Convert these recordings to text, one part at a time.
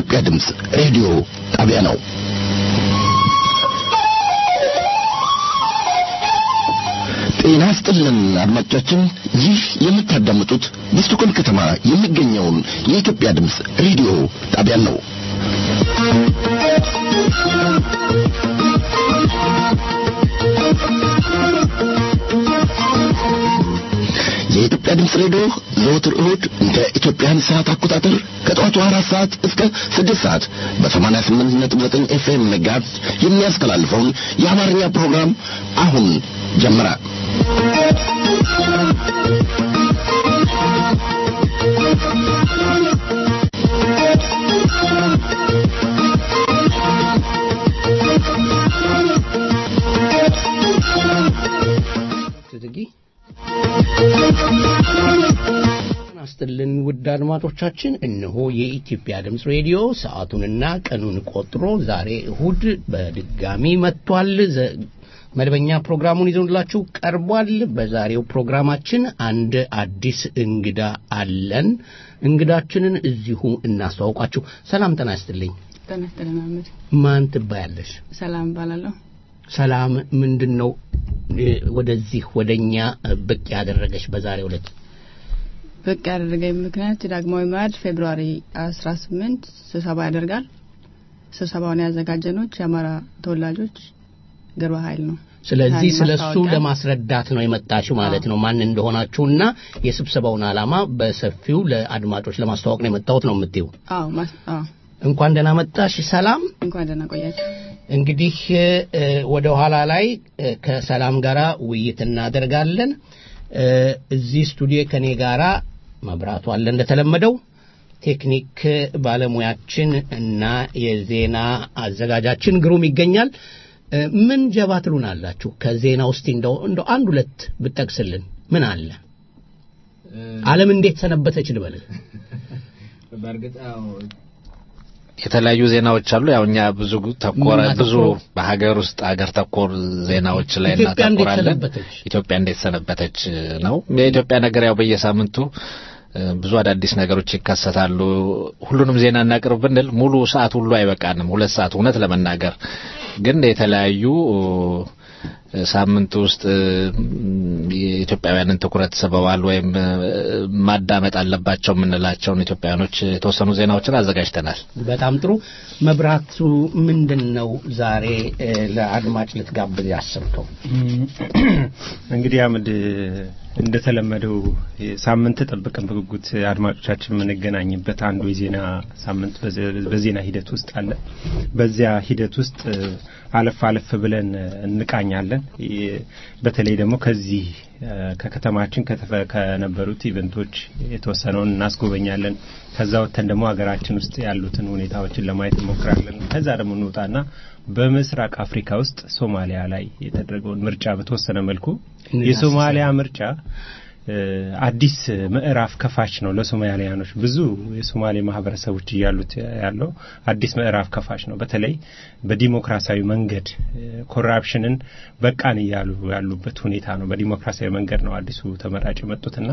የኢትዮጵያ ድምፅ ሬዲዮ ጣቢያ ነው። ጤና ይስጥልን አድማጮቻችን፣ ይህ የምታዳምጡት በስቶኮልም ከተማ የሚገኘውን የኢትዮጵያ ድምፅ ሬዲዮ ጣቢያን ነው። የኢትዮጵያ ድምፅ ሬዲዮ ዘወትር እሁድ እንደ ኢትዮጵያን ሰዓት አቆጣጠር ከጠዋቱ አራት ሰዓት እስከ ስድስት ሰዓት በሰማንያ ስምንት ነጥብ ዘጠኝ ኤፍኤም መጋዝ የሚያስተላልፈውን የአማርኛ ፕሮግራም አሁን ጀመረ። አስጥልን ውድ አድማጮቻችን፣ እነሆ የኢትዮጵያ ድምፅ ሬዲዮ ሰዓቱንና ቀኑን ቆጥሮ ዛሬ እሁድ በድጋሚ መጥቷል። መደበኛ ፕሮግራሙን ይዘንላችሁ ቀርቧል። በዛሬው ፕሮግራማችን አንድ አዲስ እንግዳ አለን። እንግዳችንን እዚሁ እናስተዋውቃችሁ። ሰላም ጤና ይስጥልኝ። ጤና ይስጥልን አህመድ። ማን ትባያለሽ? ሰላም እባላለሁ። ሰላም፣ ምንድን ነው ወደዚህ ወደኛ ብቅ ያደረገች በዛሬው ዕለት? ብቅ ያደረገኝ ምክንያት ዳግማዊ ማዕድ ፌብሩዋሪ አስራ ስምንት ስብሰባ ያደርጋል። ስብሰባውን ያዘጋጀኖች የአማራ ተወላጆች ግብረ ኃይል ነው። ስለዚህ ስለ እሱ ለማስረዳት ነው የመጣችው ማለት ነው። ማን እንደሆናችሁና የስብሰባውን ዓላማ በሰፊው ለአድማጮች ለማስተዋወቅ ነው የመጣሁት ነው የምትይው። አዎ አዎ። እንኳን ደህና መጣሽ ሰላም። እንኳን ደህና ቆያችሁ። እንግዲህ ወደ ኋላ ላይ ከሰላም ጋር ውይይት እናደርጋለን። እዚህ ስቱዲዮ ከኔ ጋራ መብራቱ አለ እንደተለመደው ቴክኒክ ባለሙያችን እና የዜና አዘጋጃችን ግሩም ይገኛል። ምን ጀባ ትሉናላችሁ? ከዜና ውስጥ እንደው እንደው አንድ ሁለት ብጠቅስልን ምን አለ? ዓለም እንዴት ሰነበተች ልበልህ? በእርግጥ የተለያዩ ዜናዎች አሉ። ያው እኛ ብዙ ተኮረ ብዙ በሀገር ውስጥ ሀገር ተኮር ዜናዎች ላይ እናተኮራለን። ኢትዮጵያ እንዴት ሰነበተች ነው። የኢትዮጵያ ነገር ያው በየሳምንቱ ብዙ አዳዲስ ነገሮች ይከሰታሉ። ሁሉንም ዜና እናቅርብ ብንል ሙሉ ሰዓት ሁሉ አይበቃንም። ሁለት ሰዓት እውነት ለመናገር ግን የተለያዩ ሳምንት ውስጥ የኢትዮጵያውያንን ትኩረት ስበዋል ወይም ማዳመጥ አለባቸው የምንላቸውን ኢትዮጵያውያኖች የተወሰኑ ዜናዎችን አዘጋጅተናል። በጣም ጥሩ። መብራቱ ምንድን ነው ዛሬ ለአድማጭ ልትጋብዝ ያሰብከው? እንግዲህ አምድ እንደተለመደው ሳምንት ጠብቀን በጉጉት አድማጮቻችን የምንገናኝበት አንዱ የዜና ሳምንት በዜና ሂደት ውስጥ አለ። በዚያ ሂደት ውስጥ አለፍ አለፍ ብለን እንቃኛለን። በተለይ ደግሞ ከዚህ ከከተማችን ከነበሩት ኢቨንቶች የተወሰነውን እናስጎበኛለን። ከዛ ወጥተን ደግሞ ሀገራችን ውስጥ ያሉትን ሁኔታዎችን ለማየት እንሞክራለን። ከዛ ደግሞ እንውጣና በምስራቅ አፍሪካ ውስጥ ሶማሊያ ላይ የተደረገውን ምርጫ በተወሰነ መልኩ የሶማሊያ ምርጫ አዲስ ምዕራፍ ከፋች ነው ለሶማሊያኖች። ብዙ የሶማሌ ማህበረሰቦች እያሉት ያለው አዲስ ምዕራፍ ከፋች ነው። በተለይ በዲሞክራሲያዊ መንገድ ኮራፕሽንን በቃን እያሉ ያሉበት ሁኔታ ነው። በዲሞክራሲያዊ መንገድ ነው አዲሱ ተመራጭ የመጡትና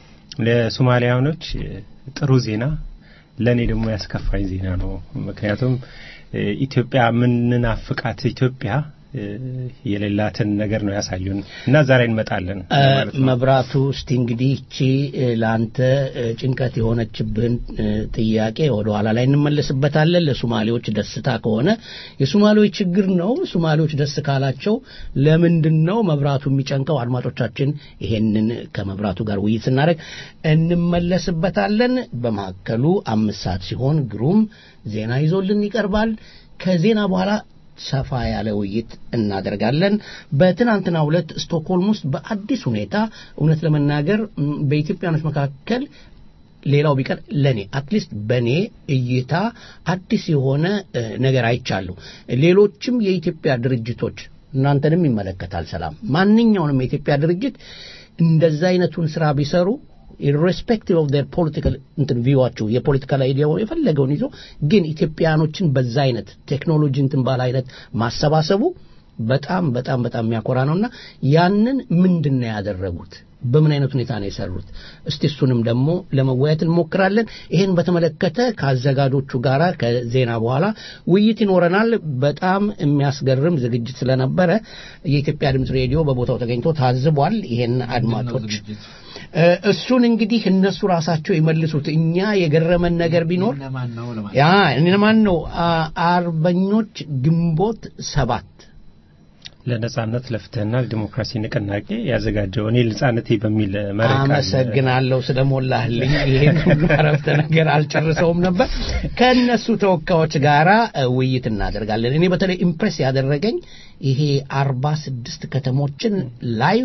ለሶማሊያኖች ጥሩ ዜና፣ ለእኔ ደግሞ ያስከፋኝ ዜና ነው። ምክንያቱም ኢትዮጵያ የምንናፍቃት ኢትዮጵያ የሌላትን ነገር ነው ያሳዩን እና እዛ ላይ እንመጣለን። መብራቱ፣ እስቲ እንግዲህ እቺ ለአንተ ጭንቀት የሆነችብህን ጥያቄ ወደ ኋላ ላይ እንመለስበታለን። ለሶማሌዎች ደስታ ከሆነ የሶማሌዎች ችግር ነው። ሶማሌዎች ደስ ካላቸው ለምንድን ነው መብራቱ የሚጨንቀው? አድማጮቻችን ይሄንን ከመብራቱ ጋር ውይይት ስናደርግ እንመለስበታለን። በመካከሉ አምስት ሰዓት ሲሆን ግሩም ዜና ይዞልን ይቀርባል። ከዜና በኋላ ሰፋ ያለ ውይይት እናደርጋለን። በትናንትናው ዕለት ስቶክሆልም ውስጥ በአዲስ ሁኔታ እውነት ለመናገር በኢትዮጵያኖች መካከል ሌላው ቢቀር ለኔ አትሊስት በኔ እይታ አዲስ የሆነ ነገር አይቻለሁ። ሌሎችም የኢትዮጵያ ድርጅቶች እናንተንም ይመለከታል። ሰላም ማንኛውንም የኢትዮጵያ ድርጅት እንደዛ አይነቱን ስራ ቢሰሩ ኢሬስፔክቲቭ ኦፍ ር ፖለቲካል እንትን ቪዋችሁ የፖለቲካል አይዲያው የፈለገውን ይዞ ግን ኢትዮጵያኖችን በዛ አይነት ቴክኖሎጂ እንትን ባለ አይነት ማሰባሰቡ በጣም በጣም በጣም የሚያኮራ ነውና ያንን ምንድን ነው ያደረጉት? በምን አይነት ሁኔታ ነው የሰሩት? እስቲ እሱንም ደግሞ ለመወያየት እንሞክራለን። ይህን በተመለከተ ከአዘጋጆቹ ጋር ከዜና በኋላ ውይይት ይኖረናል። በጣም የሚያስገርም ዝግጅት ስለነበረ የኢትዮጵያ ድምፅ ሬዲዮ በቦታው ተገኝቶ ታዝቧል። ይሄን አድማጮች እሱን እንግዲህ እነሱ ራሳቸው ይመልሱት። እኛ የገረመን ነገር ቢኖር ያ እነማን ነው አርበኞች ግንቦት ሰባት ለነጻነት ለፍትህና ለዲሞክራሲ ንቅናቄ ያዘጋጀው እኔ ነጻነቴ በሚል መሪ አመሰግናለሁ ስለሞላህልኝ። ይሄን ሁሉ አረፍተ ነገር አልጨርሰውም ነበር። ከእነሱ ተወካዮች ጋራ ውይይት እናደርጋለን። እኔ በተለይ ኢምፕሬስ ያደረገኝ ይሄ አርባ ስድስት ከተሞችን ላይቭ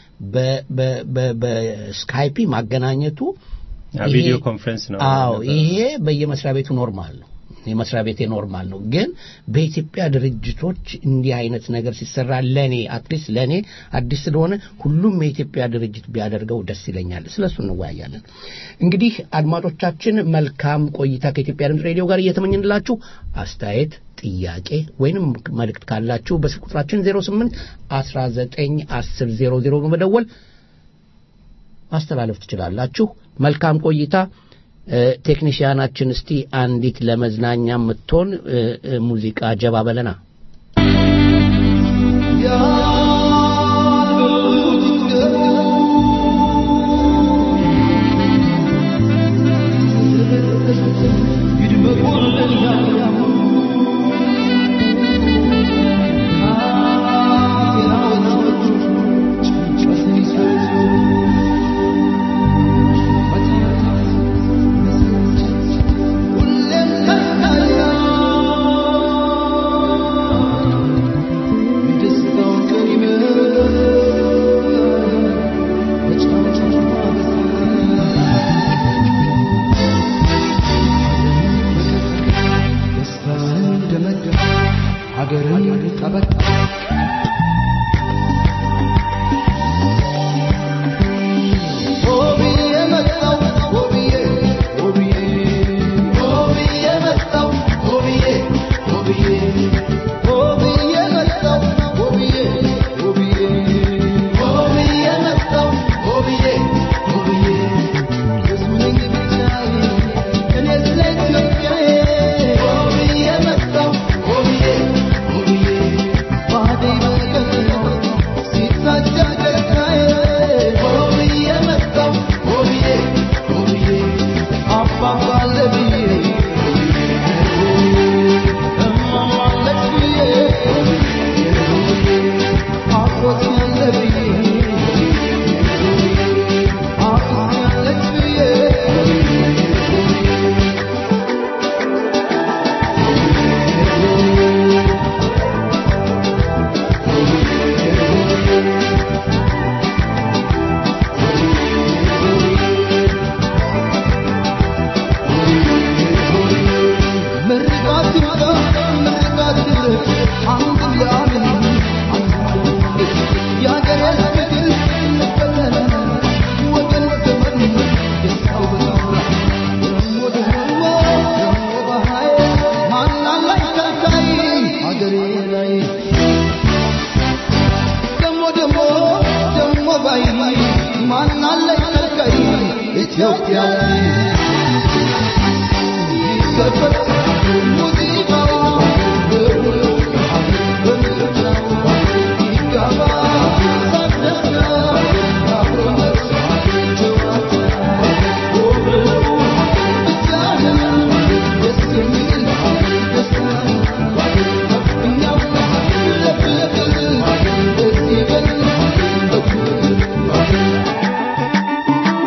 በስካይፒ ማገናኘቱ ቪዲዮ ኮንፈረንስ ነው። አዎ ይሄ በየመስሪያ ቤቱ ኖርማል ነው። የመስሪያ ቤቴ ኖርማል ነው። ግን በኢትዮጵያ ድርጅቶች እንዲህ አይነት ነገር ሲሰራ ለኔ አትሊስት ለኔ አዲስ ስለሆነ ሁሉም የኢትዮጵያ ድርጅት ቢያደርገው ደስ ይለኛል። ስለሱ እንወያያለን። እንግዲህ አድማጮቻችን መልካም ቆይታ ከኢትዮጵያ ድምፅ ሬዲዮ ጋር እየተመኝንላችሁ አስተያየት ጥያቄ ወይንም መልእክት ካላችሁ በስልክ ቁጥራችን 08 19 10 00 በመደወል ማስተላለፍ ትችላላችሁ። መልካም ቆይታ። ቴክኒሽያናችን እስቲ አንዲት ለመዝናኛ የምትሆን ሙዚቃ ጀባ በለና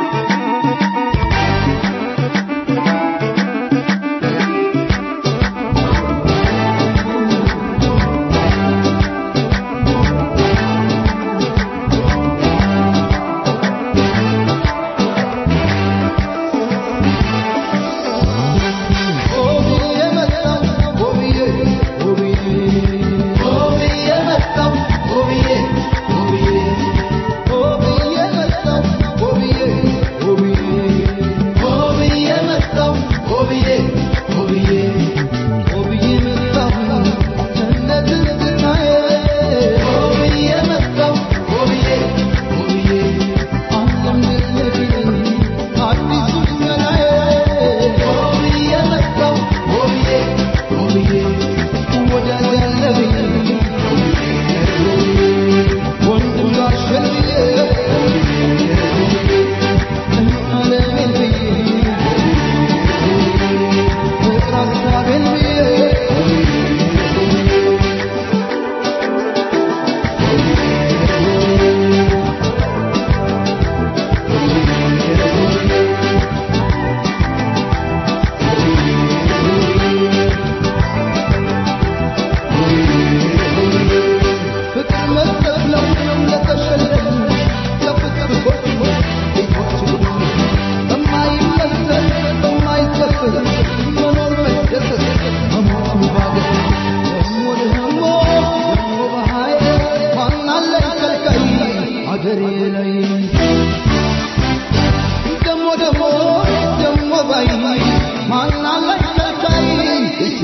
Thank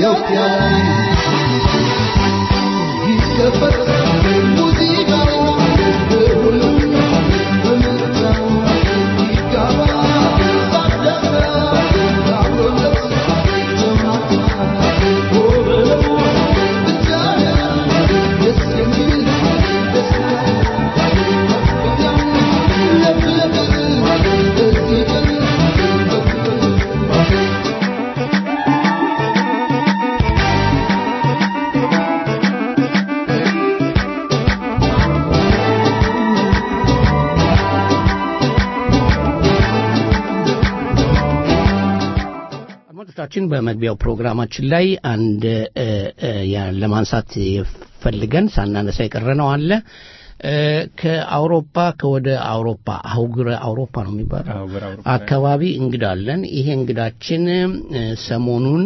አድማጮቻችን በመግቢያው ፕሮግራማችን ላይ አንድ ለማንሳት ፈልገን ሳናነሳ የቀረነው አለ ከአውሮፓ ከወደ አውሮፓ አህጉረ አውሮፓ ነው የሚባለው አካባቢ እንግዳ አለን ይሄ እንግዳችን ሰሞኑን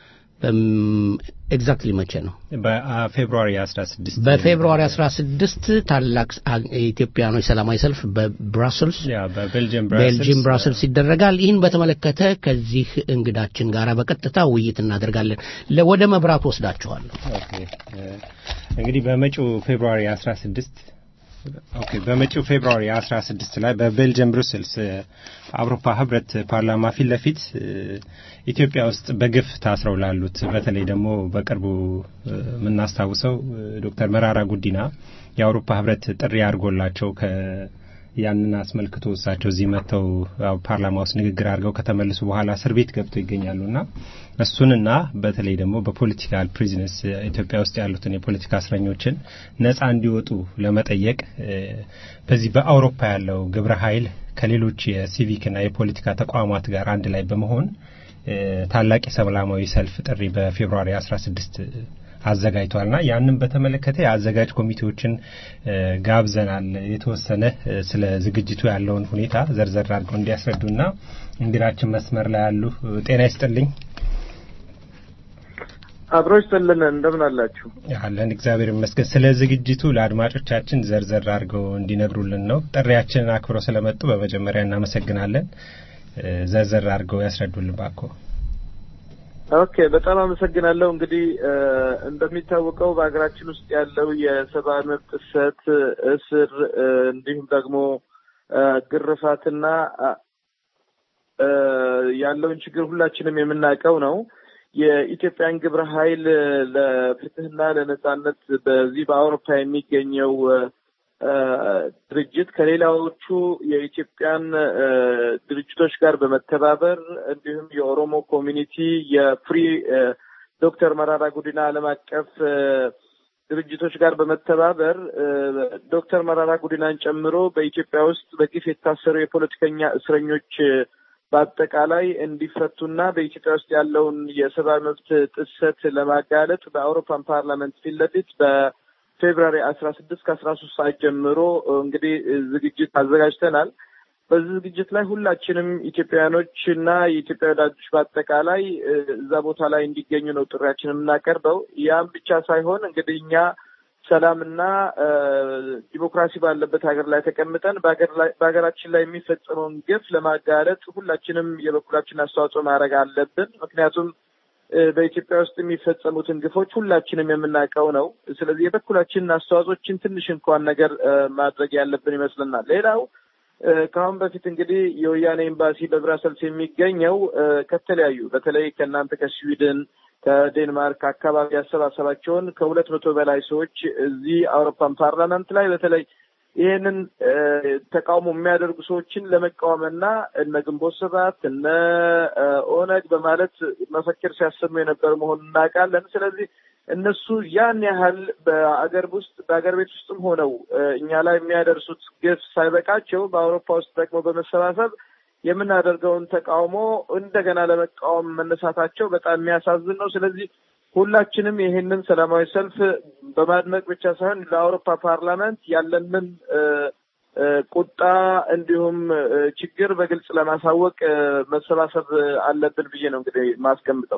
ኤግዛክትሊ መቼ ነው በፌብሩዋሪ 16 በፌብሩዋሪ 16 ታላቅ ኢትዮጵያኖች ሰላማዊ ሰልፍ በብራስልስ ቤልጅየም ብራስልስ ይደረጋል ይህን በተመለከተ ከዚህ እንግዳችን ጋር በቀጥታ ውይይት እናደርጋለን ወደ መብራት ወስዳችኋለሁ እንግዲህ በመጪው ፌብሩዋሪ 16 ኦኬ በመጪው ፌብሩዋሪ 16 ላይ በቤልጅየም ብሩስልስ አውሮፓ ህብረት ፓርላማ ፊት ለፊት ኢትዮጵያ ውስጥ በግፍ ታስረው ላሉት በተለይ ደግሞ በቅርቡ የምናስታውሰው ዶክተር መራራ ጉዲና የአውሮፓ ህብረት ጥሪ አድርጎላቸው ያንን አስመልክቶ እሳቸው እዚህ መጥተው ፓርላማ ውስጥ ንግግር አድርገው ከተመለሱ በኋላ እስር ቤት ገብተው ይገኛሉና እሱንና በተለይ ደግሞ በፖለቲካል ፕሪዝነስ ኢትዮጵያ ውስጥ ያሉትን የፖለቲካ እስረኞችን ነጻ እንዲወጡ ለመጠየቅ በዚህ በአውሮፓ ያለው ግብረ ኃይል ከሌሎች የሲቪክና የፖለቲካ ተቋማት ጋር አንድ ላይ በመሆን ታላቅ የሰላማዊ ሰልፍ ጥሪ በፌብሩዋሪ 16 አዘጋጅቷልና ያንን በተመለከተ የአዘጋጅ ኮሚቴዎችን ጋብዘናል። የተወሰነ ስለ ዝግጅቱ ያለውን ሁኔታ ዘርዘር አድርገው እንዲያስረዱና እንግዳችን መስመር ላይ ያሉ ጤና ይስጥልኝ። አብሮ ይስጥልን። እንደምን አላችሁ? አለን እግዚአብሔር ይመስገን። ስለ ዝግጅቱ ለአድማጮቻችን ዘርዘር አድርገው እንዲነግሩልን ነው። ጥሪያችንን አክብረው ስለመጡ በመጀመሪያ እናመሰግናለን። ዘርዘር አድርገው ያስረዱልን ባክዎ። ኦኬ፣ በጣም አመሰግናለሁ። እንግዲህ እንደሚታወቀው በሀገራችን ውስጥ ያለው የሰብአዊ መብት ጥሰት፣ እስር እንዲሁም ደግሞ ግርፋትና ያለውን ችግር ሁላችንም የምናውቀው ነው። የኢትዮጵያን ግብረ ኃይል ለፍትህና ለነጻነት በዚህ በአውሮፓ የሚገኘው ድርጅት ከሌላዎቹ የኢትዮጵያን ድርጅቶች ጋር በመተባበር እንዲሁም የኦሮሞ ኮሚኒቲ የፍሪ ዶክተር መራራ ጉዲና ዓለም አቀፍ ድርጅቶች ጋር በመተባበር ዶክተር መራራ ጉዲናን ጨምሮ በኢትዮጵያ ውስጥ በግፍ የታሰሩ የፖለቲከኛ እስረኞች በአጠቃላይ እንዲፈቱና በኢትዮጵያ ውስጥ ያለውን የሰብአዊ መብት ጥሰት ለማጋለጥ በአውሮፓን ፓርላመንት ፊት ለፊት በፌብራሪ አስራ ስድስት ከአስራ ሶስት ሰዓት ጀምሮ እንግዲህ ዝግጅት አዘጋጅተናል። በዚህ ዝግጅት ላይ ሁላችንም ኢትዮጵያውያኖች እና የኢትዮጵያ ወዳጆች በአጠቃላይ እዛ ቦታ ላይ እንዲገኙ ነው ጥሪያችን የምናቀርበው። ያም ብቻ ሳይሆን እንግዲህ እኛ ሰላምና ዲሞክራሲ ባለበት ሀገር ላይ ተቀምጠን በሀገራችን ላይ የሚፈጸመውን ግፍ ለማጋለጥ ሁላችንም የበኩላችን አስተዋጽኦ ማድረግ አለብን። ምክንያቱም በኢትዮጵያ ውስጥ የሚፈጸሙትን ግፎች ሁላችንም የምናውቀው ነው። ስለዚህ የበኩላችንን አስተዋጽኦችን ትንሽ እንኳን ነገር ማድረግ ያለብን ይመስለናል። ሌላው ከአሁን በፊት እንግዲህ የወያኔ ኤምባሲ በብራሰልስ የሚገኘው ከተለያዩ በተለይ ከእናንተ ከስዊድን ከዴንማርክ አካባቢ ያሰባሰባቸውን ከሁለት መቶ በላይ ሰዎች እዚህ አውሮፓን ፓርላመንት ላይ በተለይ ይህንን ተቃውሞ የሚያደርጉ ሰዎችን ለመቃወምና እነ ግንቦት ሰባት እነ ኦነግ በማለት መፈክር ሲያሰሙ የነበረ መሆኑን እናውቃለን። ስለዚህ እነሱ ያን ያህል በአገር ውስጥ በአገር ቤት ውስጥም ሆነው እኛ ላይ የሚያደርሱት ግፍ ሳይበቃቸው በአውሮፓ ውስጥ ደግሞ በመሰባሰብ የምናደርገውን ተቃውሞ እንደገና ለመቃወም መነሳታቸው በጣም የሚያሳዝን ነው። ስለዚህ ሁላችንም ይህንን ሰላማዊ ሰልፍ በማድመቅ ብቻ ሳይሆን ለአውሮፓ ፓርላመንት ያለንን ቁጣ እንዲሁም ችግር በግልጽ ለማሳወቅ መሰባሰብ አለብን ብዬ ነው እንግዲህ ማስቀምጠው።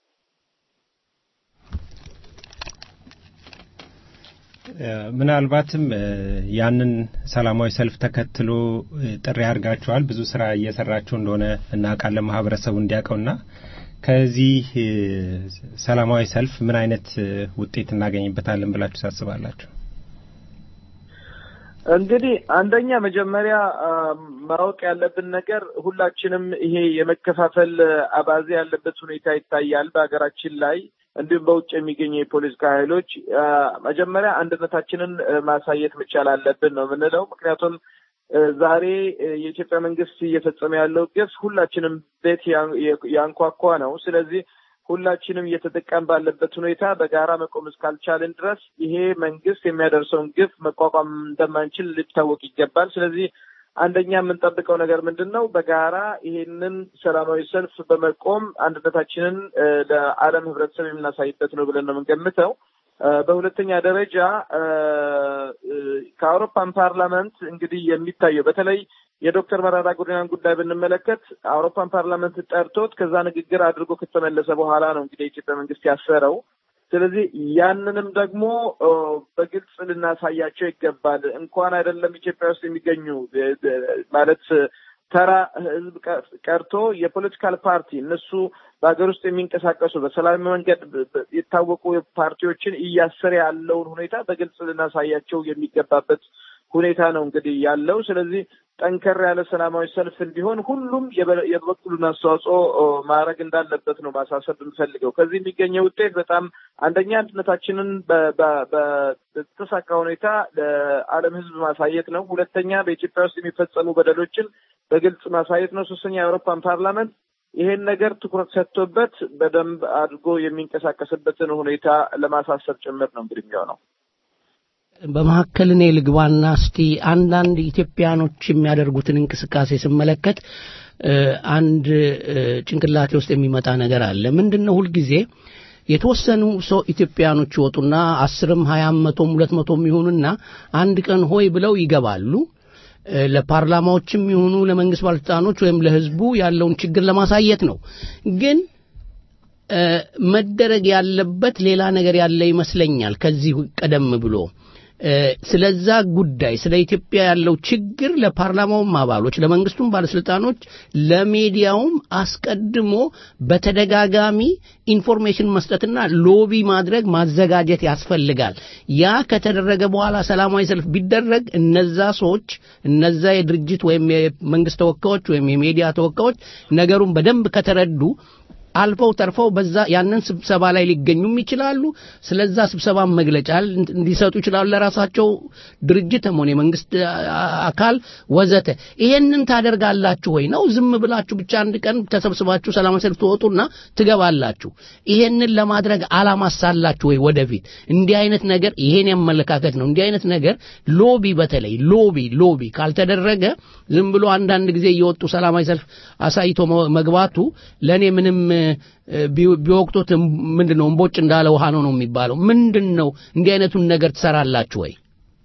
ምናልባትም ያንን ሰላማዊ ሰልፍ ተከትሎ ጥሪ አድርጋችኋል። ብዙ ስራ እየሰራችሁ እንደሆነ እናውቃለን፣ ማህበረሰቡ እንዲያውቀውና ከዚህ ሰላማዊ ሰልፍ ምን አይነት ውጤት እናገኝበታለን ብላችሁ ታስባላችሁ? እንግዲህ አንደኛ መጀመሪያ ማወቅ ያለብን ነገር ሁላችንም ይሄ የመከፋፈል አባዜ ያለበት ሁኔታ ይታያል በሀገራችን ላይ እንዲሁም በውጭ የሚገኙ የፖለቲካ ኃይሎች መጀመሪያ አንድነታችንን ማሳየት መቻል አለብን ነው የምንለው። ምክንያቱም ዛሬ የኢትዮጵያ መንግስት እየፈጸመ ያለው ግፍ ሁላችንም ቤት ያንኳኳ ነው። ስለዚህ ሁላችንም እየተጠቀም ባለበት ሁኔታ በጋራ መቆም እስካልቻልን ድረስ ይሄ መንግስት የሚያደርሰውን ግፍ መቋቋም እንደማንችል ሊታወቅ ይገባል። ስለዚህ አንደኛ የምንጠብቀው ነገር ምንድን ነው? በጋራ ይሄንን ሰላማዊ ሰልፍ በመቆም አንድነታችንን ለዓለም ህብረተሰብ የምናሳይበት ነው ብለን ነው የምንገምተው። በሁለተኛ ደረጃ ከአውሮፓን ፓርላመንት እንግዲህ የሚታየው በተለይ የዶክተር መራራ ጉዲናን ጉዳይ ብንመለከት አውሮፓን ፓርላመንት ጠርቶት ከዛ ንግግር አድርጎ ከተመለሰ በኋላ ነው እንግዲህ የኢትዮጵያ መንግስት ያሰረው። ስለዚህ ያንንም ደግሞ በግልጽ ልናሳያቸው ይገባል። እንኳን አይደለም ኢትዮጵያ ውስጥ የሚገኙ ማለት ተራ ህዝብ ቀርቶ የፖለቲካል ፓርቲ እነሱ በሀገር ውስጥ የሚንቀሳቀሱ በሰላማዊ መንገድ የታወቁ ፓርቲዎችን እያሰረ ያለውን ሁኔታ በግልጽ ልናሳያቸው የሚገባበት ሁኔታ ነው እንግዲህ ያለው። ስለዚህ ጠንከር ያለ ሰላማዊ ሰልፍ እንዲሆን ሁሉም የበኩሉን አስተዋጽኦ ማድረግ እንዳለበት ነው ማሳሰብ የምፈልገው። ከዚህ የሚገኘው ውጤት በጣም አንደኛ አንድነታችንን በተሳካ ሁኔታ ለዓለም ህዝብ ማሳየት ነው። ሁለተኛ በኢትዮጵያ ውስጥ የሚፈጸሙ በደሎችን በግልጽ ማሳየት ነው። ሶስተኛ የአውሮፓን ፓርላመንት ይሄን ነገር ትኩረት ሰጥቶበት በደንብ አድርጎ የሚንቀሳቀስበትን ሁኔታ ለማሳሰብ ጭምር ነው እንግዲህ የሚሆነው። በመካከል እኔ ልግባና እስቲ አንዳንድ ኢትዮጵያኖች የሚያደርጉትን እንቅስቃሴ ስመለከት አንድ ጭንቅላቴ ውስጥ የሚመጣ ነገር አለ። ምንድን ነው ሁልጊዜ የተወሰኑ ሰው ኢትዮጵያኖች ይወጡና አስርም ሀያም መቶም ሁለት መቶም ይሆኑና አንድ ቀን ሆይ ብለው ይገባሉ። ለፓርላማዎችም ይሁኑ ለመንግስት ባለስልጣኖች ወይም ለህዝቡ ያለውን ችግር ለማሳየት ነው። ግን መደረግ ያለበት ሌላ ነገር ያለ ይመስለኛል። ከዚህ ቀደም ብሎ ስለዛ ጉዳይ ስለ ኢትዮጵያ ያለው ችግር ለፓርላማውም አባሎች፣ ለመንግስቱም ባለስልጣኖች፣ ለሚዲያውም አስቀድሞ በተደጋጋሚ ኢንፎርሜሽን መስጠትና ሎቢ ማድረግ ማዘጋጀት ያስፈልጋል። ያ ከተደረገ በኋላ ሰላማዊ ሰልፍ ቢደረግ እነዛ ሰዎች እነዛ የድርጅት ወይም የመንግስት ተወካዮች ወይም የሚዲያ ተወካዮች ነገሩን በደንብ ከተረዱ አልፈው ተርፈው በዛ ያንን ስብሰባ ላይ ሊገኙም ይችላሉ። ስለዛ ስብሰባ መግለጫ እንዲሰጡ ይችላሉ ለራሳቸው ድርጅትም ሆነ የመንግስት አካል ወዘተ። ይሄንን ታደርጋላችሁ ወይ ነው? ዝም ብላችሁ ብቻ አንድ ቀን ተሰብስባችሁ ሰላማዊ ሰልፍ ትወጡና ትገባላችሁ? ይሄንን ለማድረግ አላማ ሳላችሁ ወይ? ወደፊት እንዲህ አይነት ነገር ይሄን ያመለካከት ነው። እንዲህ አይነት ነገር ሎቢ፣ በተለይ ሎቢ ሎቢ ካልተደረገ ዝም ብሎ አንዳንድ ጊዜ እየወጡ ሰላማዊ ሰልፍ አሳይቶ መግባቱ ለእኔ ምንም ቢወቅቱት ምንድን ነው እምቦጭ እንዳለ ውሃ ነው ነው የሚባለው። ምንድን ነው እንዲህ አይነቱን ነገር ትሰራላችሁ ወይ?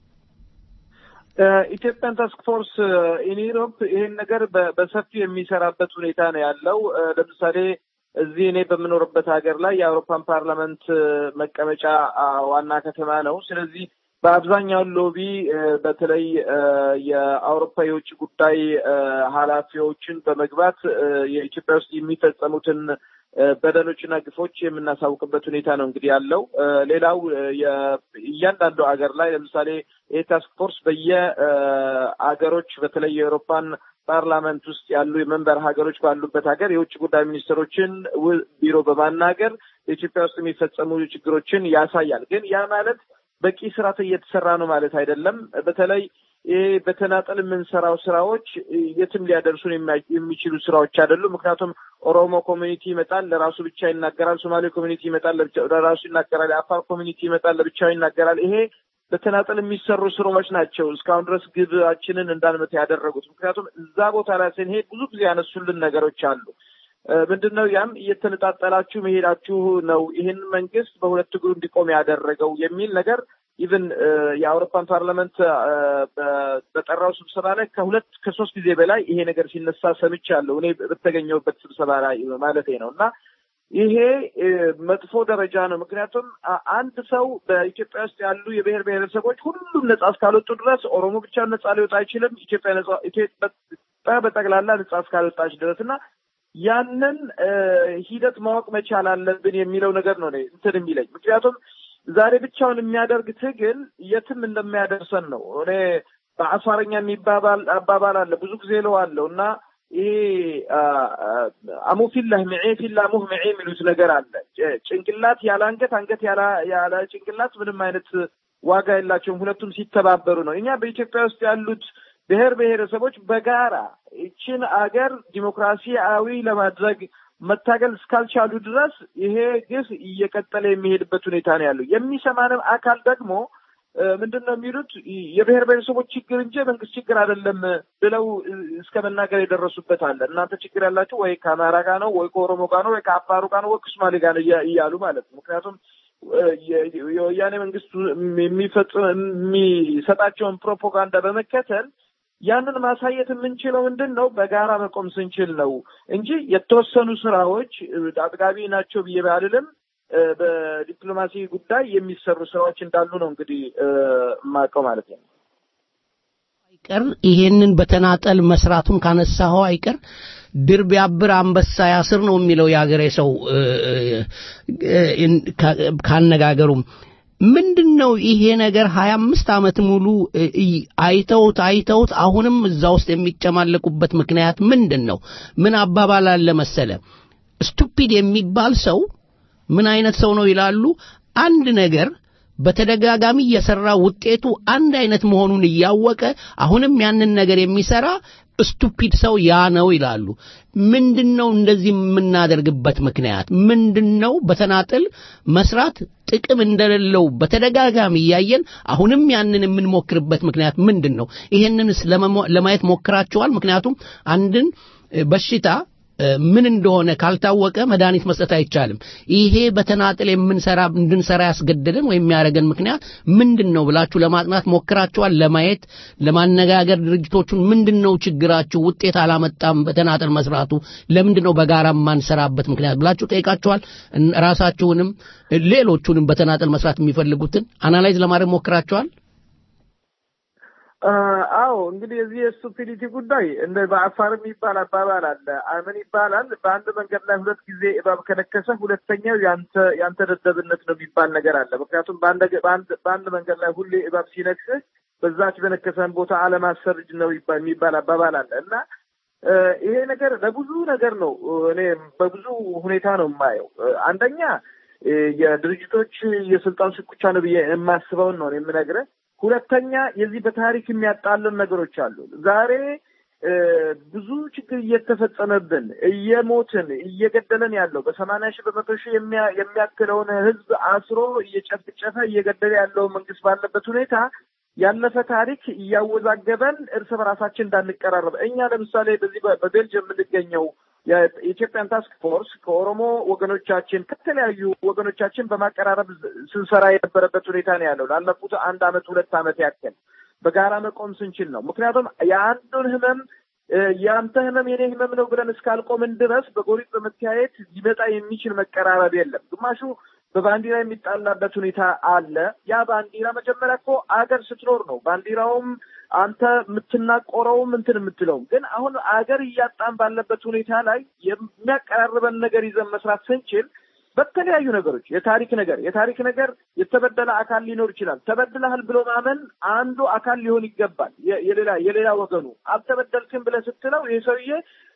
ኢትዮጵያን ታስክ ፎርስ ኢን ዩሮፕ ይሄን ነገር በሰፊው የሚሰራበት ሁኔታ ነው ያለው። ለምሳሌ እዚህ እኔ በምኖርበት ሀገር ላይ የአውሮፓን ፓርላመንት መቀመጫ ዋና ከተማ ነው። ስለዚህ በአብዛኛው ሎቢ በተለይ የአውሮፓ የውጭ ጉዳይ ኃላፊዎችን በመግባት የኢትዮጵያ ውስጥ የሚፈጸሙትን በደሎችና ግፎች የምናሳውቅበት ሁኔታ ነው እንግዲህ ያለው። ሌላው እያንዳንዱ ሀገር ላይ ለምሳሌ ይህ ታስክ ፎርስ በየአገሮች በተለይ የአውሮፓን ፓርላመንት ውስጥ ያሉ የመንበር ሀገሮች ባሉበት ሀገር የውጭ ጉዳይ ሚኒስትሮችን ቢሮ በማናገር በኢትዮጵያ ውስጥ የሚፈጸሙ ችግሮችን ያሳያል። ግን ያ ማለት በቂ ስራ እየተሰራ ነው ማለት አይደለም። በተለይ ይሄ በተናጠል የምንሰራው ስራዎች የትም ሊያደርሱን የሚችሉ ስራዎች አይደሉም። ምክንያቱም ኦሮሞ ኮሚኒቲ ይመጣል፣ ለራሱ ብቻ ይናገራል። ሶማሌ ኮሚኒቲ ይመጣል፣ ለራሱ ይናገራል። የአፋር ኮሚኒቲ ይመጣል፣ ለብቻው ይናገራል። ይሄ በተናጠል የሚሰሩ ስራዎች ናቸው እስካሁን ድረስ ግባችንን እንዳንመታ ያደረጉት። ምክንያቱም እዛ ቦታ ላይ ስንሄድ ብዙ ጊዜ ያነሱልን ነገሮች አሉ። ምንድን ነው ያም እየተነጣጠላችሁ መሄዳችሁ ነው ይህን መንግስት በሁለት እግሩ እንዲቆም ያደረገው የሚል ነገር ኢቭን የአውሮፓን ፓርላመንት በጠራው ስብሰባ ላይ ከሁለት ከሶስት ጊዜ በላይ ይሄ ነገር ሲነሳ ሰምቻለሁ። እኔ በተገኘሁበት ስብሰባ ላይ ማለቴ ነው እና ይሄ መጥፎ ደረጃ ነው። ምክንያቱም አንድ ሰው በኢትዮጵያ ውስጥ ያሉ የብሔር ብሔረሰቦች ሁሉም ነጻ እስካልወጡ ድረስ ኦሮሞ ብቻ ነጻ ሊወጣ አይችልም። ኢትዮጵያ ነጻ ኢትዮጵያ በጠቅላላ ነጻ እስካልወጣች ድረስ እና ያንን ሂደት ማወቅ መቻል አለብን የሚለው ነገር ነው እንትን የሚለኝ ምክንያቱም ዛሬ ብቻውን የሚያደርግ ትግል የትም እንደሚያደርሰን ነው። እኔ በአፋርኛ የሚባባል አባባል አለ ብዙ ጊዜ እለዋለሁ እና ይሄ አሙ ፊላህ ምዔ ፊላ ሙህ ምዔ የሚሉት ነገር አለ። ጭንቅላት ያለ አንገት፣ አንገት ያለ ጭንቅላት ምንም አይነት ዋጋ የላቸውም። ሁለቱም ሲተባበሩ ነው። እኛ በኢትዮጵያ ውስጥ ያሉት ብሔር ብሔረሰቦች በጋራ ይችን አገር ዲሞክራሲያዊ ለማድረግ መታገል እስካልቻሉ ድረስ ይሄ ግፍ እየቀጠለ የሚሄድበት ሁኔታ ነው ያለው። የሚሰማንም አካል ደግሞ ምንድን ነው የሚሉት የብሔር ብሔረሰቦች ችግር እንጂ መንግስት ችግር አይደለም ብለው እስከ መናገር የደረሱበት አለ። እናንተ ችግር ያላችሁ ወይ ከአማራ ጋር ነው ወይ ከኦሮሞ ጋር ነው ወይ ከአፋሩ ጋር ነው ወይ ከሶማሌ ጋር ነው እያሉ ማለት ነው። ምክንያቱም የወያኔ መንግስት የሚፈጽም የሚሰጣቸውን ፕሮፓጋንዳ በመከተል ያንን ማሳየት የምንችለው ምንድን ነው? በጋራ መቆም ስንችል ነው እንጂ የተወሰኑ ስራዎች አጥጋቢ ናቸው ብዬ ባልልም በዲፕሎማሲ ጉዳይ የሚሰሩ ስራዎች እንዳሉ ነው እንግዲህ የማውቀው ማለት ነው። አይቀር ይሄንን በተናጠል መስራቱን ካነሳኸው አይቀር ድር ቢያብር አንበሳ ያስር ነው የሚለው የአገሬ ሰው ካነጋገሩም ምንድን ነው ይሄ ነገር ሀያ አምስት ዓመት ሙሉ አይተውት አይተውት አሁንም እዛ ውስጥ የሚጨማለቁበት ምክንያት ምንድን ነው? ምን አባባል አለ መሰለ ስቱፒድ የሚባል ሰው ምን አይነት ሰው ነው ይላሉ። አንድ ነገር በተደጋጋሚ እየሰራ ውጤቱ አንድ አይነት መሆኑን እያወቀ አሁንም ያንን ነገር የሚሰራ ስቱፒድ ሰው ያ ነው ይላሉ። ምንድን ነው እንደዚህ የምናደርግበት ምክንያት ምንድን ነው? በተናጥል መስራት ጥቅም እንደሌለው በተደጋጋሚ እያየን አሁንም ያንን የምንሞክርበት ምክንያት ምንድን ነው? ይሄንንስ ለማየት ሞክራችኋል? ምክንያቱም አንድን በሽታ ምን እንደሆነ ካልታወቀ መድኃኒት መስጠት አይቻልም። ይሄ በተናጥል የምንሰራ እንድንሰራ ያስገደደን ወይም ያደረገን ምክንያት ምንድን ነው ብላችሁ ለማጥናት ሞክራችኋል? ለማየት ለማነጋገር ድርጅቶቹን ምንድን ነው ችግራችሁ? ውጤት አላመጣም በተናጥል መስራቱ ለምንድን ነው በጋራ የማንሰራበት ምክንያት ብላችሁ ጠይቃችኋል? ራሳችሁንም ሌሎቹንም በተናጥል መስራት የሚፈልጉትን አናላይዝ ለማድረግ ሞክራችኋል? አዎ እንግዲህ የዚህ የስቱፒዲቲ ጉዳይ እንደ በአፋር የሚባል አባባል አለ። ምን ይባላል? በአንድ መንገድ ላይ ሁለት ጊዜ እባብ ከነከሰ ሁለተኛው ያንተ ያንተ ደደብነት ነው የሚባል ነገር አለ። ምክንያቱም በአንድ መንገድ ላይ ሁሌ እባብ ሲነክስህ በዛች በነከሰን ቦታ አለማሰርጅ ነው የሚባል አባባል አለ እና ይሄ ነገር ለብዙ ነገር ነው እኔ በብዙ ሁኔታ ነው የማየው። አንደኛ የድርጅቶች የስልጣን ሽኩቻ ነው ብዬ የማስበውን ነው የምነግርህ። ሁለተኛ የዚህ በታሪክ የሚያጣልን ነገሮች አሉ። ዛሬ ብዙ ችግር እየተፈጸመብን እየሞትን እየገደለን ያለው በሰማንያ ሺህ በመቶ ሺህ የሚያክለውን ሕዝብ አስሮ እየጨፍጨፈ እየገደለ ያለው መንግስት ባለበት ሁኔታ ያለፈ ታሪክ እያወዛገበን እርስ በራሳችን እንዳንቀራረብ እኛ ለምሳሌ በዚህ በቤልጅየም የምንገኘው የኢትዮጵያን ታስክ ፎርስ ከኦሮሞ ወገኖቻችን ከተለያዩ ወገኖቻችን በማቀራረብ ስንሰራ የነበረበት ሁኔታ ነው ያለው ላለፉት አንድ አመት ሁለት አመት ያክል በጋራ መቆም ስንችል ነው። ምክንያቱም የአንዱን ህመም የአንተ ህመም የኔ ህመም ነው ብለን እስካልቆምን ድረስ በጎሪጥ በመተያየት ሊመጣ የሚችል መቀራረብ የለም። ግማሹ በባንዲራ የሚጣላበት ሁኔታ አለ። ያ ባንዲራ መጀመሪያ እኮ አገር ስትኖር ነው ባንዲራውም አንተ የምትናቆረውም እንትን የምትለውም። ግን አሁን አገር እያጣን ባለበት ሁኔታ ላይ የሚያቀራርበን ነገር ይዘን መስራት ስንችል በተለያዩ ነገሮች የታሪክ ነገር የታሪክ ነገር የተበደለ አካል ሊኖር ይችላል። ተበድለሃል ብሎ ማመን አንዱ አካል ሊሆን ይገባል። የሌላ የሌላ ወገኑ አልተበደልክም ብለህ ስትለው ይሄ ሰውዬ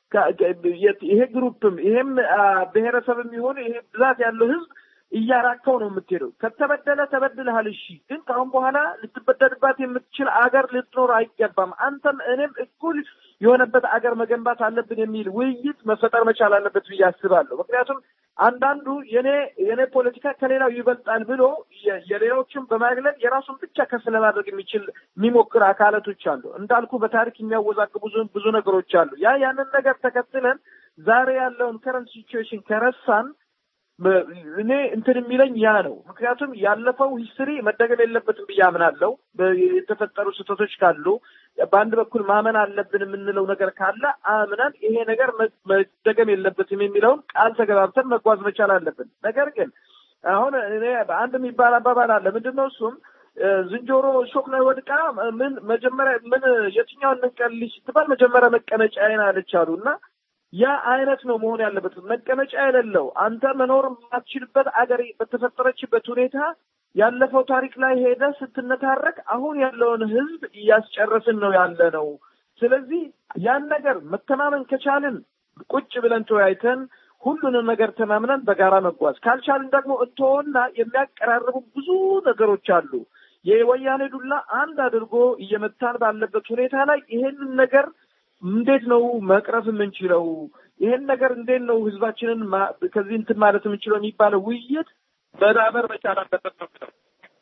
ይሄ ግሩፕም ይሄም ብሔረሰብም ይሆን ይሄ ብዛት ያለው ህዝብ እያራከው ነው የምትሄደው። ከተበደለ ተበድለሃል፣ እሺ። ግን ከአሁን በኋላ ልትበደልባት የምትችል አገር ልትኖር አይገባም። አንተም እኔም እኩል የሆነበት አገር መገንባት አለብን የሚል ውይይት መፈጠር መቻል አለበት ብዬ አስባለሁ። ምክንያቱም አንዳንዱ የኔ የኔ ፖለቲካ ከሌላው ይበልጣል ብሎ የሌሎችን በማግለል የራሱን ብቻ ከፍ ለማድረግ የሚችል የሚሞክር አካላቶች አሉ። እንዳልኩ በታሪክ የሚያወዛግቡ ብዙ ብዙ ነገሮች አሉ። ያ ያንን ነገር ተከትለን ዛሬ ያለውን ከረንት ሲቹዌሽን ከረሳን እኔ እንትን የሚለኝ ያ ነው። ምክንያቱም ያለፈው ሂስትሪ መደገም የለበትም ብዬ አምናለሁ። የተፈጠሩ ስህተቶች ካሉ በአንድ በኩል ማመን አለብን የምንለው ነገር ካለ አምነን ይሄ ነገር መደገም የለበትም የሚለውን ቃል ተገባብተን መጓዝ መቻል አለብን። ነገር ግን አሁን እኔ አንድ የሚባል አባባል አለ። ምንድን ነው እሱም ዝንጀሮ ሾክ ላይ ወድቃ ምን መጀመሪያ ምን የትኛውን እንቀልሽ ስትባል መጀመሪያ መቀመጫዬን አለች አሉ እና ያ አይነት ነው መሆን ያለበት። መቀመጫ የሌለው አንተ መኖር የማትችልበት አገር በተፈጠረችበት ሁኔታ ያለፈው ታሪክ ላይ ሄደ ስትነታረክ አሁን ያለውን ህዝብ እያስጨረስን ነው ያለ ነው። ስለዚህ ያን ነገር መተማመን ከቻልን ቁጭ ብለን ተወያይተን ሁሉንም ነገር ተማምነን በጋራ መጓዝ ካልቻልን ደግሞ እንተወና የሚያቀራርቡ ብዙ ነገሮች አሉ። የወያኔ ዱላ አንድ አድርጎ እየመታን ባለበት ሁኔታ ላይ ይሄንን ነገር እንዴት ነው መቅረፍ የምንችለው? ይሄን ነገር እንዴት ነው ህዝባችንን ከዚህ እንትን ማለት የምንችለው የሚባለው ውይይት መዳበር መቻል አለበት ነው የምለው።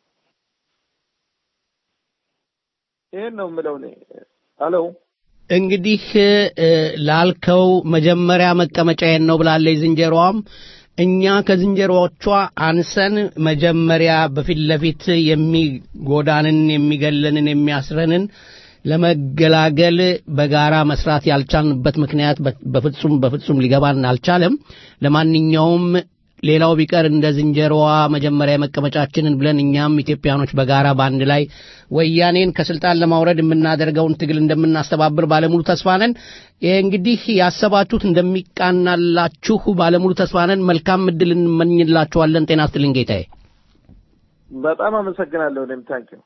ይሄን ነው የምለው እኔ። ሄሎ እንግዲህ ላልከው መጀመሪያ መቀመጫዬን ነው ብላለች ዝንጀሮዋም። እኛ ከዝንጀሮዎቿ አንሰን መጀመሪያ በፊት ለፊት የሚጎዳንን፣ የሚገለንን፣ የሚያስረንን ለመገላገል በጋራ መስራት ያልቻልንበት ምክንያት በፍጹም በፍጹም ሊገባን አልቻለም። ለማንኛውም ሌላው ቢቀር እንደ ዝንጀሮዋ መጀመሪያ መቀመጫችንን ብለን እኛም ኢትዮጵያኖች በጋራ በአንድ ላይ ወያኔን ከስልጣን ለማውረድ የምናደርገውን ትግል እንደምናስተባብር ባለሙሉ ተስፋ ነን። እንግዲህ ያሰባችሁት እንደሚቃናላችሁ ባለሙሉ ተስፋ ነን። መልካም እድል እንመኝላችኋለን። ጤና ይስጥልኝ ጌታዬ። በጣም አመሰግናለሁ። እኔም ታንኪው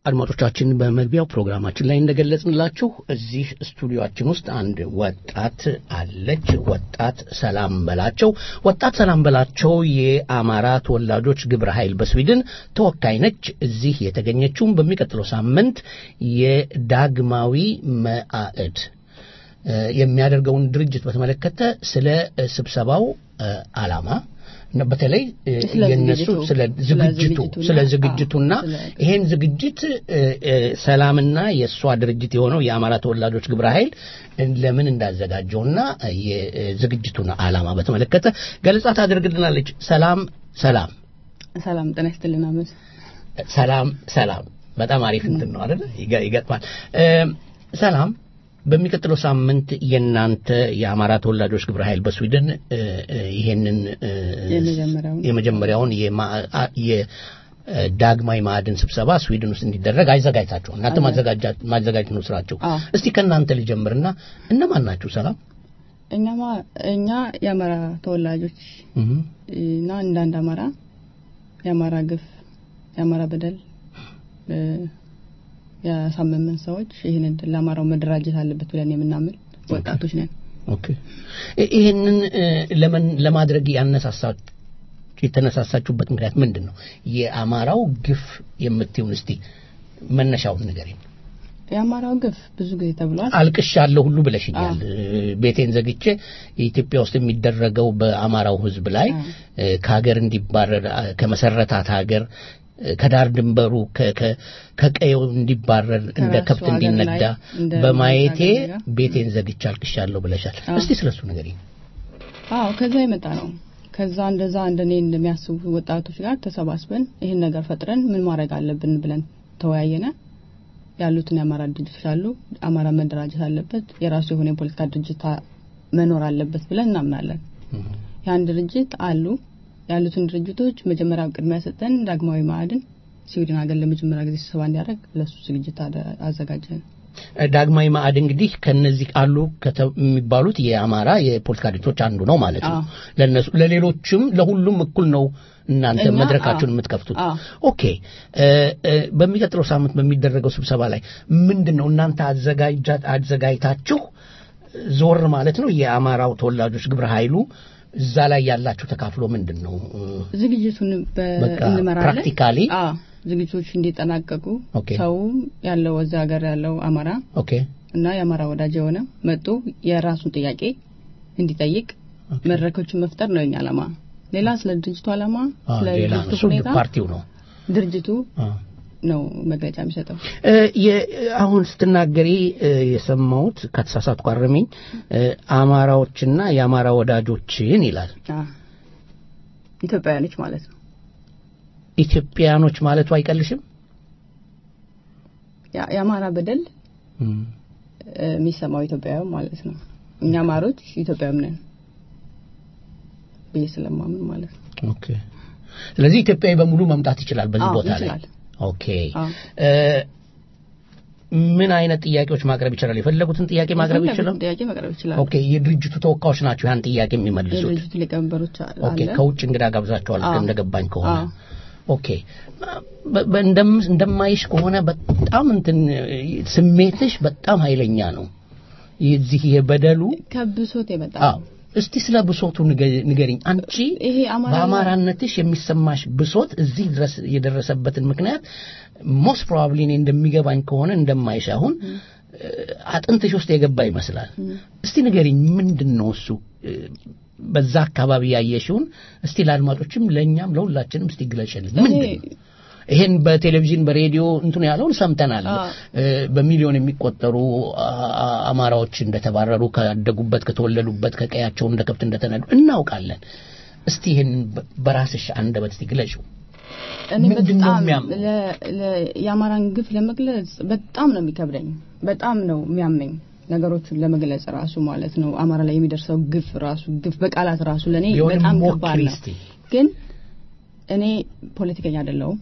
አድማጮቻችን በመግቢያው ፕሮግራማችን ላይ እንደገለጽንላችሁ እዚህ ስቱዲዮአችን ውስጥ አንድ ወጣት አለች። ወጣት ሰላም በላቸው። ወጣት ሰላም በላቸው የአማራ ተወላጆች ግብረ ኃይል በስዊድን ተወካይ ነች። እዚህ የተገኘችውም በሚቀጥለው ሳምንት የዳግማዊ መአዕድ የሚያደርገውን ድርጅት በተመለከተ ስለ ስብሰባው ዓላማ በተለይ የነሱ ስለ ዝግጅቱ ስለ ዝግጅቱና ይሄን ዝግጅት ሰላምና የእሷ ድርጅት የሆነው የአማራ ተወላጆች ግብረ ኃይል ለምን እንዳዘጋጀውና የዝግጅቱን ዓላማ በተመለከተ ገለጻ ታደርግልናለች። ሰላም ሰላም ሰላም፣ ጤና ይስጥልን። አመት ሰላም ሰላም። በጣም አሪፍ እንትን ነው አይደል? ይገጥማል። ሰላም በሚቀጥለው ሳምንት የእናንተ የአማራ ተወላጆች ግብረ ኃይል በስዊድን ይሄንን የመጀመሪያውን የዳግማዊ ማዕድን ስብሰባ ስዊድን ውስጥ እንዲደረግ አይዘጋጅታችሁ እናንተ ማዘጋጀት ነው ስራቸው። እስቲ ከእናንተ ልጀምርና እነማን ናችሁ? ሰላም እኛማ እኛ የአማራ ተወላጆች እና እንዳንድ አማራ የአማራ ግፍ የአማራ በደል ያሳመመን ሰዎች ይህን እድል ለአማራው መደራጀት አለበት ብለን የምናምን ወጣቶች ነን። ኦኬ ይህንን ለምን ለማድረግ ያነሳሳችሁ የተነሳሳችሁበት ምክንያት ምንድን ነው? የአማራው ግፍ የምትይውን እስቲ መነሻውን ንገሪኝ። የአማራው ግፍ ብዙ ጊዜ ተብሏል። አልቅሻለሁ ሁሉ ብለሽኛል። ቤቴን ዘግቼ ኢትዮጵያ ውስጥ የሚደረገው በአማራው ሕዝብ ላይ ከሀገር እንዲባረር ከመሰረታት ሀገር ከዳር ድንበሩ ከቀየው እንዲባረር እንደ ከብት እንዲነዳ በማየቴ ቤቴን ዘግቼ አልቅሻለሁ ብለሻል። እስቲ ስለሱ ንገሪኝ። አዎ ከዛ የመጣ ነው። ከዛ እንደዛ እንደኔ እንደሚያስቡ ወጣቶች ጋር ተሰባስበን ይህን ነገር ፈጥረን ምን ማድረግ አለብን ብለን ተወያየነ። ያሉትን የአማራ ድርጅቶች አሉ። አማራ መደራጀት አለበት፣ የራሱ የሆነ የፖለቲካ ድርጅት መኖር አለበት ብለን እናምናለን። ያን ድርጅት አሉ ያሉትን ድርጅቶች መጀመሪያ ቅድሚያ ሰጠን ዳግማዊ ማዕድን ስዊድን ሀገር ለመጀመሪያ ጊዜ ስብሰባ እንዲያደርግ ለሱ ዝግጅት አዘጋጀን። ዳግማዊ ማዕድ እንግዲህ ከነዚህ አሉ የሚባሉት የአማራ የፖለቲካ ድርጅቶች አንዱ ነው ማለት ነው። ለነሱ ለሌሎችም ለሁሉም እኩል ነው እናንተ መድረካችሁን የምትከፍቱት። ኦኬ በሚቀጥለው ሳምንት በሚደረገው ስብሰባ ላይ ምንድን ነው እናንተ አዘጋጅታችሁ ዞር ማለት ነው የአማራው ተወላጆች ግብረ ኃይሉ እዛ ላይ ያላችሁ ተካፍሎ ምንድን ነው ዝግጅቱን እንመራለን። ፕራክቲካሊ ዝግጅቶች እንዲጠናቀቁ ሰው ያለው እዛ ሀገር ያለው አማራ ኦኬ እና የአማራ ወዳጅ የሆነ መጡ የራሱን ጥያቄ እንዲጠይቅ መድረኮችን መፍጠር ነው የኛ ዓላማ። ሌላ ስለ ድርጅቱ ዓላማ ስለ ድርጅቱ ሁኔታ ፓርቲው ነው ድርጅቱ ነው መግለጫ የሚሰጠው። አሁን ስትናገሪ የሰማሁት ከተሳሳትኩ አርመኝ፣ አማራዎችና የአማራ ወዳጆችን ይላል። ኢትዮጵያውያኖች ማለት ነው። ኢትዮጵያኖች ማለቱ አይቀልሽም? የአማራ በደል የሚሰማው ኢትዮጵያዊ ማለት ነው። እኛ አማሮች ኢትዮጵያዊም ነን ብዬ ስለማምን ማለት ነው። ኦኬ። ስለዚህ ኢትዮጵያዊ በሙሉ መምጣት ይችላል በዚህ ቦታ ላይ ይችላል። ኦኬ ምን አይነት ጥያቄዎች ማቅረብ ይችላል? የፈለጉትን ጥያቄ ማቅረብ ይችላል። ጥያቄ ማቅረብ ይችላል። ኦኬ የድርጅቱ ተወካዮች ናቸው ያን ጥያቄ የሚመልሱት። የድርጅቱ ሊቀመንበሮች አለ። ኦኬ ከውጭ እንግዳ ጋብዛቸዋል እንደገባኝ ከሆነ ኦኬ እንደማይሽ ከሆነ በጣም እንትን ስሜትሽ በጣም ኃይለኛ ነው። የዚህ የበደሉ ከብሶት የመጣ አዎ እስቲ ስለ ብሶቱ ንገሪኝ። አንቺ ይሄ አማራ በአማራነትሽ የሚሰማሽ ብሶት እዚህ ድረስ የደረሰበትን ምክንያት ሞስት ፕሮባብሊ እኔ እንደሚገባኝ ከሆነ እንደማይሽ አሁን አጥንትሽ ውስጥ የገባ ይመስላል። እስቲ ንገሪኝ፣ ምንድን ነው እሱ? በዛ አካባቢ ያየሽውን እስቲ ለአድማጮችም ለእኛም ለሁላችንም እስቲ ግለጭልን። ምንድን ነው ይሄን በቴሌቪዥን በሬዲዮ እንትኑ ያለውን ሰምተናል። በሚሊዮን የሚቆጠሩ አማራዎች እንደተባረሩ ካደጉበት ከተወለዱበት ከቀያቸው እንደ ከብት እንደተነዱ እናውቃለን። እስቲ ይሄን በራስሽ አንደበት እስቲ ግለጪው። እኔ በጣም የአማራን ግፍ ለመግለጽ በጣም ነው የሚከብደኝ። በጣም ነው የሚያመኝ ነገሮችን ለመግለጽ ራሱ ማለት ነው። አማራ ላይ የሚደርሰው ግፍ ራሱ ግፍ በቃላት ራሱ ለእኔ በጣም ከባድ ነው። ግን እኔ ፖለቲከኛ አይደለሁም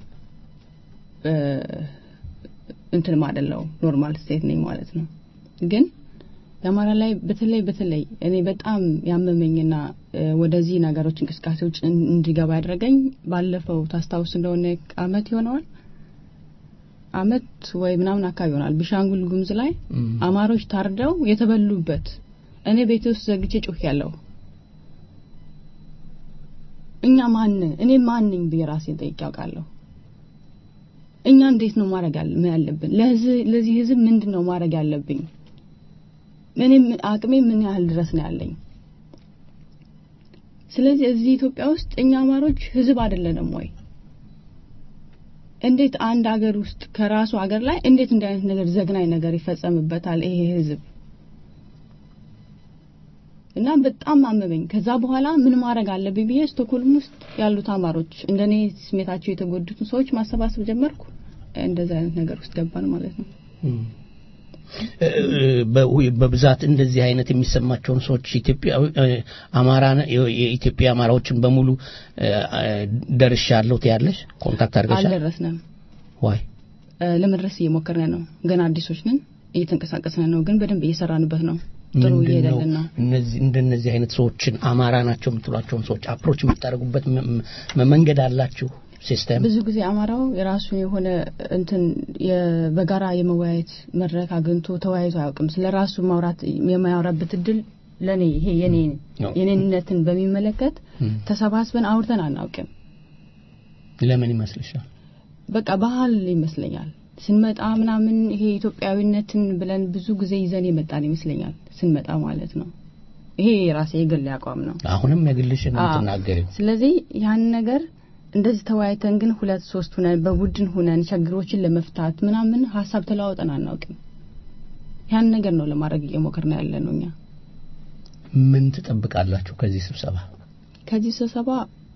እንትንም አይደለሁም ኖርማል ስቴት ነኝ ማለት ነው። ግን የአማራ ላይ በተለይ በተለይ እኔ በጣም ያመመኝና ወደዚህ ነገሮች እንቅስቃሴዎች እንዲገባ ያደረገኝ ባለፈው ታስታውስ እንደሆነ አመት ይሆነዋል አመት ወይ ምናምን አካባቢ ይሆናል ቢሻንጉል ጉምዝ ላይ አማሮች ታርደው የተበሉበት እኔ ቤት ውስጥ ዘግቼ ጩህ ያለው እኛ ማን እኔ ማን ነኝ ብዬ ራሴን ጠይቄ ያውቃለሁ። እኛ እንዴት ነው ማድረግ ያለብን? ለዚህ ህዝብ ምንድን ነው ማድረግ ያለብኝ? እኔ አቅሜ ምን ያህል ድረስ ነው ያለኝ? ስለዚህ እዚህ ኢትዮጵያ ውስጥ እኛ አማሮች ህዝብ አይደለንም ወይ? እንዴት አንድ ሀገር ውስጥ ከራሱ ሀገር ላይ እንዴት እንዲህ አይነት ነገር ዘግናኝ ነገር ይፈጸምበታል ይሄ ህዝብ? እና በጣም አመመኝ። ከዛ በኋላ ምን ማድረግ አለብኝ ብዬ ስቶክሆልም ውስጥ ያሉት አማሮች እንደኔ ስሜታቸው የተጎዱትን ሰዎች ማሰባሰብ ጀመርኩ። እንደዚህ አይነት ነገር ውስጥ ገባን ማለት ነው። በብዛት እንደዚህ አይነት የሚሰማቸውን ሰዎች ኢትዮጵያ አማራ የኢትዮጵያ አማራዎችን በሙሉ ደርሻለሁ ትያለሽ? ኮንታክት አድርገሻል? አልደረስንም። ዋይ ለመድረስ እየሞከርን ነው። ገና አዲሶች ነን፣ እየተንቀሳቀስን ነው፣ ግን በደንብ እየሰራንበት ነው። ጥሩ እየሄደልን ነው። እነዚህ እንደነዚህ አይነት ሰዎችን አማራ ናቸው የምትሏቸውን ሰዎች አፕሮች የምታደርጉበት መንገድ አላችሁ? ሲስተም ብዙ ጊዜ አማራው የራሱ የሆነ እንትን በጋራ የመወያየት መድረክ አግኝቶ ተወያይቶ አያውቅም። ስለ ራሱ ማውራት የማያወራበት እድል ለኔ ይሄ የኔ የኔነትን በሚመለከት ተሰባስበን አውርተን አናውቅም። ለምን ይመስልሻል? በቃ ባህል ይመስለኛል። ስንመጣ ምናምን ይሄ ኢትዮጵያዊነትን ብለን ብዙ ጊዜ ይዘን የመጣን ይመስለኛል። ስንመጣ ማለት ነው። ይሄ የራሴ የግል አቋም ነው። አሁንም የግልሽን የምትናገሪው። ስለዚህ ያን ነገር እንደዚህ ተወያይተን ግን ሁለት ሶስት ሁነን በቡድን ሁነን ችግሮችን ለመፍታት ምናምን ሀሳብ ተለዋውጠን አናውቅም። ያን ነገር ነው ለማድረግ እየሞከርን ያለ ነው። እኛ ምን ትጠብቃላችሁ ከዚህ ስብሰባ? ከዚህ ስብሰባ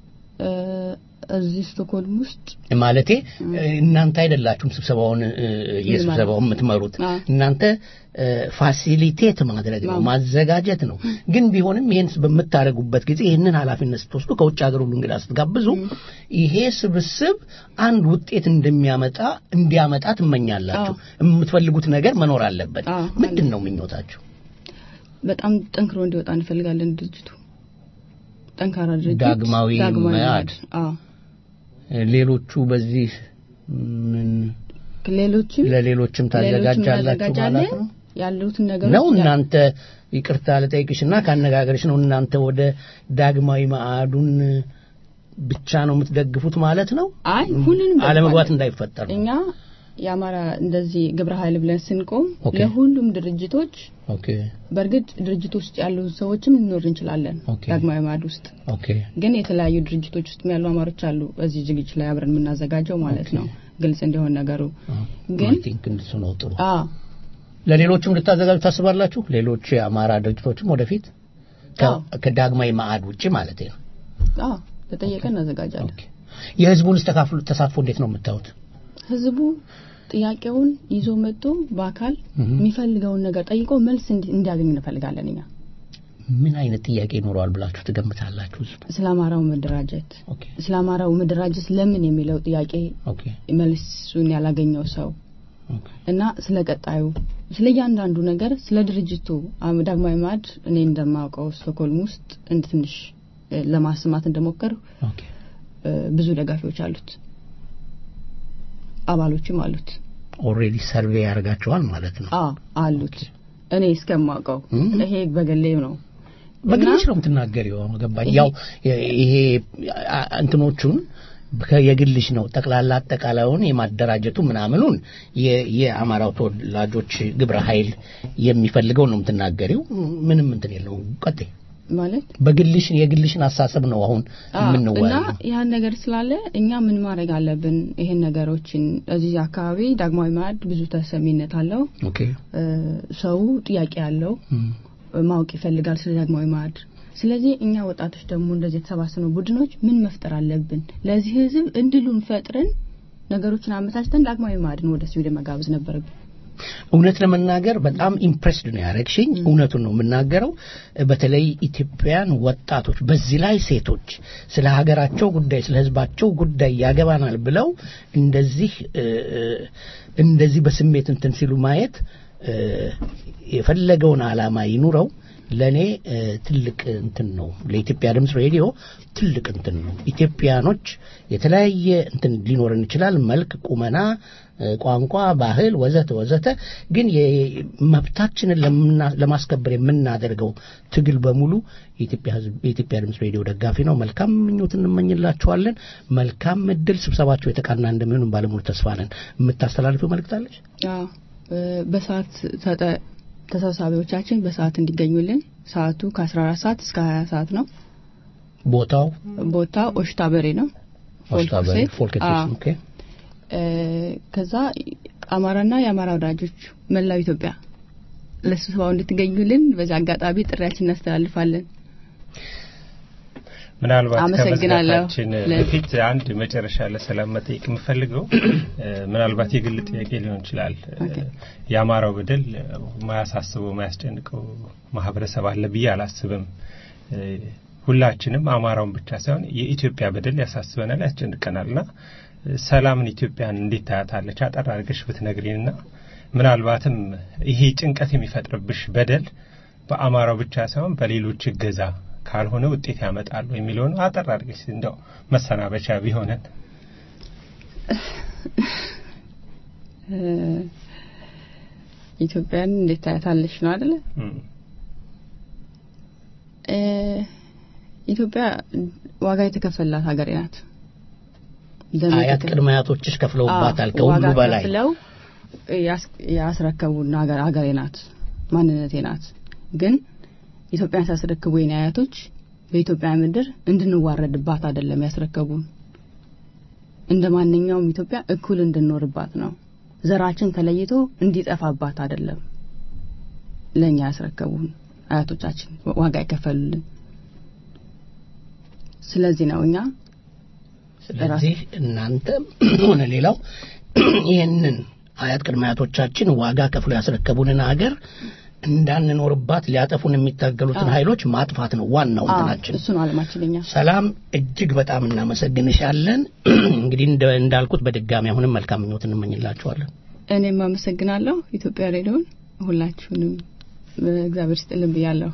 እዚህ ስቶክሆልም ውስጥ ማለቴ እናንተ አይደላችሁም ስብሰባውን የስብሰባውን የምትመሩት እናንተ ፋሲሊቴት ማድረግ ነው ማዘጋጀት ነው። ግን ቢሆንም ይህን በምታደርጉበት ጊዜ ይህንን ኃላፊነት ስትወስዱ ከውጭ ሀገር ሁሉ እንግዳ ስትጋብዙ ይሄ ስብስብ አንድ ውጤት እንደሚያመጣ እንዲያመጣ ትመኛላችሁ። የምትፈልጉት ነገር መኖር አለበት። ምንድን ነው ምኞታችሁ? በጣም ጠንክሮ እንዲወጣ እንፈልጋለን ድርጅቱ ጠንካራ ድርጅት ዳግማዊ መያድ ሌሎቹ በዚህ ምን ሌሎችም ለሌሎችም ታዘጋጃላችሁ ማለት ነው ያሉትን ነገሮች ነው እናንተ ይቅርታ ልጠይቅሽና ካነጋገርሽ ነው እናንተ ወደ ዳግማዊ ማዕዱን ብቻ ነው የምትደግፉት ማለት ነው አይ ሁሉንም አለመግባት እንዳይፈጠር እኛ የአማራ እንደዚህ ግብረ ኃይል ብለን ስንቆም ለሁሉም ድርጅቶች በእርግጥ ድርጅት ውስጥ ያሉ ሰዎችም ልኖር እንችላለን ዳግማዊ ማዕድ ውስጥ ግን የተለያዩ ድርጅቶች ውስጥ ያሉ አማሮች አሉ በዚህ ዝግጅት ላይ አብረን የምናዘጋጀው ማለት ነው ግልጽ እንዲሆን ነገሩ ግን እንደሱ ነው ጥሩ ለሌሎችም ልታዘጋጁ ታስባላችሁ ሌሎች የአማራ ድርጅቶችም ወደፊት ከዳግማዊ ማዕድ ውጭ ማለት ነው ተጠየቀ እናዘጋጃለን የህዝቡን ተሳትፎ እንዴት ነው የምታዩት ህዝቡ ጥያቄውን ይዞ መጥቶ በአካል የሚፈልገውን ነገር ጠይቆ መልስ እንዲያገኝ እንፈልጋለን እኛ ምን አይነት ጥያቄ ይኖረዋል ብላችሁ ትገምታላችሁ ስለ አማራው መደራጀት ስለ አማራው መደራጀት ለምን የሚለው ጥያቄ መልሱን ያላገኘው ሰው እና ስለ ቀጣዩ ስለ እያንዳንዱ ነገር ስለ ድርጅቱ ዳግማዊ ማዕድ እኔ እንደማውቀው ስቶክሆልም ውስጥ እንድ ትንሽ ለማስማት እንደሞከር ብዙ ደጋፊዎች አሉት አባሎችም አሉት ኦልሬዲ ሰርቬይ ያደርጋቸዋል ማለት ነው አዎ አሉት እኔ እስከማውቀው ይሄ በገሌም ነው በግልሽ ነው የምትናገሪው ገባኝ ያው ይሄ እንትኖቹን የግልሽ ነው ጠቅላላ አጠቃላዩን የማደራጀቱ ምናምኑን የአማራው ተወላጆች ግብረ ኃይል የሚፈልገው ነው የምትናገሪው ምንም እንትን የለውም ቀጥይ ማለት በግልሽ የግልሽን አሳሰብ ነው አሁን የምንወያየው እና ያን ነገር ስላለ እኛ ምን ማድረግ አለብን ይሄን ነገሮችን እዚህ አካባቢ ዳግማዊ ማዕድ ብዙ ተሰሚነት አለው ሰው ጥያቄ አለው ማወቅ ይፈልጋል ስለ ዳግማዊ ማዕድ ስለዚህ እኛ ወጣቶች ደግሞ እንደዚህ የተሰባሰኑ ቡድኖች ምን መፍጠር አለብን ለዚህ ህዝብ እንድሉን ፈጥረን ነገሮችን አመቻችተን ዳግማዊ ማዕድን ወደ ስዊድን መጋበዝ ነበረብን እውነት ለመናገር በጣም ኢምፕሬስድ ነው ያደረግሽኝ እውነቱን ነው የምናገረው በተለይ ኢትዮጵያን ወጣቶች በዚህ ላይ ሴቶች ስለ ሀገራቸው ጉዳይ ስለ ህዝባቸው ጉዳይ ያገባናል ብለው እንደዚህ እንደዚህ በስሜት እንትን ሲሉ ማየት የፈለገውን ዓላማ ይኑረው ለእኔ ትልቅ እንትን ነው። ለኢትዮጵያ ድምፅ ሬዲዮ ትልቅ እንትን ነው። ኢትዮጵያኖች የተለያየ እንትን ሊኖረን ይችላል፣ መልክ፣ ቁመና፣ ቋንቋ፣ ባህል ወዘተ ወዘተ። ግን መብታችንን ለማስከበር የምናደርገው ትግል በሙሉ የኢትዮጵያ ድምፅ ሬዲዮ ደጋፊ ነው። መልካም ምኞት እንመኝላችኋለን። መልካም እድል። ስብሰባቸው የተቃና እንደሚሆን ባለሙሉ ተስፋ ነን። የምታስተላልፈው መልእክት አለች? በሰዓት ተሰብሳቢዎቻችን በሰዓት እንዲገኙልን ሰዓቱ ከ14 ሰዓት እስከ 20 ሰዓት ነው። ቦታው ቦታው ኦሽታ በሬ ነው። ከዛ አማራና የአማራ ወዳጆች መላው ኢትዮጵያ ለስብሰባው እንድትገኙልን በዚህ አጋጣሚ ጥሪያችን እናስተላልፋለን። ምናልባት ከመዝጋታችን በፊት አንድ መጨረሻ ለሰላም መጠየቅ የምፈልገው ምናልባት የግል ጥያቄ ሊሆን ይችላል። የአማራው በደል ማያሳስበው ማያስጨንቀው ማህበረሰብ አለ ብዬ አላስብም። ሁላችንም አማራውን ብቻ ሳይሆን የኢትዮጵያ በደል ያሳስበናል፣ ያስጨንቀናል እና ሰላምን ኢትዮጵያን እንዴት ታያታለች? አጠር አድርገሽ ብትነግሪንና ምናልባትም ይሄ ጭንቀት የሚፈጥርብሽ በደል በአማራው ብቻ ሳይሆን በሌሎች እገዛ ካልሆነ ውጤት ያመጣሉ የሚለውን አጠር አድርገሽ እንደው መሰናበቻ ቢሆነን። ኢትዮጵያን እንዴት ታያታለች ነው አይደለ? ኢትዮጵያ ዋጋ የተከፈላት ሀገር ናት። አያት ቅድመ አያቶችሽ ከፍለውባታል። ከሁሉ በላይ ከፍለው ያስረከቡን ሀገር ሀገሬ ናት፣ ማንነቴ ናት። ግን ኢትዮጵያን ሲያስረክቡ የኔ አያቶች በኢትዮጵያ ምድር እንድንዋረድባት አይደለም ያስረከቡን፣ እንደ ማንኛውም ኢትዮጵያ እኩል እንድንኖርባት ነው። ዘራችን ተለይቶ እንዲጠፋባት አይደለም ለእኛ ያስረከቡን አያቶቻችን ዋጋ የከፈሉልን። ስለዚህ ነው እኛ ስለዚህ እናንተም ሆነ ሌላው ይህንን አያት ቅድመ አያቶቻችን ዋጋ ከፍሎ ያስረከቡንን ሀገር እንዳንኖርባት ሊያጠፉን የሚታገሉትን ኃይሎች ማጥፋት ነው ዋናው እንትናችን። እሱ ነው አለማችን። እኛ ሰላም እጅግ በጣም እናመሰግንሻለን። እንግዲህ እንዳልኩት በድጋሚ አሁንም መልካም ምኞት እንመኝላችኋለን። እኔም አመሰግናለሁ ኢትዮጵያ ሬዲዮን ሁላችሁንም እግዚአብሔር ስጥልን ብያለሁ።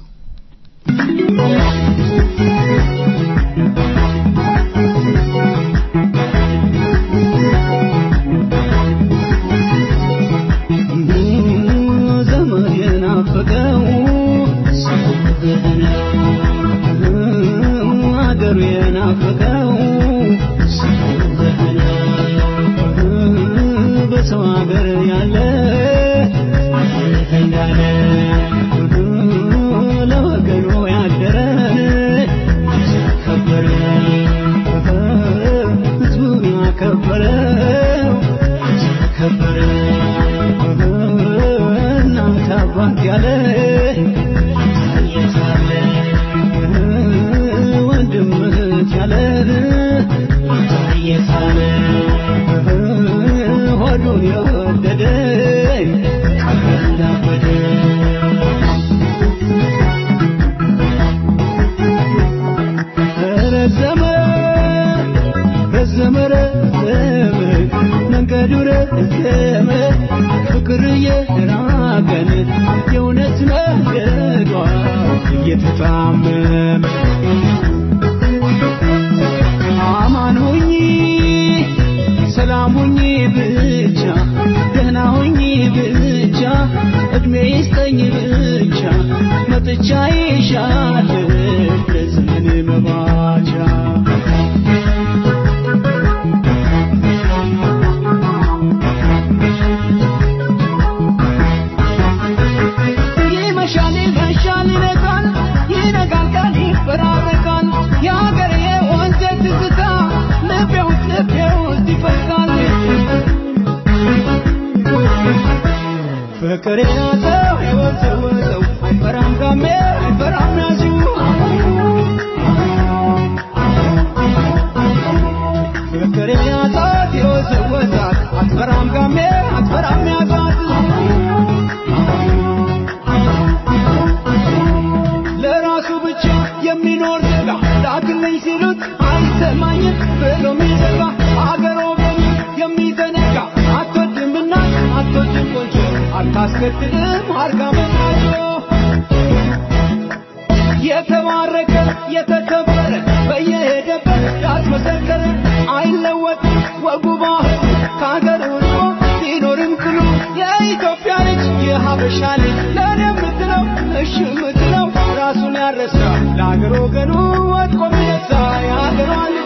አታስከትልም አርጋ መናቸው የተባረከ የተከበረ በየሄደበት ያስመሰከረ አይለወጥ ወጉ ባህል ከሀገር ውሎ ሲኖርም ክሉ የኢትዮጵያ ልጅ የሀበሻ ልጅ ለእኔ የምትለው እሺ የምትለው ራሱን ያረሳ ለአገር ወገኑ ወድቆ ሚነሳ የሀገሯ ልጅ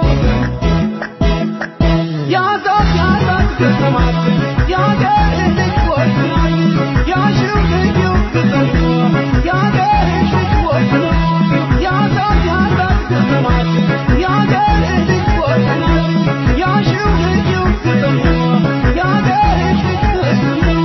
ያዛት ያዛት ከተማችን የሀገር ልጅ ወርትናል ያሽው ልዩ ግዘት የሀገር ልጅ ወርትናል ያዛት ያዛት ከተማችን የሀገር ልጅ ወርትናል ያሽው ልዩ ግዘት የሀገር ልጅ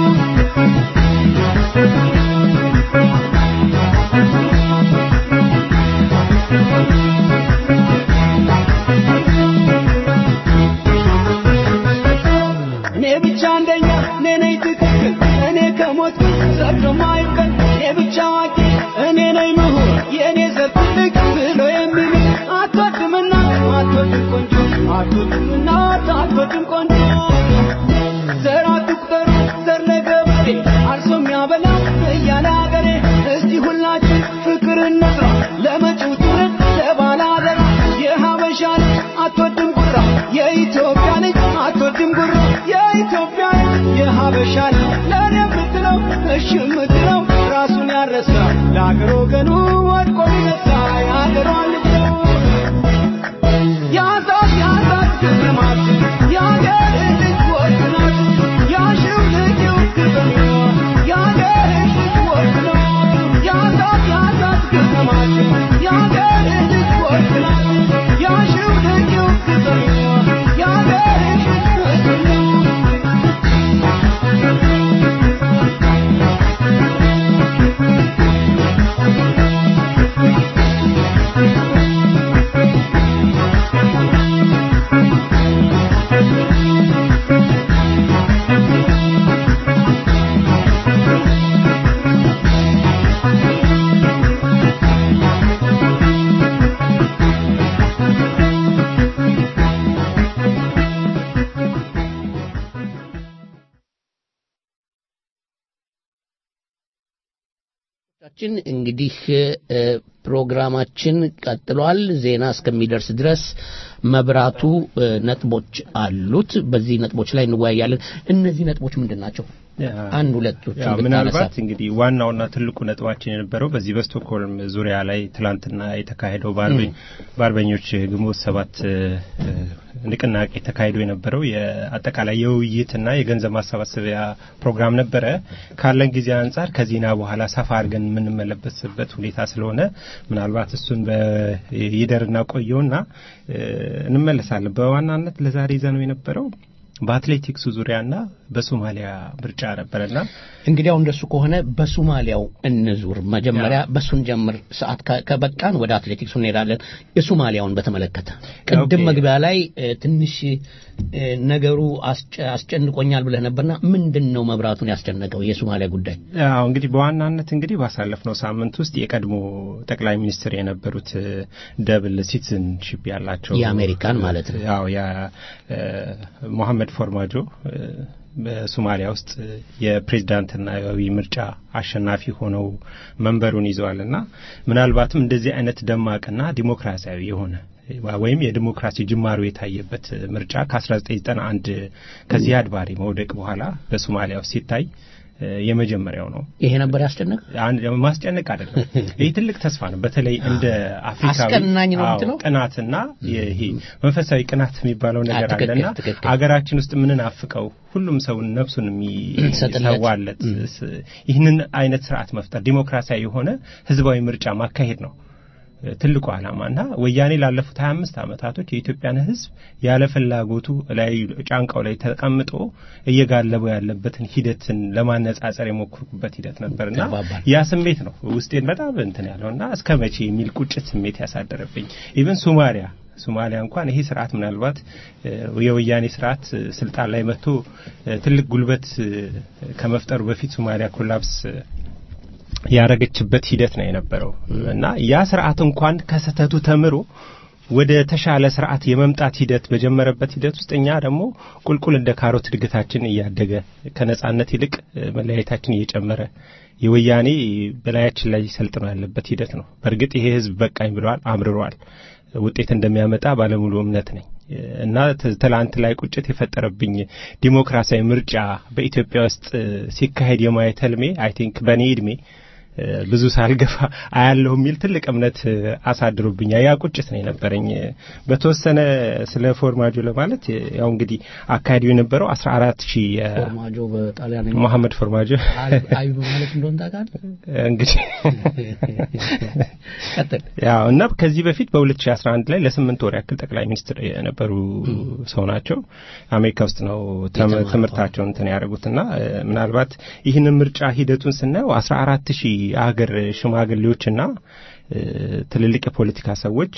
እኔ ብቻ አንደኛ እኔ ነኝ ትክክል እኔ ከሞት ሰርዶ ማይቀር እኔ ብቻ አዋቂ እኔ ነኝ ምሁር የእኔ ዘር ትልቅ ብሎ የሚል አትወድምና አትወድም ቆንጆ አትወድምና አትወድም ቆንጆ ዘር አትቁጠሩ ዘር ለገበሬ አርሶ የሚያበላ እያለ አገሬ እስቲ ሁላችን ፍቅር እንስራ ለመጪው ትውልድ ለባላደራ የሀበሻ ልጅ አትወድም ጉራ የኢትዮጵያ ልጅ አትወድም ጉራ የኢትዮጵያ ልጅ የሀበሻ ልጅ ለእኔ የምትለው እሺ የምትለው ራሱን ያረሳ ለአገር ወገኑ ወድቆ ሊነሳ የአገሯ ልጅ ነው ያዛት ያዛት ከተማችን የአገር ልጅ ወርቅ ናት ያሽው ልዩ ክብር የአገር ልጅ ወርቅ ነው ያዛት ያዛት ከተማችን የአገር ልጅ ወርቅ ናት ያሽው ልዩ ክብር የአገር ልጅ ወርቅ ነው ችን እንግዲህ እ፣ ፕሮግራማችን ቀጥሏል። ዜና እስከሚደርስ ድረስ መብራቱ እ፣ ነጥቦች አሉት። በዚህ ነጥቦች ላይ እንወያያለን። እነዚህ ነጥቦች ምንድን ናቸው? አንድ ሁለቶቹ ያው ምናልባት እንግዲህ ዋናውና ትልቁ ነጥባችን የነበረው በዚህ በስቶክሆልም ዙሪያ ላይ ትላንትና የተካሄደው በአርበኝ- በአርበኞች ግንቦት ሰባት እ፣ ንቅናቄ ተካሂዶ የነበረው የአጠቃላይ የውይይትና የገንዘብ ማሰባሰቢያ ፕሮግራም ነበረ። ካለን ጊዜ አንጻር ከዜና በኋላ ሰፋ አድርገን የምንመለበስበት ሁኔታ ስለሆነ ምናልባት እሱን በይደርና ቆየውና እ፣ እንመለሳለን። በዋናነት ለዛሬ ይዘነው የነበረው በአትሌቲክሱ ዙሪያና በሶማሊያ ምርጫ ነበረና እንግዲያው እንደሱ ከሆነ በሶማሊያው እንዙር። መጀመሪያ በሱን ጀምር። ሰዓት ከ- ከበቃን ወደ አትሌቲክሱ እንሄዳለን። የሶማሊያውን በተመለከተ ቅድም ኦኬ። መግቢያ ላይ እ፣ ትንሽ እ፣ ነገሩ አስጨ- አስጨንቆኛል ብለህ ነበርና ምንድን ነው መብራቱን ያስጨነቀው የሶማሊያ ጉዳይ? አዎ እንግዲህ በዋናነት እንግዲህ ባሳለፍነው ሳምንት ውስጥ የቀድሞ ጠቅላይ ሚኒስትር የነበሩት እ፣ ደብል ሲቲዝንሺፕ ያላቸው የአሜሪካን ማለት ነው። ያው ያ እ፣ ሞሐመድ ፎርማጆ እ፣ በሶማሊያ ውስጥ የፕሬዝዳንትናዊ ምርጫ አሸናፊ ሆነው መንበሩን ይዘዋልና ምናልባትም እንደዚህ አይነት ደማቅና ዲሞክራሲያዊ የሆነ ወይም የዲሞክራሲ ጅማሮ የታየበት ምርጫ ከ1991 ከዚያድ ባሬ መውደቅ በኋላ በሶማሊያ ውስጥ ሲታይ እ፣ የመጀመሪያው ነው። ይሄ ነበር ያስጨነቀ አንድ ማስጨነቅ አይደለም። ይህ ትልቅ ተስፋ ነው። በተለይ እንደ አፍሪካዊ አስቀናኝ ነው አዎ፣ የምትለው? ቅናትና ይሄ መንፈሳዊ ቅናት የሚባለው ነገር ትክክል፣ አለና ትክክል። አገራችን ውስጥ ምንን አፍቀው ሁሉም ሰውን ነፍሱን ሰጥለት። የሚሰዋለት ስ- ይህንን አይነት ስርዓት መፍጠር ዲሞክራሲያዊ የሆነ ህዝባዊ ምርጫ ማካሄድ ነው ትልቁ ዓላማና ወያኔ ላለፉት 25 ዓመታቶች የኢትዮጵያን ህዝብ ያለ ፍላጎቱ ላይ ጫንቃው ላይ ተቀምጦ እየጋለበው ያለበትን ሂደትን ለማነጻጸር የሞክርኩበት ሂደት ነበርና ተግባባን። ያ ስሜት ነው ውስጤን በጣም እንትን ያለውና እስከ መቼ የሚል ቁጭት ስሜት ያሳደረብኝ ኢቨን ሶማሊያ ሶማሊያ እንኳን ይሄ ስርዓት ምናልባት እ፣ የወያኔ ስርዓት እ፣ ስልጣን ላይ መጥቶ እ፣ ትልቅ ጉልበት እ፣ ከመፍጠሩ በፊት ሶማሊያ ኮላፕስ እ፣ ያረገችበት ሂደት ነው የነበረው እና ያ ስርዓት እንኳን ከስህተቱ ተምሮ ወደ ተሻለ ስርዓት የመምጣት ሂደት በጀመረበት ሂደት ውስጥ እኛ ደግሞ ቁልቁል እንደ ካሮት እድገታችን እያደገ ከነጻነት ይልቅ መለያየታችን እየጨመረ የወያኔ በላያችን ላይ ሰልጥኖ ያለበት ሂደት ነው። በእርግጥ ይሄ ህዝብ በቃኝ ብለዋል፣ አምርሯል። ውጤት እንደሚያመጣ ባለሙሉ እምነት ነኝ እና ትላንት ላይ ቁጭት የፈጠረብኝ ዲሞክራሲያዊ ምርጫ በኢትዮጵያ ውስጥ ሲካሄድ የማየት ህልሜ አይ ቲንክ በእኔ እድሜ ብዙ ሳልገፋ አያለሁ የሚል ትልቅ እምነት አሳድሮብኛል። ያ ቁጭት ነው የነበረኝ። በተወሰነ ስለ ፎርማጆ ለማለት ያው እንግዲህ አካሄዱ የነበረው አስራ አራት ሺህ ፎርማጆ በጣሊያን መሐመድ ፎርማጆ አይብ ማለት እንደሆነ ታውቃለህ? እንግዲህ ያው እና ከዚህ በፊት በ2011 ላይ ለስምንት ወር ያክል ጠቅላይ ሚኒስትር የነበሩ ሰው ናቸው። አሜሪካ ውስጥ ነው ትምህርታቸውን እንትን ያደረጉትና ምናልባት ይህንን ምርጫ ሂደቱን ስናየው አስራ አራት ሺህ የሀገር ሽማግሌዎችና ትልልቅ የፖለቲካ ሰዎች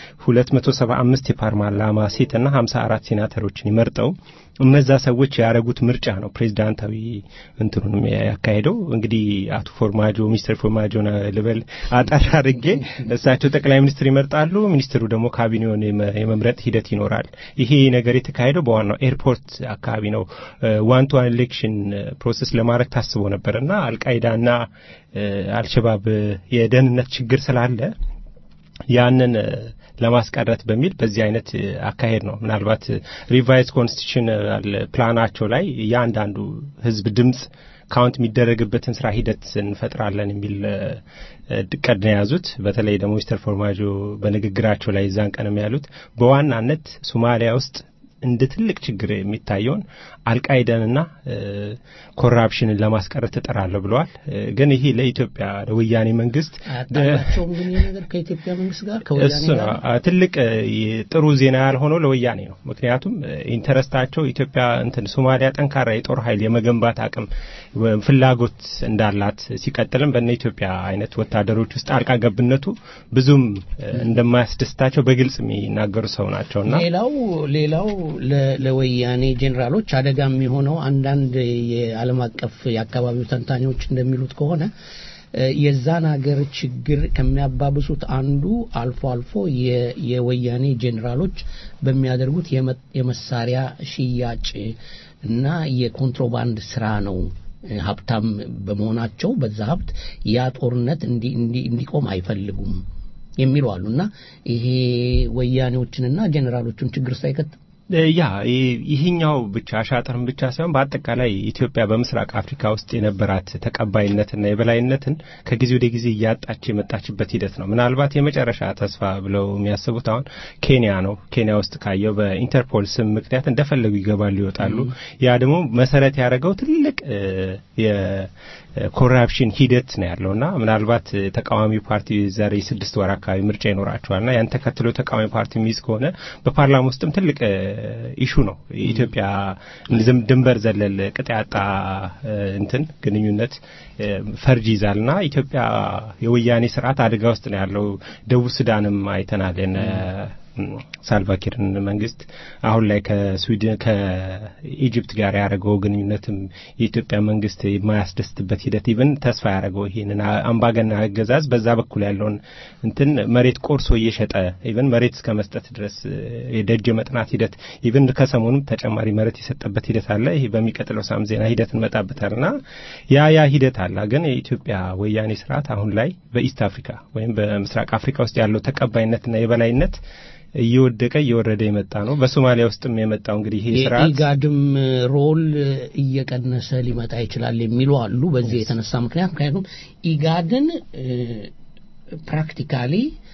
275 የፓርላማ ሴትና 54 ሴናተሮችን ይመርጠው እነዛ ሰዎች ያደረጉት ምርጫ ነው ፕሬዚዳንታዊ እንትኑንም ያካሄደው። እንግዲህ አቶ ፎርማጆ ሚኒስትር ፎርማጆ ልበል አጠር አድርጌ እሳቸው ጠቅላይ ሚኒስትር ይመርጣሉ። ሚኒስትሩ ደግሞ ካቢኔውን የመምረጥ ሂደት ይኖራል። ይሄ ነገር የተካሄደው በዋናው ኤርፖርት አካባቢ ነው። ዋን ቱ ዋን ኤሌክሽን ፕሮሰስ ለማድረግ ታስቦ ነበር እና አልቃይዳና አልሸባብ የደህንነት ችግር ስላለ ያንን ለማስቀረት በሚል በዚህ አይነት አካሄድ ነው። ምናልባት ሪቫይዝ ኮንስቲቱሽናል ፕላናቸው ላይ እያንዳንዱ ህዝብ ድምፅ ካውንት የሚደረግበትን ስራ ሂደት እንፈጥራለን የሚል እቅድ ነው የያዙት። በተለይ ደግሞ ሚስተር ፎርማጆ በንግግራቸው ላይ እዛን ቀንም ያሉት በዋናነት ሶማሊያ ውስጥ እንደ ትልቅ ችግር የሚታየውን አልቃይዳንና ኮራፕሽንን ለማስቀረት እጥራለሁ ብለዋል። ግን ይሄ ለኢትዮጵያ ለወያኔ መንግስት አያጣላቸውም። ግን ይህ ነገር ከኢትዮጵያ መንግስት ጋር ከወያኔ እሱ ነው ትልቅ ጥሩ ዜና ያልሆነው ለወያኔ ነው። ምክንያቱም ኢንተረስታቸው ኢትዮጵያ እንትን ሶማሊያ ጠንካራ የጦር ኃይል የመገንባት አቅም ፍላጎት እንዳላት ሲቀጥልም በእነ ኢትዮጵያ አይነት ወታደሮች ውስጥ ጣልቃ ገብነቱ ብዙም እንደማያስደስታቸው በግልጽ የሚናገሩ ሰው ናቸውና ሌላው ሌላው ለወያኔ ጄኔራሎች አደጋ የሚሆነው አንዳንድ የዓለም አቀፍ የአካባቢው ተንታኞች እንደሚሉት ከሆነ የዛን ሀገር ችግር ከሚያባብሱት አንዱ አልፎ አልፎ የወያኔ ጄኔራሎች በሚያደርጉት የመሳሪያ ሽያጭ እና የኮንትሮባንድ ስራ ነው። ሀብታም በመሆናቸው በዛ ሀብት ያ ጦርነት እንዲቆም አይፈልጉም የሚሉ አሉ እና ይሄ ወያኔዎችንና ጄኔራሎቹን ችግር ሳይከት ያ ይህኛው ብቻ አሻጥርም ብቻ ሳይሆን በአጠቃላይ ኢትዮጵያ በምስራቅ አፍሪካ ውስጥ የነበራት ተቀባይነትና የበላይነትን ከጊዜ ወደ ጊዜ እያጣች የመጣችበት ሂደት ነው። ምናልባት የመጨረሻ ተስፋ ብለው የሚያስቡት አሁን ኬንያ ነው። ኬንያ ውስጥ ካየው በኢንተርፖል ስም ምክንያት እንደፈለጉ ይገባሉ፣ ይወጣሉ። ያ ደግሞ መሰረት ያደረገው ትልቅ ኮራፕሽን ሂደት ነው ያለውና ምናልባት ተቃዋሚ ፓርቲ ዛሬ ስድስት ወር አካባቢ ምርጫ ይኖራቸዋልና ያን ተከትሎ ተቃዋሚ ፓርቲ የሚይዝ ከሆነ በፓርላማ ውስጥም ትልቅ ኢሹ ነው። የኢትዮጵያ ድንበር ዘለል ቅጥ ያጣ እንትን ግንኙነት ፈርጅ ይዛልና ኢትዮጵያ የወያኔ ስርዓት አደጋ ውስጥ ነው ያለው። ደቡብ ሱዳንም አይተናል። ሳልቫኪርን መንግስት አሁን ላይ ከስዊድን ከኢጅፕት ጋር ያደረገው ግንኙነትም የኢትዮጵያ መንግስት የማያስደስትበት ሂደት ኢቭን ተስፋ ያደረገው ይህንን አምባገና አገዛዝ በዛ በኩል ያለውን እንትን መሬት ቆርሶ እየሸጠ ኢቭን መሬት እስከ መስጠት ድረስ የደጅ መጥናት ሂደት ኢቭን ከሰሞኑም ተጨማሪ መሬት የሰጠበት ሂደት አለ። ይህ በሚቀጥለው ሳም ዜና ሂደት እንመጣበታልና ያ ያ ሂደት አለ። ግን የኢትዮጵያ ወያኔ ስርዓት አሁን ላይ በኢስት አፍሪካ ወይም በምስራቅ አፍሪካ ውስጥ ያለው ተቀባይነትና የበላይነት እየወደቀ እየወረደ የመጣ ነው። በሶማሊያ ውስጥም የመጣው እንግዲህ ይሄ ስርዓት የኢጋድም ሮል እየቀነሰ ሊመጣ ይችላል የሚሉ አሉ። በዚህ የተነሳ ምክንያት ምክንያቱም ኢጋድን ፕራክቲካሊ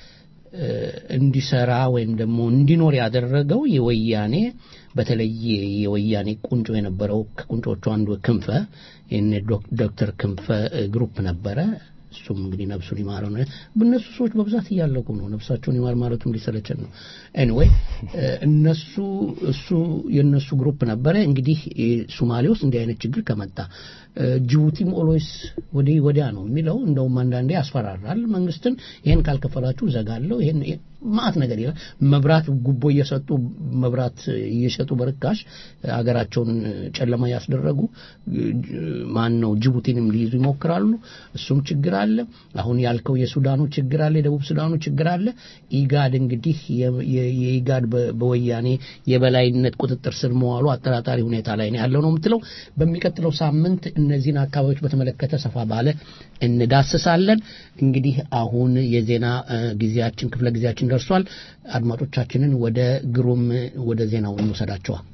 እንዲሰራ ወይም ደግሞ እንዲኖር ያደረገው የወያኔ በተለይ የወያኔ ቁንጮ የነበረው ከቁንጮቹ አንዱ ክንፈ ዶክተር ክንፈ ግሩፕ ነበረ። እሱም እንግዲህ ነፍሱን ይማረው ነው። እነሱ ሰዎች በብዛት እያለቁ ነው። ነፍሳቸውን ይማር ማለቱም ሊሰለቸን ነው። ኤኒዌይ እነሱ እሱ የእነሱ ግሩፕ ነበረ። እንግዲህ ሶማሌ ውስጥ እንዲህ አይነት ችግር ከመጣ ጅቡቲም ኦሎይስ ወዲህ ወዲያ ነው የሚለው። እንደውም አንዳንዴ ያስፈራራል መንግስትን። ይሄን ካልከፈላችሁ ዘጋለሁ፣ ይሄን ማአት ነገር ይላል። መብራት ጉቦ እየሰጡ መብራት እየሸጡ በርካሽ ሀገራቸውን ጨለማ ያስደረጉ ማን ነው ጅቡቲንም ሊይዙ ይሞክራሉ። እሱም ችግር አለ። አሁን ያልከው የሱዳኑ ችግር አለ፣ የደቡብ ሱዳኑ ችግር አለ። ኢጋድ እንግዲህ የኢጋድ በወያኔ የበላይነት ቁጥጥር ስር መዋሉ አጠራጣሪ ሁኔታ ላይ ነው ያለው ነው የምትለው። በሚቀጥለው ሳምንት እነዚህን አካባቢዎች በተመለከተ ሰፋ ባለ እንዳስሳለን። እንግዲህ አሁን የዜና ጊዜያችን ክፍለ ጊዜያችን ደርሷል። አድማጮቻችንን ወደ ግሩም ወደ ዜናው እንወሰዳቸዋል።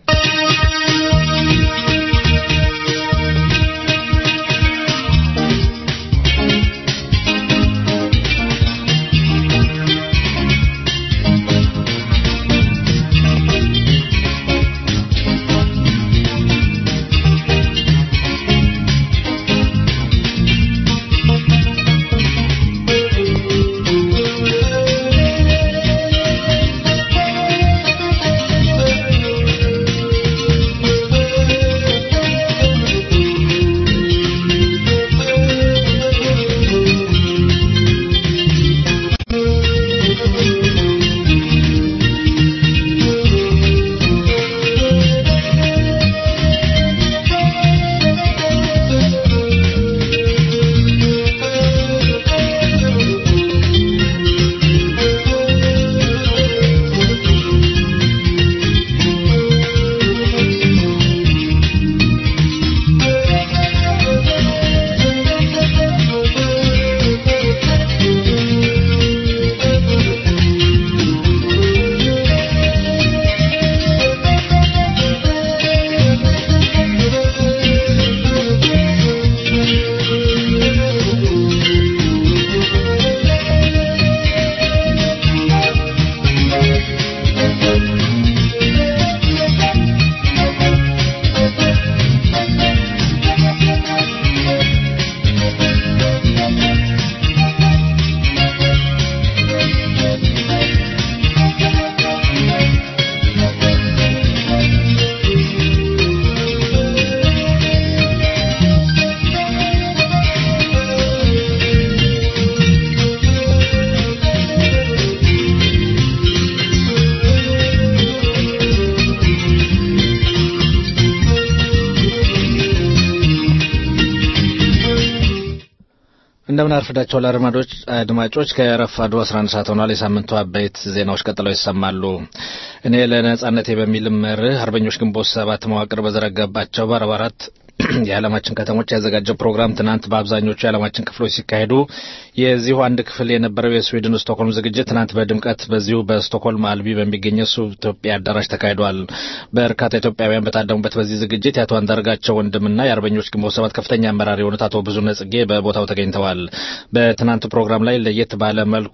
እንደምን አርፍዳችኋል አድማጮች አድማጮች ከረፋዱ 11 ሰዓት ሆኗል የሳምንቱ አበይት ዜናዎች ቀጥለው ይሰማሉ እኔ ለነጻነቴ በሚል መርህ አርበኞች ግንቦት ሰባት መዋቅር በዘረጋባቸው በአርባ አራት የዓለማችን ከተሞች ያዘጋጀው ፕሮግራም ትናንት በአብዛኞቹ የዓለማችን ክፍሎች ሲካሄዱ የዚሁ አንድ ክፍል የነበረው የስዊድን ስቶክሆልም ዝግጅት ትናንት በድምቀት በዚሁ በስቶክሆልም አልቢ በሚገኘው ሱ ኢትዮጵያ አዳራሽ ተካሂዷል። በርካታ ኢትዮጵያውያን በታደሙበት በዚህ ዝግጅት የአቶ አንዳርጋቸው ወንድምና የአርበኞች ግንቦት ሰባት ከፍተኛ አመራር የሆኑት አቶ ብዙነህ ጽጌ በቦታው ተገኝተዋል። በትናንቱ ፕሮግራም ላይ ለየት ባለ መልኩ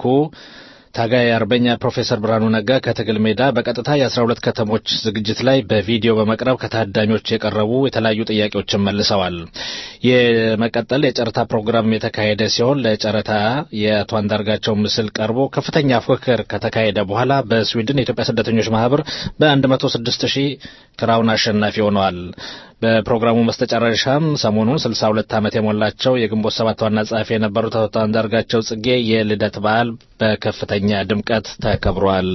ታጋይ አርበኛ ፕሮፌሰር ብርሃኑ ነጋ ከትግል ሜዳ በቀጥታ የአስራ ሁለት ከተሞች ዝግጅት ላይ በቪዲዮ በመቅረብ ከታዳሚዎች የቀረቡ የተለያዩ ጥያቄዎችን መልሰዋል። የመቀጠል የጨረታ ፕሮግራም የተካሄደ ሲሆን ለጨረታ የአቶ አንዳርጋቸው ምስል ቀርቦ ከፍተኛ ፉክክር ከተካሄደ በኋላ በስዊድን የኢትዮጵያ ስደተኞች ማህበር በ106 ሺህ ክራውን አሸናፊ ሆነዋል። በፕሮግራሙ መስተጨረሻም ሰሞኑን 62 ዓመት የሞላቸው የግንቦት ሰባት ዋና ጸሐፊ የነበሩት አቶ አንዳርጋቸው ጽጌ የልደት በዓል በከፍተኛ ድምቀት ተከብሯል።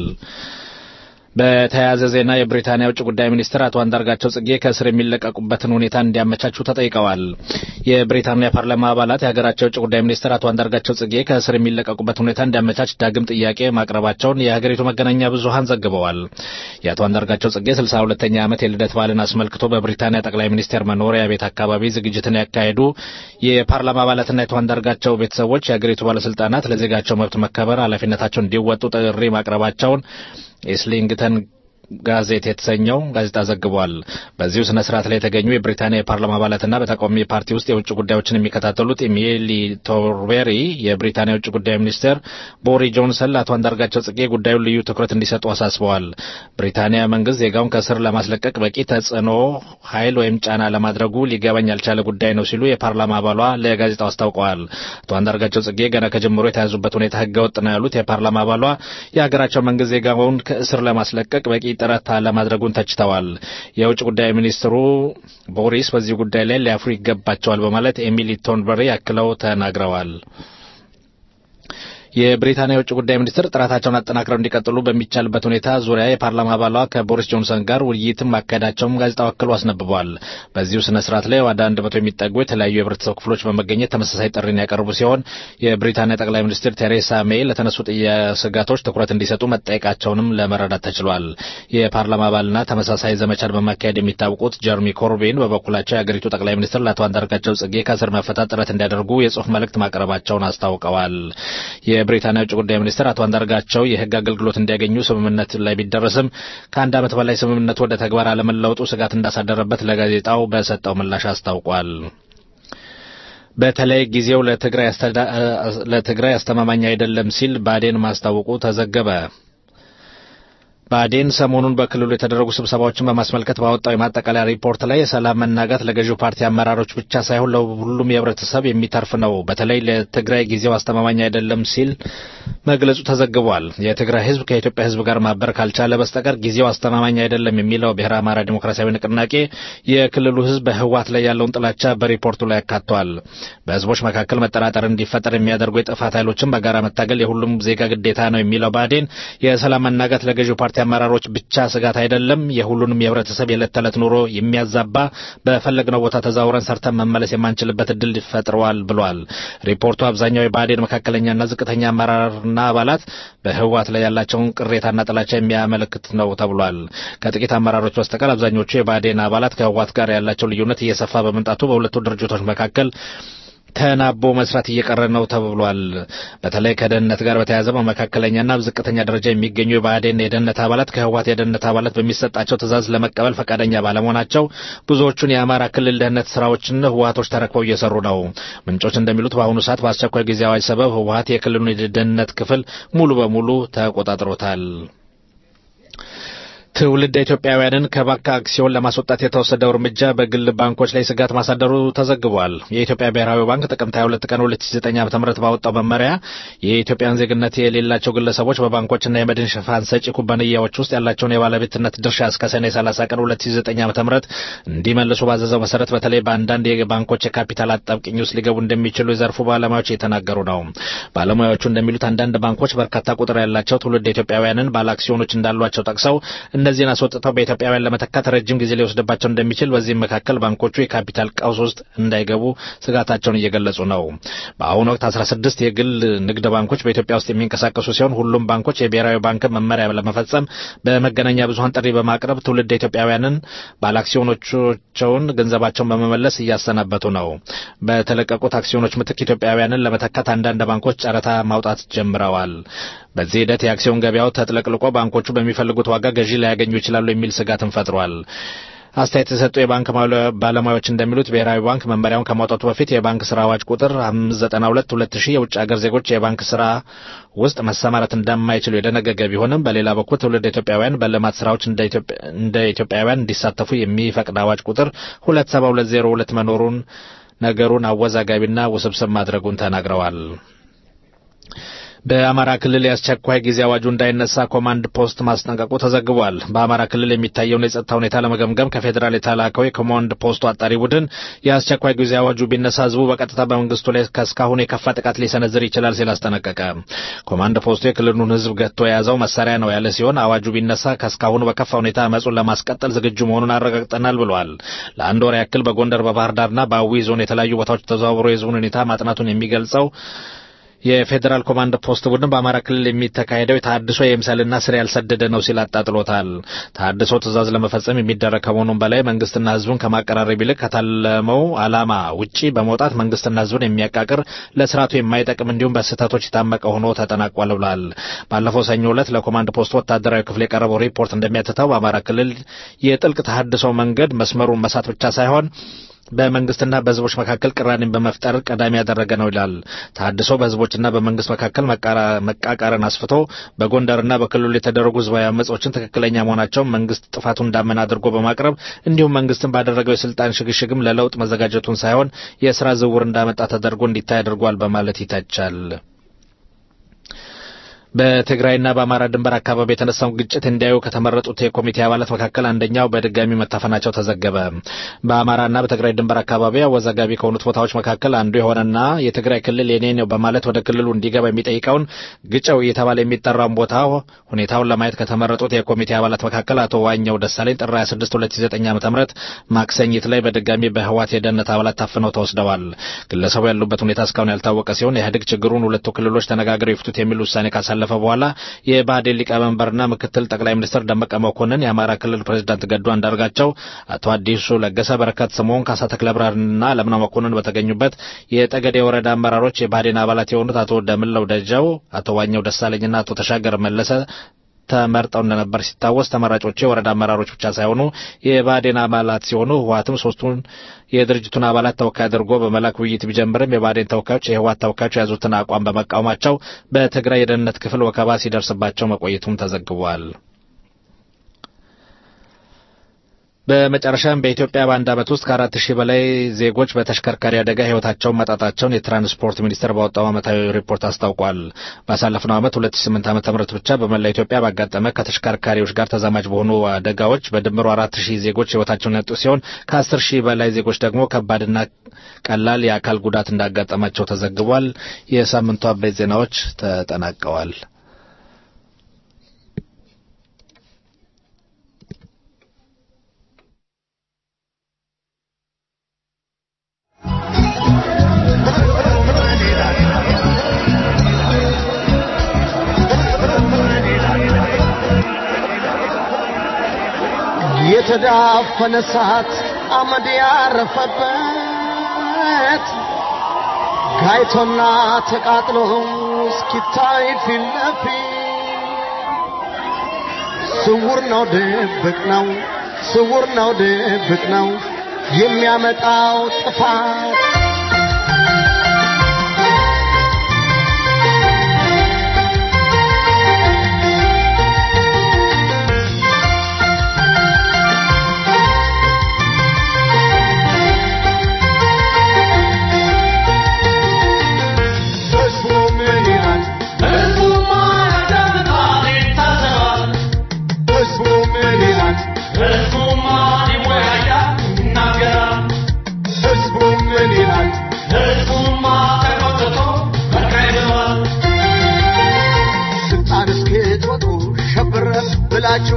በተያያዘ ዜና የብሪታንያ ውጭ ጉዳይ ሚኒስትር አቶ አንዳርጋቸው ጽጌ ከእስር የሚለቀቁበትን ሁኔታ እንዲያመቻቹ ተጠይቀዋል። የብሪታንያ ፓርላማ አባላት የሀገራቸው ውጭ ጉዳይ ሚኒስትር አቶ አንዳርጋቸው ጽጌ ከእስር የሚለቀቁበት ሁኔታ እንዲያመቻች ዳግም ጥያቄ ማቅረባቸውን የሀገሪቱ መገናኛ ብዙኃን ዘግበዋል። የአቶ አንዳርጋቸው ጽጌ ስልሳ ሁለተኛ ዓመት የልደት በዓልን አስመልክቶ በብሪታንያ ጠቅላይ ሚኒስቴር መኖሪያ ቤት አካባቢ ዝግጅትን ያካሄዱ የፓርላማ አባላትና የአቶ አንዳርጋቸው ቤተሰቦች የሀገሪቱ ባለስልጣናት ለዜጋቸው መብት መከበር ኃላፊነታቸውን እንዲወጡ ጥሪ ማቅረባቸውን ኢስሊንግተን ጋዜት የተሰኘው ጋዜጣ ዘግቧል። በዚሁ ስነ ስርዓት ላይ የተገኙ የብሪታንያ የፓርላማ አባላትና በተቃዋሚ ፓርቲ ውስጥ የውጭ ጉዳዮችን የሚከታተሉት ኢሚሊ ቶርቤሪ የብሪታንያ የውጭ ጉዳይ ሚኒስትር ቦሪ ጆንሰን ለአቶ አንዳርጋቸው ጽጌ ጉዳዩን ልዩ ትኩረት እንዲሰጡ አሳስበዋል። ብሪታንያ መንግስት ዜጋውን ከእስር ለማስለቀቅ በቂ ተጽዕኖ ኃይል ወይም ጫና ለማድረጉ ሊገባኝ ያልቻለ ጉዳይ ነው ሲሉ የፓርላማ አባሏ ለጋዜጣው አስታውቀዋል። አቶ አንዳርጋቸው ጽጌ ገና ከጀምሮ የተያዙበት ሁኔታ ህገወጥ ነው ያሉት የፓርላማ አባሏ የሀገራቸው መንግስት ዜጋውን ከእስር ለማስለቀቅ በቂ ጥረት አለማድረጉን ተችተዋል። የውጭ ጉዳይ ሚኒስትሩ ቦሪስ በዚህ ጉዳይ ላይ ሊያፍሩ ይገባቸዋል በማለት ኤሚሊ ቶንበሪ አክለው ተናግረዋል። የብሪታንያ የውጭ ጉዳይ ሚኒስትር ጥረታቸውን አጠናክረው እንዲቀጥሉ በሚቻልበት ሁኔታ ዙሪያ የፓርላማ አባሏ ከቦሪስ ጆንሰን ጋር ውይይትም ማካሄዳቸውም ጋዜጣው አክሎ አስነብቧል። በዚሁ ስነ ስርዓት ላይ ወደ አንድ መቶ የሚጠጉ የተለያዩ የህብረተሰብ ክፍሎች በመገኘት ተመሳሳይ ጥሪን ያቀርቡ ሲሆን የብሪታንያ ጠቅላይ ሚኒስትር ቴሬሳ ሜይ ለተነሱ ስጋቶች ትኩረት እንዲሰጡ መጠየቃቸውንም ለመረዳት ተችሏል። የፓርላማ አባልና ተመሳሳይ ዘመቻን በማካሄድ የሚታወቁት ጀርሚ ኮርቢን በበኩላቸው የአገሪቱ ጠቅላይ ሚኒስትር ለአቶ አንዳርጋቸው ጽጌ ከእስር መፈታት ጥረት እንዲያደርጉ የጽሁፍ መልእክት ማቅረባቸውን አስታውቀዋል። የብሪታንያ ውጭ ጉዳይ ሚኒስትር አቶ አንዳርጋቸው የህግ አገልግሎት እንዲያገኙ ስምምነት ላይ ቢደረስም ከአንድ ዓመት በላይ ስምምነቱ ወደ ተግባር አለመለወጡ ስጋት እንዳሳደረበት ለጋዜጣው በሰጠው ምላሽ አስታውቋል። በተለይ ጊዜው ለትግራይ አስተማማኝ አይደለም ሲል ባዴን ማስታወቁ ተዘገበ። ብአዴን ሰሞኑን በክልሉ የተደረጉ ስብሰባዎችን በማስመልከት ባወጣው የማጠቃለያ ሪፖርት ላይ የሰላም መናጋት ለገዢው ፓርቲ አመራሮች ብቻ ሳይሆን ለሁሉም የህብረተሰብ የሚተርፍ ነው፣ በተለይ ለትግራይ ጊዜው አስተማማኝ አይደለም ሲል መግለጹ ተዘግቧል። የትግራይ ህዝብ ከኢትዮጵያ ህዝብ ጋር ማበር ካልቻለ በስተቀር ጊዜው አስተማማኝ አይደለም የሚለው ብሔረ አማራ ዲሞክራሲያዊ ንቅናቄ የክልሉ ህዝብ በህወሓት ላይ ያለውን ጥላቻ በሪፖርቱ ላይ አካቷል። በህዝቦች መካከል መጠራጠር እንዲፈጠር የሚያደርጉ የጥፋት ኃይሎችን በጋራ መታገል የሁሉም ዜጋ ግዴታ ነው የሚለው ብአዴን የሰላም መናጋት ለገዢው ፓርቲ አመራሮች ብቻ ስጋት አይደለም፣ የሁሉንም የህብረተሰብ የዕለት ተዕለት ኑሮ የሚያዛባ በፈለግነው ቦታ ተዛውረን ሰርተን መመለስ የማንችልበት እድል ይፈጥረዋል ብሏል። ሪፖርቱ አብዛኛው የብአዴን መካከለኛና ዝቅተኛ አመራርና አባላት በህወሓት ላይ ያላቸውን ቅሬታና ጥላቻ የሚያመለክት ነው ተብሏል። ከጥቂት አመራሮች በስተቀር አብዛኞቹ የብአዴን አባላት ከህወሓት ጋር ያላቸው ልዩነት እየሰፋ በመምጣቱ በሁለቱ ድርጅቶች መካከል ተናቦ መስራት እየቀረ ነው ተብሏል። በተለይ ከደህንነት ጋር በተያያዘ በመካከለኛና ዝቅተኛ ደረጃ የሚገኙ የብአዴን የደህንነት አባላት ከህወሓት የደህንነት አባላት በሚሰጣቸው ትዕዛዝ ለመቀበል ፈቃደኛ ባለመሆናቸው ብዙዎቹን የአማራ ክልል ደህንነት ስራዎችን ህወሓቶች ተረክበው እየሰሩ ነው። ምንጮች እንደሚሉት በአሁኑ ሰዓት በአስቸኳይ ጊዜ አዋጅ ሰበብ ህወሓት የክልሉን የደህንነት ክፍል ሙሉ በሙሉ ተቆጣጥሮታል። ትውልድ ኢትዮጵያውያንን ከባንክ አክሲዮን ለማስወጣት የተወሰደው እርምጃ በግል ባንኮች ላይ ስጋት ማሳደሩ ተዘግቧል። የኢትዮጵያ ብሔራዊ ባንክ ጥቅምት 22 ቀን 2009 ዓ.ም ባወጣው መመሪያ የኢትዮጵያን ዜግነት የሌላቸው ግለሰቦች በባንኮችና የመድን ሽፋን ሰጪ ኩባንያዎች ውስጥ ያላቸውን የባለቤትነት ድርሻ እስከ ሰኔ 30 ቀን 2009 ዓ.ም እንዲመልሱ ባዘዘው መሰረት በተለይ በአንዳንድ የባንኮች የካፒታል አጣብቅኝ ውስጥ ሊገቡ እንደሚችሉ የዘርፉ ባለሙያዎች የተናገሩ ነው። ባለሙያዎቹ እንደሚሉት አንዳንድ ባንኮች በርካታ ቁጥር ያላቸው ትውልድ ኢትዮጵያውያንን ባለ አክሲዮኖች እንዳሏቸው ጠቅሰው እነዚህን አስወጥተው በኢትዮጵያውያን ለመተካት ረጅም ጊዜ ሊወስድባቸው እንደሚችል በዚህም መካከል ባንኮቹ የካፒታል ቀውስ ውስጥ እንዳይገቡ ስጋታቸውን እየገለጹ ነው። በአሁኑ ወቅት 16 የግል ንግድ ባንኮች በኢትዮጵያ ውስጥ የሚንቀሳቀሱ ሲሆን ሁሉም ባንኮች የብሔራዊ ባንክ መመሪያ ለመፈጸም በመገናኛ ብዙኃን ጥሪ በማቅረብ ትውልድ ኢትዮጵያውያንን ባለአክሲዮኖቻቸውን ገንዘባቸውን በመመለስ እያሰናበቱ ነው። በተለቀቁት አክሲዮኖች ምትክ ኢትዮጵያውያንን ለመተካት አንዳንድ ባንኮች ጨረታ ማውጣት ጀምረዋል። በዚህ ሂደት የአክሲዮን ገበያው ተጥለቅልቆ ባንኮቹ በሚፈልጉት ዋጋ ገዢ ላያገኙ ይችላሉ የሚል ስጋትን ፈጥሯል። አስተያየት የሰጡ የባንክ ባለሙያዎች እንደሚሉት ብሔራዊ ባንክ መመሪያውን ከማውጣቱ በፊት የባንክ ስራ አዋጅ ቁጥር 592 2000 የውጭ ሀገር ዜጎች የባንክ ስራ ውስጥ መሰማራት እንደማይችሉ የደነገገ ቢሆንም በሌላ በኩል ትውልድ ኢትዮጵያውያን በልማት ስራዎች እንደ ኢትዮጵያውያን እንዲሳተፉ የሚፈቅድ አዋጅ ቁጥር 27202 መኖሩን ነገሩን አወዛጋቢና ውስብስብ ማድረጉን ተናግረዋል። በአማራ ክልል የአስቸኳይ ጊዜ አዋጁ እንዳይነሳ ኮማንድ ፖስት ማስጠንቀቁ ተዘግቧል። በአማራ ክልል የሚታየውን የጸጥታ ሁኔታ ለመገምገም ከፌዴራል የተላከው የኮማንድ ፖስቱ አጣሪ ቡድን የአስቸኳይ ጊዜ አዋጁ ቢነሳ ህዝቡ በቀጥታ በመንግስቱ ላይ ከእስካሁን የከፋ ጥቃት ሊሰነዝር ይችላል ሲል አስጠነቀቀ። ኮማንድ ፖስቱ የክልሉን ህዝብ ገጥቶ የያዘው መሳሪያ ነው ያለ ሲሆን አዋጁ ቢነሳ ከእስካሁኑ በከፋ ሁኔታ አመፁን ለማስቀጠል ዝግጁ መሆኑን አረጋግጠናል ብሏል። ለአንድ ወር ያክል በጎንደር በባህር ዳርና በአዊ ዞን የተለያዩ ቦታዎች ተዘዋውሮ የህዝቡን ሁኔታ ማጥናቱን የሚገልጸው የፌዴራል ኮማንድ ፖስት ቡድን በአማራ ክልል የሚተካሄደው የተሃድሶ የምሰልና ስር ያልሰደደ ነው ሲል አጣጥሎታል። ተሃድሶ ትዕዛዝ ለመፈጸም የሚደረግ ከመሆኑም በላይ መንግስትና ህዝቡን ከማቀራረብ ይልቅ ከታለመው ዓላማ ውጪ በመውጣት መንግስትና ህዝቡን የሚያቃቅር ለስርዓቱ የማይጠቅም እንዲሁም በስህተቶች የታመቀ ሆኖ ተጠናቋል ብሏል። ባለፈው ሰኞ ዕለት ለኮማንድ ፖስቱ ወታደራዊ ክፍል የቀረበው ሪፖርት እንደሚያትተው በአማራ ክልል የጥልቅ ተሃድሶ መንገድ መስመሩን መሳት ብቻ ሳይሆን በመንግስትና በህዝቦች መካከል ቅራኔን በመፍጠር ቀዳሚ ያደረገ ነው ይላል። ተሃድሶ በህዝቦችና በመንግስት መካከል መቃቃርን አስፍቶ በጎንደርና በክልሉ የተደረጉ ህዝባዊ አመጾችን ትክክለኛ መሆናቸውን መንግስት ጥፋቱን እንዳመን አድርጎ በማቅረብ እንዲሁም መንግስትን ባደረገው የስልጣን ሽግሽግም ለለውጥ መዘጋጀቱን ሳይሆን የስራ ዝውውር እንዳመጣ ተደርጎ እንዲታይ አድርጓል በማለት ይተቻል። በትግራይና በአማራ ድንበር አካባቢ የተነሳውን ግጭት እንዲያዩ ከተመረጡት የኮሚቴ አባላት መካከል አንደኛው በድጋሚ መታፈናቸው ተዘገበ። በአማራና በትግራይ ድንበር አካባቢ አወዛጋቢ ከሆኑት ቦታዎች መካከል አንዱ የሆነና የትግራይ ክልል የኔ ነው በማለት ወደ ክልሉ እንዲገባ የሚጠይቀውን ግጨው እየተባለ የሚጠራውን ቦታ ሁኔታውን ለማየት ከተመረጡት የኮሚቴ አባላት መካከል አቶ ዋኘው ደሳለኝ ጥር 26 2009 ዓ.ም ማክሰኝት ላይ በድጋሚ በህዋት የደህንነት አባላት ታፍነው ተወስደዋል። ግለሰቡ ያሉበት ሁኔታ እስካሁን ያልታወቀ ሲሆን ኢህአዴግ ችግሩን ሁለቱ ክልሎች ተነጋግረው ይፍቱት የሚል ውሳኔ ካሳለፈ በኋላ የብአዴን ሊቀመንበርና ምክትል ጠቅላይ ሚኒስትር ደመቀ መኮንን፣ የአማራ ክልል ፕሬዚዳንት ገዱ አንዳርጋቸው፣ አቶ አዲሱ ለገሰ፣ በረከት ስምዖን፣ ካሳ ተክለ ብርሃንና ለምነው መኮንን በተገኙበት የጠገዴ ወረዳ አመራሮች የብአዴን አባላት የሆኑት አቶ ደምለው ደጀው፣ አቶ ዋኘው ደሳለኝና አቶ ተሻገር መለሰ ተመርጠው እንደነበር ሲታወስ ተመራጮቹ የወረዳ አመራሮች ብቻ ሳይሆኑ የብአዴን አባላት ሲሆኑ ህወሓትም ሶስቱን የድርጅቱን አባላት ተወካይ አድርጎ በመላክ ውይይት ቢጀምርም የብአዴን ተወካዮች የህወሓት ተወካዮች የያዙትን አቋም በመቃወማቸው በትግራይ የደህንነት ክፍል ወከባ ሲደርስባቸው መቆየቱም ተዘግቧል። በመጨረሻም በኢትዮጵያ በአንድ ዓመት ውስጥ ከአራት ሺህ በላይ ዜጎች በተሽከርካሪ አደጋ ህይወታቸውን ማጣታቸውን የትራንስፖርት ሚኒስቴር ባወጣው ዓመታዊ ሪፖርት አስታውቋል። ባሳለፍነው ዓመት 2008 ዓ ም ብቻ በመላ ኢትዮጵያ ባጋጠመ ከተሽከርካሪዎች ጋር ተዛማጅ በሆኑ አደጋዎች በድምሩ አራት ሺህ ዜጎች ህይወታቸውን ያጡ ሲሆን ከአስር ሺህ በላይ ዜጎች ደግሞ ከባድና ቀላል የአካል ጉዳት እንዳጋጠማቸው ተዘግቧል። የሳምንቱ አበይት ዜናዎች ተጠናቀዋል። የተዳፈነ እሳት አመድ ያረፈበት ጋይቶና ተቃጥሎ እስኪታይ ፊት ለፊት ስውር ነው ድብቅ ነው ስውር ነው ድብቅ ነው የሚያመጣው ጥፋት ብላችሁ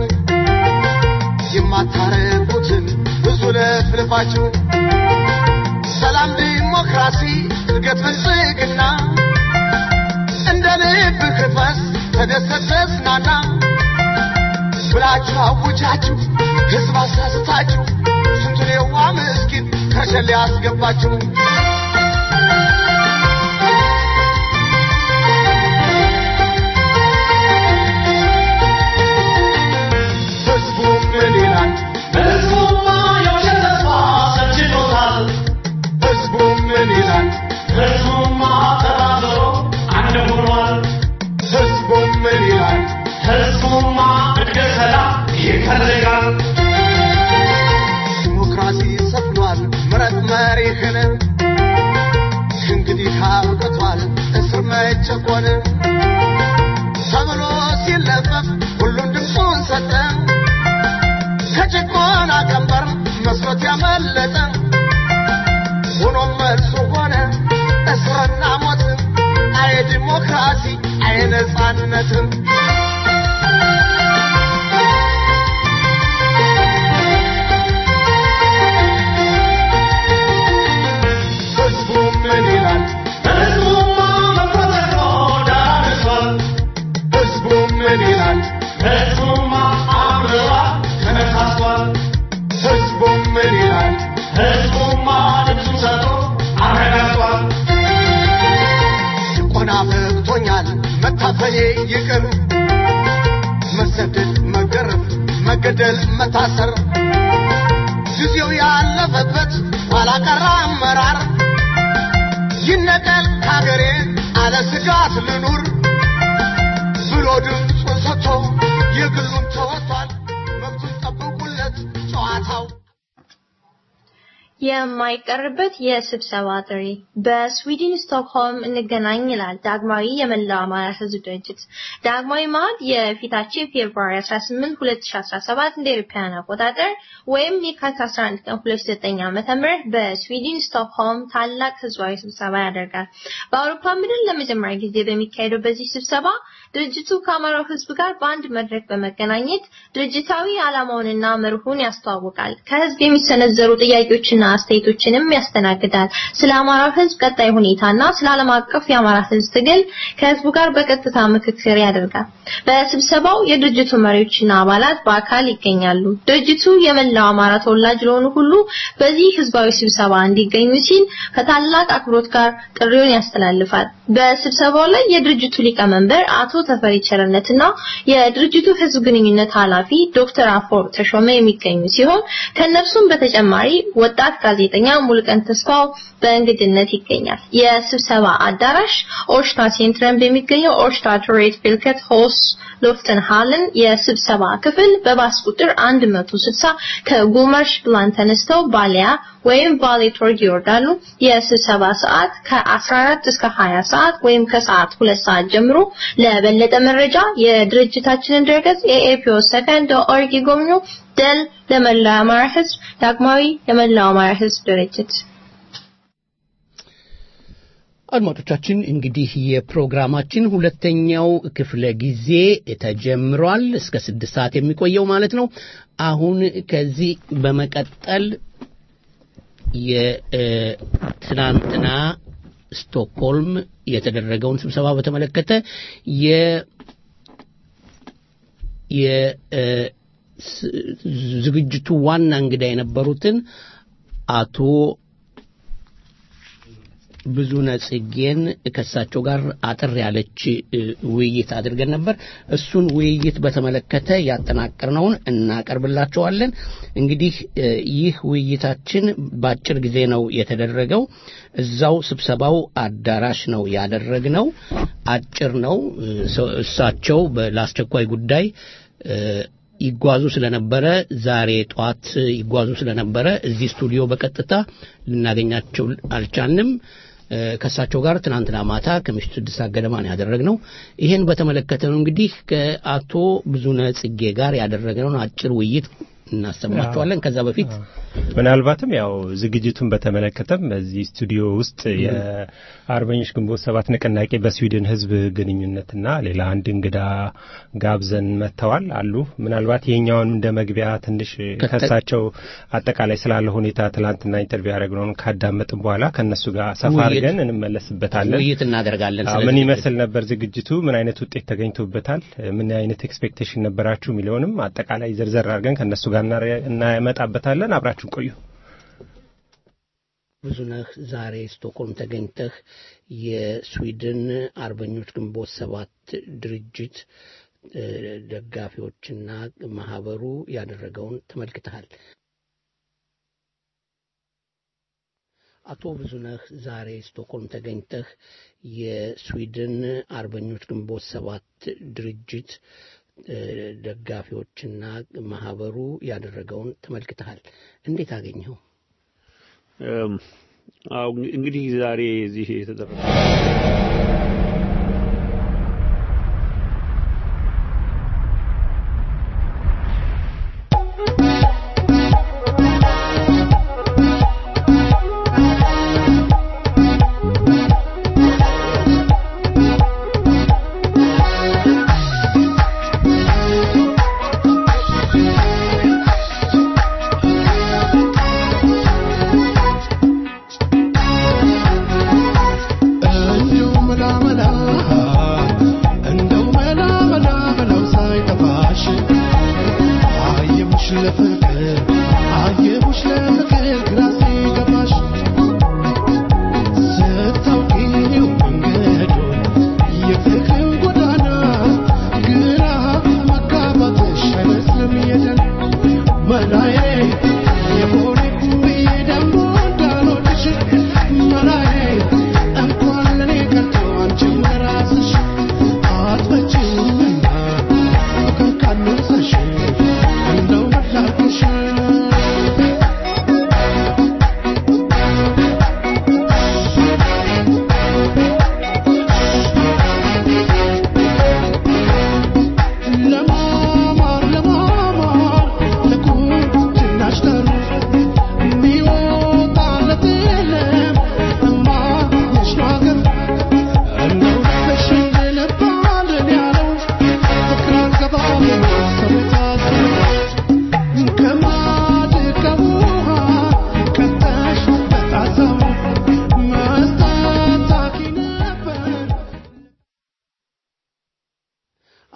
የማታረቁትን ብዙ ለፍልፋችሁ ሰላም፣ ዲሞክራሲ፣ እድገት፣ ብልጽግና እንደ ልብ ክፈስ ተደሰት ተጽናና ብላችሁ አውጃችሁ ሕዝብ አሳስታችሁ ስንቱን የዋ ምስኪን ከሸሌ ያስገባችሁ ዲሞክራሲ ሰፍኗል፣ ምረጥ መሪህን። እንግዲህ አብቅቷል እስር መጨቆን ተብሎ ሲለፈፍ ሁሉም ድምፁን ሰጠ። ከጭቆና ቀንበር መስሎት ያመለጠ ሆኖም መልሱ ሆነ እስርና ሞት። አየ ዲሞክራሲ አየ ነጻነትም መታፈኔ ይቅር መሰደድ፣ መገረፍ፣ መገደል፣ መታሰር ጊዜው ያለፈበት ኋላ ቀር አመራር ይነቀል ከሀገሬ አለ ስጋት ልኑር ብሎ ድምፁን ሰጥቶ የግሉን ተወጥቷል። መብቱን ጠብቁለት ጨዋታው የማይቀርበት የስብሰባ ጥሪ በስዊድን ስቶክሆልም እንገናኝ ይላል ዳግማዊ የመላው አማራ ህዝብ ድርጅት። ዳግማዊ ማዕድ የፊታችን ፌብሩዋሪ 18 2017 እንደ አውሮፓውያን አቆጣጠር ወይም የካቲት 11 ቀን 2009 ዓ.ም በስዊድን ስቶክሆልም ታላቅ ህዝባዊ ስብሰባ ያደርጋል። በአውሮፓ ምድር ለመጀመሪያ ጊዜ በሚካሄደው በዚህ ስብሰባ ድርጅቱ ከአማራው ህዝብ ጋር በአንድ መድረክ በመገናኘት ድርጅታዊ ዓላማውንና መርሁን ያስተዋውቃል። ከህዝብ የሚሰነዘሩ ጥያቄዎችና አስተያየቶችንም ያስተናግዳል። ስለ አማራው ህዝብ ቀጣይ ሁኔታና ስለ ዓለም አቀፍ የአማራ ህዝብ ትግል ከህዝቡ ጋር በቀጥታ ምክክር ያደርጋል። በስብሰባው የድርጅቱ መሪዎችና አባላት በአካል ይገኛሉ። ድርጅቱ የመላው አማራ ተወላጅ ለሆኑ ሁሉ በዚህ ህዝባዊ ስብሰባ እንዲገኙ ሲል ከታላቅ አክብሮት ጋር ጥሪውን ያስተላልፋል። በስብሰባው ላይ የድርጅቱ ሊቀመንበር አቶ ተፈሪ ቸርነትና የድርጅቱ ህዝብ ግንኙነት ኃላፊ ዶክተር አፎር ተሾመ የሚገኙ ሲሆን ከነርሱም በተጨማሪ ወጣት ጋዜጠኛ ሙልቀን ተስፋው በእንግድነት ይገኛል። የስብሰባ አዳራሽ ኦሽታ ሴንትረም በሚገኘው ኦሽታ ቱሬት ቪልከት ሆስ ሎፍተን ሃለን የስብሰባ ክፍል በባስ ቁጥር 160 ከጉመርሽ ብላን ተነስተው ባሊያ ወይም ቫሌ ቶርግ ይወርዳሉ። የስብሰባ ሰዓት ከ14 እስከ 20 ሰዓት ወይም ከሰዓት 2 ሰዓት ጀምሮ። ለበለጠ መረጃ የድርጅታችንን ድረገጽ ኤኤፒኦ ሰከንድ ኦርግ ይጎብኙ። ደል ለመላው አማራ ህዝብ፣ ዳግማዊ የመላው አማራ ህዝብ ድርጅት። አድማጮቻችን እንግዲህ የፕሮግራማችን ሁለተኛው ክፍለ ጊዜ ተጀምሯል። እስከ ስድስት ሰዓት የሚቆየው ማለት ነው። አሁን ከዚህ በመቀጠል የትናንትና ስቶክሆልም የተደረገውን ስብሰባ በተመለከተ የ የዝግጅቱ ዋና እንግዳ የነበሩትን አቶ ብዙ ነጽጌን ከሳቸው ጋር አጥር ያለች ውይይት አድርገን ነበር። እሱን ውይይት በተመለከተ ያጠናቀርነውን እናቀርብላቸዋለን። እንግዲህ ይህ ውይይታችን በአጭር ጊዜ ነው የተደረገው። እዛው ስብሰባው አዳራሽ ነው ያደረግነው። አጭር ነው። እሳቸው ለአስቸኳይ ጉዳይ ይጓዙ ስለነበረ ዛሬ ጠዋት ይጓዙ ስለነበረ እዚህ ስቱዲዮ በቀጥታ ልናገኛቸው አልቻልንም። ከእሳቸው ጋር ትናንትና ማታ ከምሽቱ ስድስት ሰዓት ገደማ ነው ያደረግነው። ይህን በተመለከተ ነው እንግዲህ ከአቶ ብዙነህ ጽጌ ጋር ያደረግነውን አጭር ውይይት እናሰማቸዋለን። ከዛ በፊት ምናልባትም ያው ዝግጅቱን በተመለከተም በዚህ ስቱዲዮ ውስጥ የአርበኞች ግንቦት ሰባት ንቅናቄ በስዊድን ሕዝብ ግንኙነትና ሌላ አንድ እንግዳ ጋብዘን መጥተዋል አሉ። ምናልባት ይሄኛውን እንደ መግቢያ ትንሽ ከሳቸው አጠቃላይ ስላለ ሁኔታ ትላንትና ኢንተርቪው ያደረግነውን ካዳመጥን በኋላ ከእነሱ ጋር ሰፋ አድርገን እንመለስበታለን፣ ውይይት እናደርጋለን። ምን ይመስል ነበር ዝግጅቱ? ምን አይነት ውጤት ተገኝቶበታል? ምን አይነት ኤክስፔክቴሽን ነበራችሁ? የሚለውንም አጠቃላይ ዘርዘር አድርገን ከእነሱ ጋር እናመጣበታለን። አብራችሁ ቆዩ። ብዙነህ ዛሬ ስቶክሆልም ተገኝተህ የስዊድን አርበኞች ግንቦት ሰባት ድርጅት ደጋፊዎችና ማህበሩ ያደረገውን ተመልክተሃል። አቶ ብዙነህ ዛሬ ስቶክሆልም ተገኝተህ የስዊድን አርበኞች ግንቦት ሰባት ድርጅት ደጋፊዎችና ማህበሩ ያደረገውን ተመልክተሃል። እንዴት አገኘው? አዎ እንግዲህ ዛሬ እዚህ የተደረገ Thank you.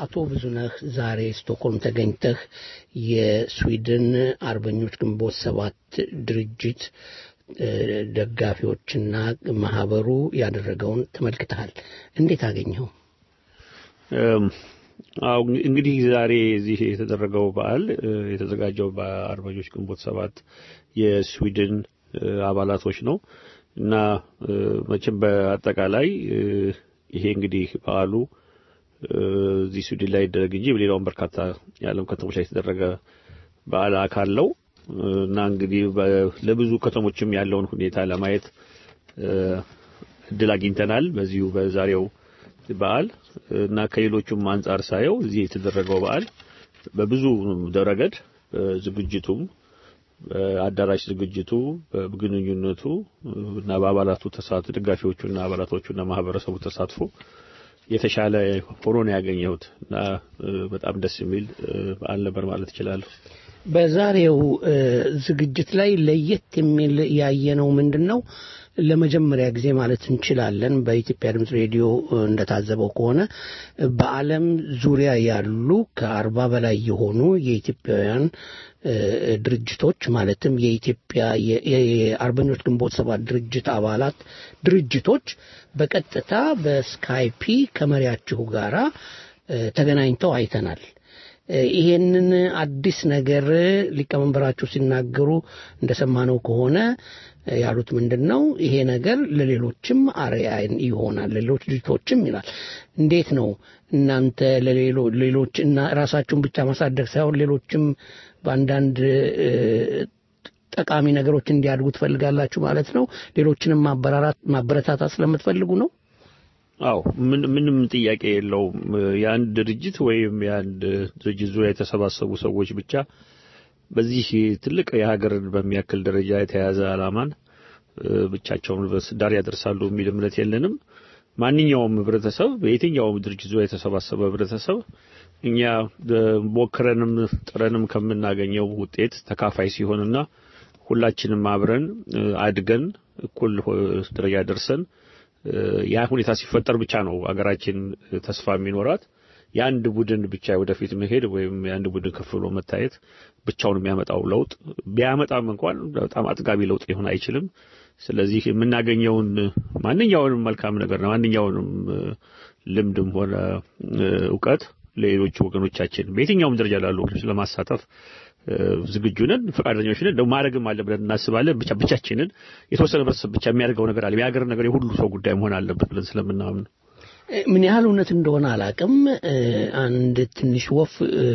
አቶ ብዙነህ ዛሬ ስቶክሆልም ተገኝተህ የስዊድን አርበኞች ግንቦት ሰባት ድርጅት ደጋፊዎችና ማህበሩ ያደረገውን ተመልክተሃል። እንዴት አገኘው? አው እንግዲህ ዛሬ እዚህ የተደረገው በዓል የተዘጋጀው በአርበኞች ግንቦት ሰባት የስዊድን አባላቶች ነው እና መቼም በአጠቃላይ ይሄ እንግዲህ በዓሉ እዚህ ስዊድን ላይ ይደረግ እንጂ በሌላውም በርካታ የዓለም ከተሞች ላይ የተደረገ በዓል አካል ነው እና እንግዲህ ለብዙ ከተሞችም ያለውን ሁኔታ ለማየት እድል አግኝተናል በዚሁ በዛሬው በዓል እና ከሌሎቹም አንጻር ሳየው እዚህ የተደረገው በዓል በብዙ ረገድ ዝግጅቱም አዳራሽ ዝግጅቱ በግንኙነቱ እና በአባላቱ ተሳትፎ ደጋፊዎቹና አባላቶቹና ማህበረሰቡ ተሳትፎ የተሻለ ሆኖ ነው ያገኘሁት እና በጣም ደስ የሚል በዓል ነበር ማለት እችላለሁ። በዛሬው ዝግጅት ላይ ለየት የሚል ያየነው ምንድን ነው? ለመጀመሪያ ጊዜ ማለት እንችላለን በኢትዮጵያ ድምፅ ሬዲዮ እንደታዘበው ከሆነ በዓለም ዙሪያ ያሉ ከአርባ በላይ የሆኑ የኢትዮጵያውያን ድርጅቶች ማለትም የኢትዮጵያ የአርበኞች ግንቦት ሰባት ድርጅት አባላት ድርጅቶች በቀጥታ በስካይፒ ከመሪያችሁ ጋራ ተገናኝተው አይተናል። ይሄንን አዲስ ነገር ሊቀመንበራችሁ ሲናገሩ እንደሰማነው ከሆነ ያሉት ምንድን ነው? ይሄ ነገር ለሌሎችም አርአያ ይሆናል፣ ለሌሎች ድርጅቶችም ይላል። እንዴት ነው እናንተ ለሌሎች እና ራሳችሁን ብቻ ማሳደግ ሳይሆን ሌሎችም በአንዳንድ ጠቃሚ ነገሮች እንዲያድጉ ትፈልጋላችሁ ማለት ነው? ሌሎችንም ማበረታታት ስለምትፈልጉ ነው? አዎ ምንም ጥያቄ የለውም። የአንድ ድርጅት ወይም የአንድ ድርጅት ዙሪያ የተሰባሰቡ ሰዎች ብቻ በዚህ ትልቅ የሀገርን በሚያክል ደረጃ የተያዘ ዓላማን ብቻቸውን ዳር ያደርሳሉ የሚል እምነት የለንም። ማንኛውም ህብረተሰብ በየትኛውም ድርጅት ዙሪያ የተሰባሰበ ህብረተሰብ እኛ ሞክረንም ጥረንም ከምናገኘው ውጤት ተካፋይ ሲሆንና ሁላችንም አብረን አድገን እኩል ደረጃ ደርሰን ያ ሁኔታ ሲፈጠር ብቻ ነው አገራችን ተስፋ የሚኖራት። የአንድ ቡድን ብቻ ወደፊት መሄድ ወይም የአንድ ቡድን ከፍ ብሎ መታየት ብቻውን የሚያመጣው ለውጥ ቢያመጣም እንኳን በጣም አጥጋቢ ለውጥ ሊሆን አይችልም። ስለዚህ የምናገኘውን ማንኛውንም መልካም ነገር ማንኛውንም ልምድም ሆነ እውቀት ለሌሎች ወገኖቻችን በየትኛውም ደረጃ ላሉ ወገኖች ለማሳተፍ ዝግጁ ነን፣ ፈቃደኞች ነን። ደግሞ ማድረግም አለ ብለን እናስባለን። ብቻ ብቻችንን የተወሰነ ህብረተሰብ ብቻ የሚያደርገው ነገር አለ። የሀገር ነገር የሁሉ ሰው ጉዳይ መሆን አለበት ብለን ስለምናምን ምን ያህል እውነት እንደሆነ አላቅም። አንድ ትንሽ ወፍ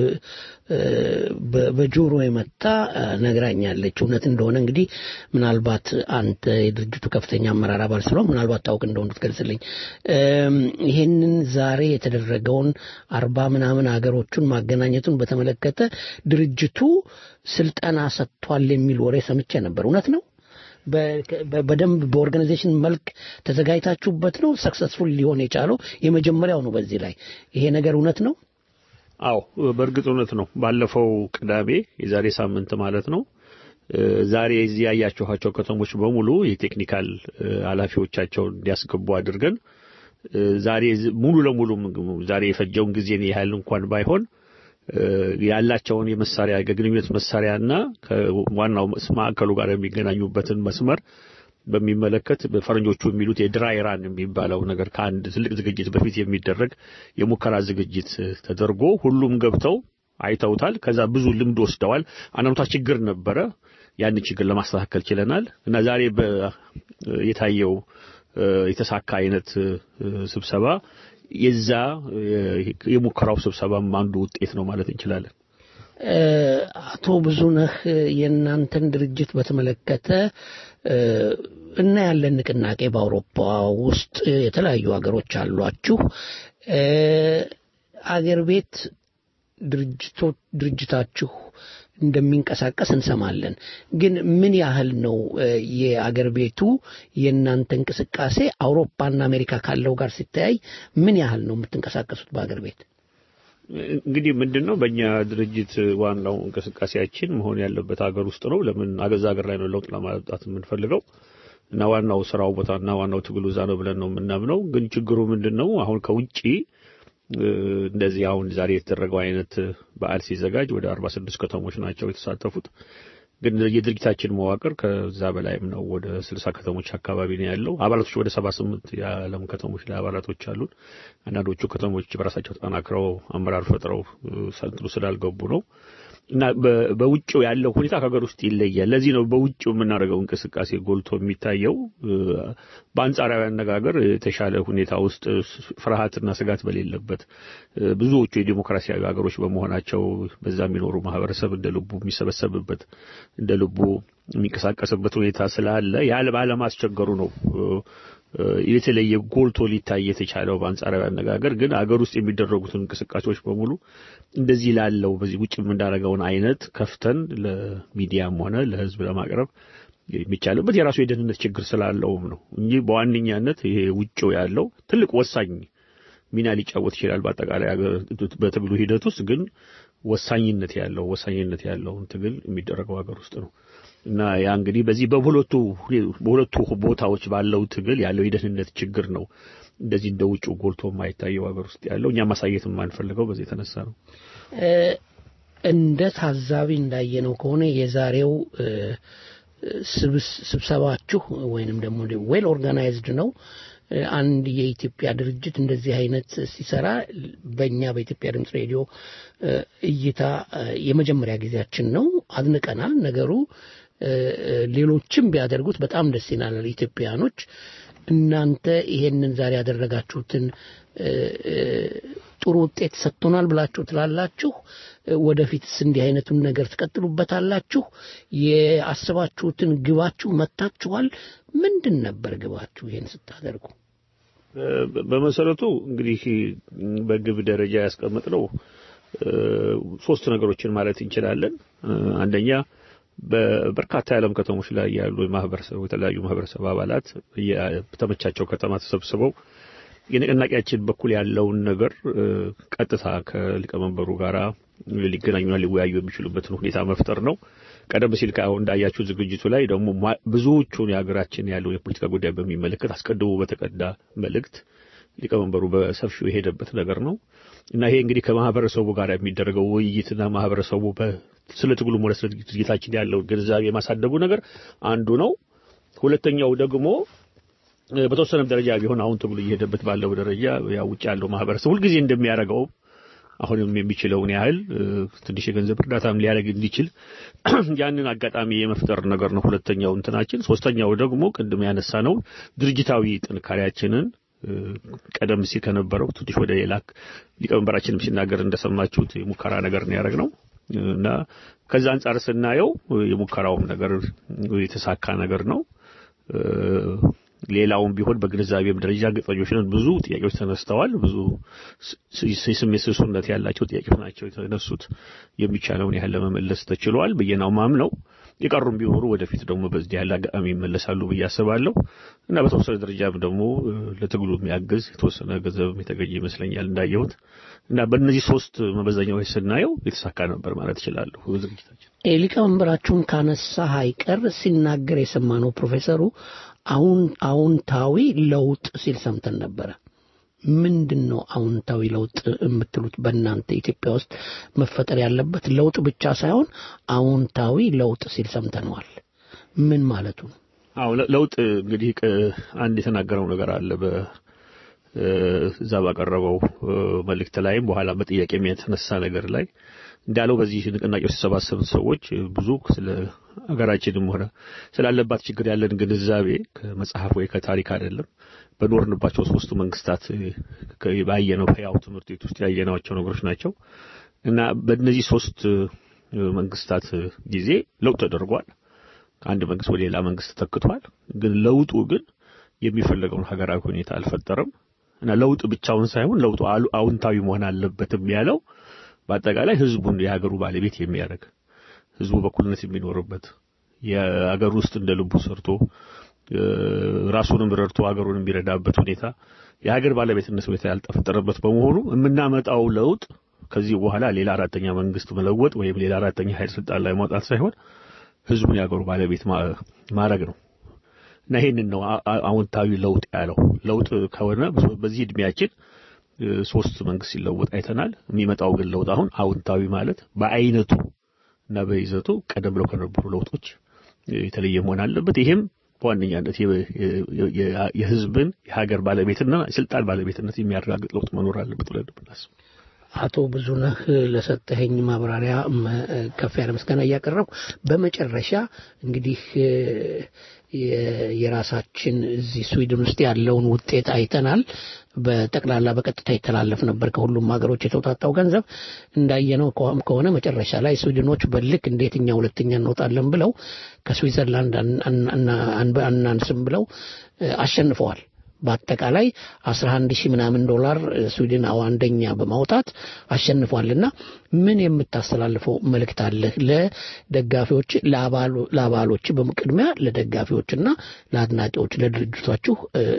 በጆሮ የመታ ነግራኛለች። እውነት እንደሆነ እንግዲህ ምናልባት አንተ የድርጅቱ ከፍተኛ አመራር አባል ስለሆን ምናልባት ታውቅ እንደሆነ ትገልጽልኝ። ይሄንን ዛሬ የተደረገውን አርባ ምናምን ሀገሮቹን ማገናኘቱን በተመለከተ ድርጅቱ ስልጠና ሰጥቷል የሚል ወሬ ሰምቼ ነበር። እውነት ነው? በደንብ በኦርጋናይዜሽን መልክ ተዘጋጅታችሁበት ነው ሰክሰስፉል ሊሆን የቻለው? የመጀመሪያው ነው። በዚህ ላይ ይሄ ነገር እውነት ነው? አዎ በእርግጥ እውነት ነው። ባለፈው ቅዳሜ የዛሬ ሳምንት ማለት ነው ዛሬ እዚህ ያያችኋቸው ከተሞች በሙሉ የቴክኒካል ኃላፊዎቻቸውን እንዲያስገቡ አድርገን ዛሬ ሙሉ ለሙሉ ዛሬ የፈጀውን ጊዜ ያህል እንኳን ባይሆን ያላቸውን የመሳሪያ የግንኙነት መሳሪያና ከዋናው ማዕከሉ ጋር የሚገናኙበትን መስመር በሚመለከት በፈረንጆቹ የሚሉት የድራይ ራን የሚባለው ነገር ከአንድ ትልቅ ዝግጅት በፊት የሚደረግ የሙከራ ዝግጅት ተደርጎ ሁሉም ገብተው አይተውታል። ከዛ ብዙ ልምድ ወስደዋል። አንዳንዷ ችግር ነበረ። ያን ችግር ለማስተካከል ችለናል እና ዛሬ የታየው የተሳካ አይነት ስብሰባ የዛ የሙከራው ስብሰባም አንዱ ውጤት ነው ማለት እንችላለን። አቶ ብዙነህ የእናንተን ድርጅት በተመለከተ እና ያለን ንቅናቄ በአውሮፓ ውስጥ የተለያዩ ሀገሮች አሏችሁ። አገር ቤት ድርጅታችሁ እንደሚንቀሳቀስ እንሰማለን። ግን ምን ያህል ነው የአገር ቤቱ የእናንተ እንቅስቃሴ አውሮፓና አሜሪካ ካለው ጋር ሲተያይ ምን ያህል ነው የምትንቀሳቀሱት በአገር ቤት? እንግዲህ ምንድን ነው በእኛ ድርጅት ዋናው እንቅስቃሴያችን መሆን ያለበት ሀገር ውስጥ ነው። ለምን አገዛ ሀገር ላይ ነው ለውጥ ለማምጣት የምንፈልገው እና ዋናው ስራው ቦታና ዋናው ትግሉ እዛ ነው ብለን ነው የምናምነው። ግን ችግሩ ምንድን ነው አሁን ከውጭ እንደዚህ አሁን ዛሬ የተደረገው አይነት በዓል ሲዘጋጅ ወደ አርባ ስድስት ከተሞች ናቸው የተሳተፉት። ግን የድርጅታችን መዋቅር ከዛ በላይም ነው። ወደ ስልሳ ከተሞች አካባቢ ነው ያለው። አባላቶች ወደ ሰባ ስምንት የዓለም ከተሞች ላይ አባላቶች አሉን። አንዳንዶቹ ከተሞች በራሳቸው ተጠናክረው አመራር ፈጥረው ሰልጥኑ ስላልገቡ ነው እና በውጭው ያለው ሁኔታ ከሀገር ውስጥ ይለያል። ለዚህ ነው በውጭው የምናደርገው እንቅስቃሴ ጎልቶ የሚታየው። በአንጻራዊ አነጋገር የተሻለ ሁኔታ ውስጥ ፍርሃትና ስጋት በሌለበት ብዙዎቹ የዲሞክራሲያዊ ሀገሮች በመሆናቸው በዛ የሚኖሩ ማህበረሰብ እንደ ልቡ የሚሰበሰብበት እንደ ልቡ የሚንቀሳቀስበት ሁኔታ ስላለ ያለ ባለማስቸገሩ ነው የተለየ ጎልቶ ሊታይ የተቻለው በአንጻራዊ አነጋገር ግን አገር ውስጥ የሚደረጉትን እንቅስቃሴዎች በሙሉ እንደዚህ ላለው በዚህ ውጭ የምናደርገውን አይነት ከፍተን ለሚዲያም ሆነ ለሕዝብ ለማቅረብ የሚቻልበት የራሱ የደህንነት ችግር ስላለውም ነው እንጂ በዋነኛነት ይሄ ውጭው ያለው ትልቅ ወሳኝ ሚና ሊጫወት ይችላል። በአጠቃላይ በትግሉ ሂደት ውስጥ ግን ወሳኝነት ያለው ወሳኝነት ያለውን ትግል የሚደረገው ሀገር ውስጥ ነው እና ያ እንግዲህ በዚህ በሁለቱ በሁለቱ ቦታዎች ባለው ትግል ያለው የደህንነት ችግር ነው እንደዚህ እንደ ውጭ ጎልቶ የማይታየው ሀገር ውስጥ ያለው እኛ ማሳየት የማንፈልገው በዚህ የተነሳ ነው። እንደ ታዛቢ እንዳየነው ከሆነ የዛሬው ስብሰባችሁ ወይንም ደግሞ ዌል ኦርጋናይዝድ ነው። አንድ የኢትዮጵያ ድርጅት እንደዚህ አይነት ሲሰራ በእኛ በኢትዮጵያ ድምፅ ሬዲዮ እይታ የመጀመሪያ ጊዜያችን ነው። አድንቀናል። ነገሩ ሌሎችም ቢያደርጉት በጣም ደስ ይላል። ኢትዮጵያኖች እናንተ ይሄንን ዛሬ ያደረጋችሁትን ጥሩ ውጤት ሰጥቶናል ብላችሁ ትላላችሁ? ወደፊትስ እንዲህ አይነቱን ነገር ትቀጥሉበታላችሁ? የአስባችሁትን ግባችሁ መታችኋል? ምንድን ነበር ግባችሁ ይሄን ስታደርጉ? በመሰረቱ እንግዲህ በግብ ደረጃ ያስቀመጥነው ሶስት ነገሮችን ማለት እንችላለን። አንደኛ በበርካታ የዓለም ከተሞች ላይ ያሉ የማህበረሰቡ የተለያዩ ማህበረሰብ አባላት በተመቻቸው ከተማ ተሰብስበው የንቅናቄያችን በኩል ያለውን ነገር ቀጥታ ከሊቀመንበሩ ጋር ሊገናኙና ሊወያዩ የሚችሉበትን ሁኔታ መፍጠር ነው። ቀደም ሲል አሁን እንዳያችሁ ዝግጅቱ ላይ ደግሞ ብዙዎቹን የሀገራችን ያለውን የፖለቲካ ጉዳይ በሚመለከት አስቀድሞ በተቀዳ መልእክት ሊቀመንበሩ በሰፊው የሄደበት ነገር ነው እና ይሄ እንግዲህ ከማህበረሰቡ ጋር የሚደረገው ውይይትና ማህበረሰቡ ስለ ትግሉ ሆነ ስለ ድርጅታችን ያለው ግንዛቤ የማሳደጉ ነገር አንዱ ነው። ሁለተኛው ደግሞ በተወሰነም ደረጃ ቢሆን አሁን ትግሉ እየሄደበት ባለው ደረጃ ያው ውጭ ያለው ማህበረሰብ ሁልጊዜ እንደሚያደርገው አሁንም የሚችለውን ያህል ትንሽ የገንዘብ እርዳታም ሊያደርግ እንዲችል ያንን አጋጣሚ የመፍጠር ነገር ነው ሁለተኛው እንትናችን። ሶስተኛው ደግሞ ቅድም ያነሳ ነው ድርጅታዊ ጥንካሬያችንን ቀደም ሲል ከነበረው ትንሽ ወደ ሌላ ሊቀመንበራችንም ሲናገር እንደሰማችሁት የሙከራ ነገር ነው ያደረግነው እና ከዛ አንጻር ስናየው የሙከራውም ነገር የተሳካ ነገር ነው። ሌላውም ቢሆን በግንዛቤም ደረጃ እርግጠኞች ነን ብዙ ጥያቄዎች ተነስተዋል። ብዙ የስሜት ስሱነት ያላቸው ጥያቄዎች ናቸው የተነሱት። የሚቻለውን ያህል ለመመለስ ተችሏል ብዬ ነው ማምነው። የቀሩም ቢኖሩ ወደፊት ደግሞ በዚህ ያለ አጋጣሚ ይመለሳሉ ብዬ አስባለሁ እና በተወሰነ ደረጃም ደግሞ ለትግሉ የሚያግዝ የተወሰነ ገንዘብም የተገኘ ይመስለኛል እንዳየሁት እና በእነዚህ ሶስት መመዘኛዎች ስናየው የተሳካ ነበር ማለት እችላለሁ ዝግጅታችን። ሊቀመንበራችሁን ካነሳ አይቀር ሲናገር የሰማነው ፕሮፌሰሩ አሁን አዎንታዊ ለውጥ ሲል ሰምተን ነበረ። ምንድን ነው አዎንታዊ ለውጥ የምትሉት? በእናንተ ኢትዮጵያ ውስጥ መፈጠር ያለበት ለውጥ ብቻ ሳይሆን አዎንታዊ ለውጥ ሲል ሰምተነዋል። ምን ማለቱ ነው? አዎ ለውጥ እንግዲህ አንድ የተናገረው ነገር አለ በዛ ባቀረበው መልእክት ላይም በኋላ በጥያቄ የተነሳ ነገር ላይ እንዳለው በዚህ ንቅናቄ የተሰባሰቡት ሰዎች ብዙ ስለ ሀገራችንም ሆነ ስላለባት ችግር ያለን ግንዛቤ ከመጽሐፍ ወይ ከታሪክ አይደለም በኖርንባቸው ሶስቱ መንግስታት ባየነው ህያው ትምህርት ቤት ውስጥ ያየናቸው ነገሮች ናቸው እና በእነዚህ ሶስት መንግስታት ጊዜ ለውጥ ተደርጓል። ከአንድ መንግስት ወደ ሌላ መንግስት ተተክቷል። ግን ለውጡ ግን የሚፈለገውን ሀገራዊ ሁኔታ አልፈጠረም እና ለውጥ ብቻውን ሳይሆን ለውጡ አዎንታዊ መሆን አለበትም ያለው በአጠቃላይ ህዝቡን የሀገሩ ባለቤት የሚያደርግ ህዝቡ በኩልነት የሚኖርበት የሀገር ውስጥ እንደ ልቡ ሰርቶ ራሱንም ረድቶ ሀገሩን የሚረዳበት ሁኔታ የሀገር ባለቤትነት ሁኔታ ያልተፈጠረበት በመሆኑ የምናመጣው ለውጥ ከዚህ በኋላ ሌላ አራተኛ መንግስት መለወጥ ወይም ሌላ አራተኛ ኃይል ስልጣን ላይ ማውጣት ሳይሆን ህዝቡን የሀገሩ ባለቤት ማድረግ ነው እና ይሄንን ነው አዎንታዊ ለውጥ ያለው። ለውጥ ከሆነ በዚህ እድሜያችን ሶስት መንግስት ሲለወጥ አይተናል። የሚመጣው ግን ለውጥ አሁን አዎንታዊ ማለት በአይነቱ እና በይዘቱ ቀደም ብለው ከነበሩ ለውጦች የተለየ መሆን አለበት። ይሄም በዋነኛነት የህዝብን የሀገር ባለቤትና የስልጣን ባለቤትነት የሚያረጋግጥ ለውጥ መኖር አለበት ብለን ብናስብ አቶ ብዙነህ ለሰጠኸኝ ማብራሪያ ከፍ ያለ ምስጋና እያቀረብኩ በመጨረሻ እንግዲህ የራሳችን እዚህ ስዊድን ውስጥ ያለውን ውጤት አይተናል። በጠቅላላ በቀጥታ ይተላለፍ ነበር ከሁሉም ሀገሮች የተውጣጣው ገንዘብ። እንዳየነው ከሆነ መጨረሻ ላይ ስዊድኖች በልክ እንዴት እኛ ሁለተኛ እንወጣለን ብለው ከስዊዘርላንድ አናንስም ብለው አሸንፈዋል። በአጠቃላይ 11 ሺህ ምናምን ዶላር ስዊድን አንደኛ በማውጣት አሸንፏልና ምን የምታስተላልፈው መልእክት አለህ ለደጋፊዎች ለአባሎች በቅድሚያ ለደጋፊዎችና ለአድናቂዎች ለድርጅቷችሁ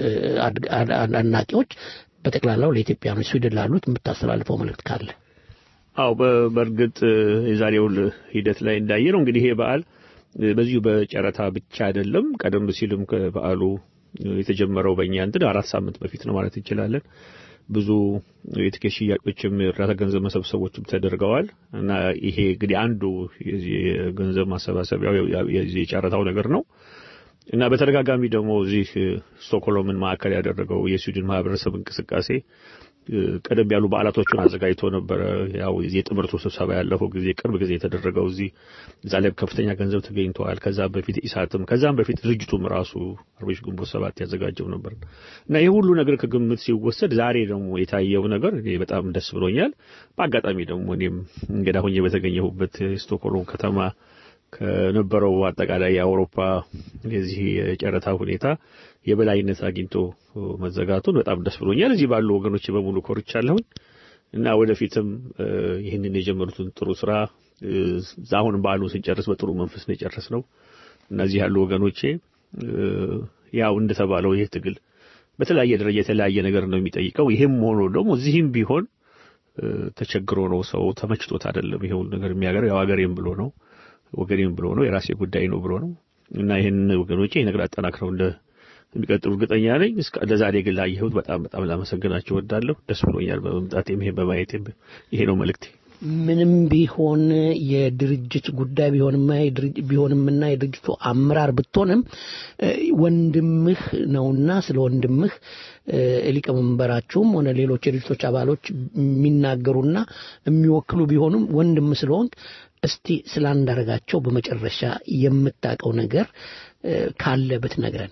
አድናቂዎች በጠቅላላው ለኢትዮጵያኖች ስዊድን ላሉት የምታስተላልፈው መልእክት ካለ አው በእርግጥ የዛሬው ሂደት ላይ እንዳየ ነው እንግዲህ ይሄ በዓል በዚሁ በጨረታ ብቻ አይደለም ቀደም ሲልም ከበዓሉ የተጀመረው በእኛ እንትን አራት ሳምንት በፊት ነው ማለት እንችላለን። ብዙ የትኬት ሽያጮችም እርዳታ ገንዘብ መሰብሰቦችም ተደርገዋል እና ይሄ እንግዲህ አንዱ የገንዘብ ማሰባሰቢያው የጨረታው ነገር ነው እና በተደጋጋሚ ደግሞ እዚህ ስቶክሆልምን ማዕከል ያደረገው የስዊድን ማህበረሰብ እንቅስቃሴ ቀደም ያሉ በዓላቶቹን አዘጋጅቶ ነበረ። ያው የጥምርቱ ስብሰባ ያለፈው ጊዜ ቅርብ ጊዜ የተደረገው እዚህ እዛ ላይ ከፍተኛ ገንዘብ ተገኝተዋል። ከዛም በፊት ኢሳትም ከዛም በፊት ድርጅቱም ራሱ አርበኞች ግንቦት ሰባት ያዘጋጀው ነበር እና ይህ ሁሉ ነገር ከግምት ሲወሰድ ዛሬ ደግሞ የታየው ነገር እኔ በጣም ደስ ብሎኛል። በአጋጣሚ ደግሞ እኔም እንግዳ ሆኜ በተገኘሁበት ስቶክሆልም ከተማ ከነበረው አጠቃላይ የአውሮፓ የዚህ የጨረታ ሁኔታ የበላይነት አግኝቶ መዘጋቱን በጣም ደስ ብሎኛል። እዚህ ባሉ ወገኖች በሙሉ ኮርቻለሁኝ እና ወደፊትም ይህንን የጀመሩትን ጥሩ ስራ አሁን በዓሉን ስንጨርስ በጥሩ መንፈስ ነው የጨረስነው። እነዚህ ያሉ ወገኖቼ ያው እንደተባለው ይህ ትግል በተለያየ ደረጃ የተለያየ ነገር ነው የሚጠይቀው። ይህም ሆኖ ደግሞ እዚህም ቢሆን ተቸግሮ ነው ሰው ተመችቶት አይደለም ይሄውን ነገር የሚያገረው ያው ሀገሬም ብሎ ነው ወገኔም ብሎ ነው የራሴ ጉዳይ ነው ብሎ ነው እና ይህን ወገኖቼ ይህ ነገር አጠናክረው እንደ የሚቀጥሉ እርግጠኛ ነኝ። እስከ ለዛሬ ግን ላየሁት በጣም በጣም ላመሰግናቸው እወዳለሁ። ደስ ብሎኛል በመምጣቴም ይሄን በማየቴም ይሄ ነው መልእክቴ። ምንም ቢሆን የድርጅት ጉዳይ ቢሆንማ ቢሆንምና የድርጅቱ አመራር ብትሆንም ወንድምህ ነውና ስለ ወንድምህ ሊቀመንበራችሁም ሆነ ሌሎች የድርጅቶች አባሎች የሚናገሩና የሚወክሉ ቢሆኑም ወንድም ስለሆንክ እስቲ ስለ አንዳርጋቸው በመጨረሻ የምታውቀው ነገር ካለ ብትነግረን።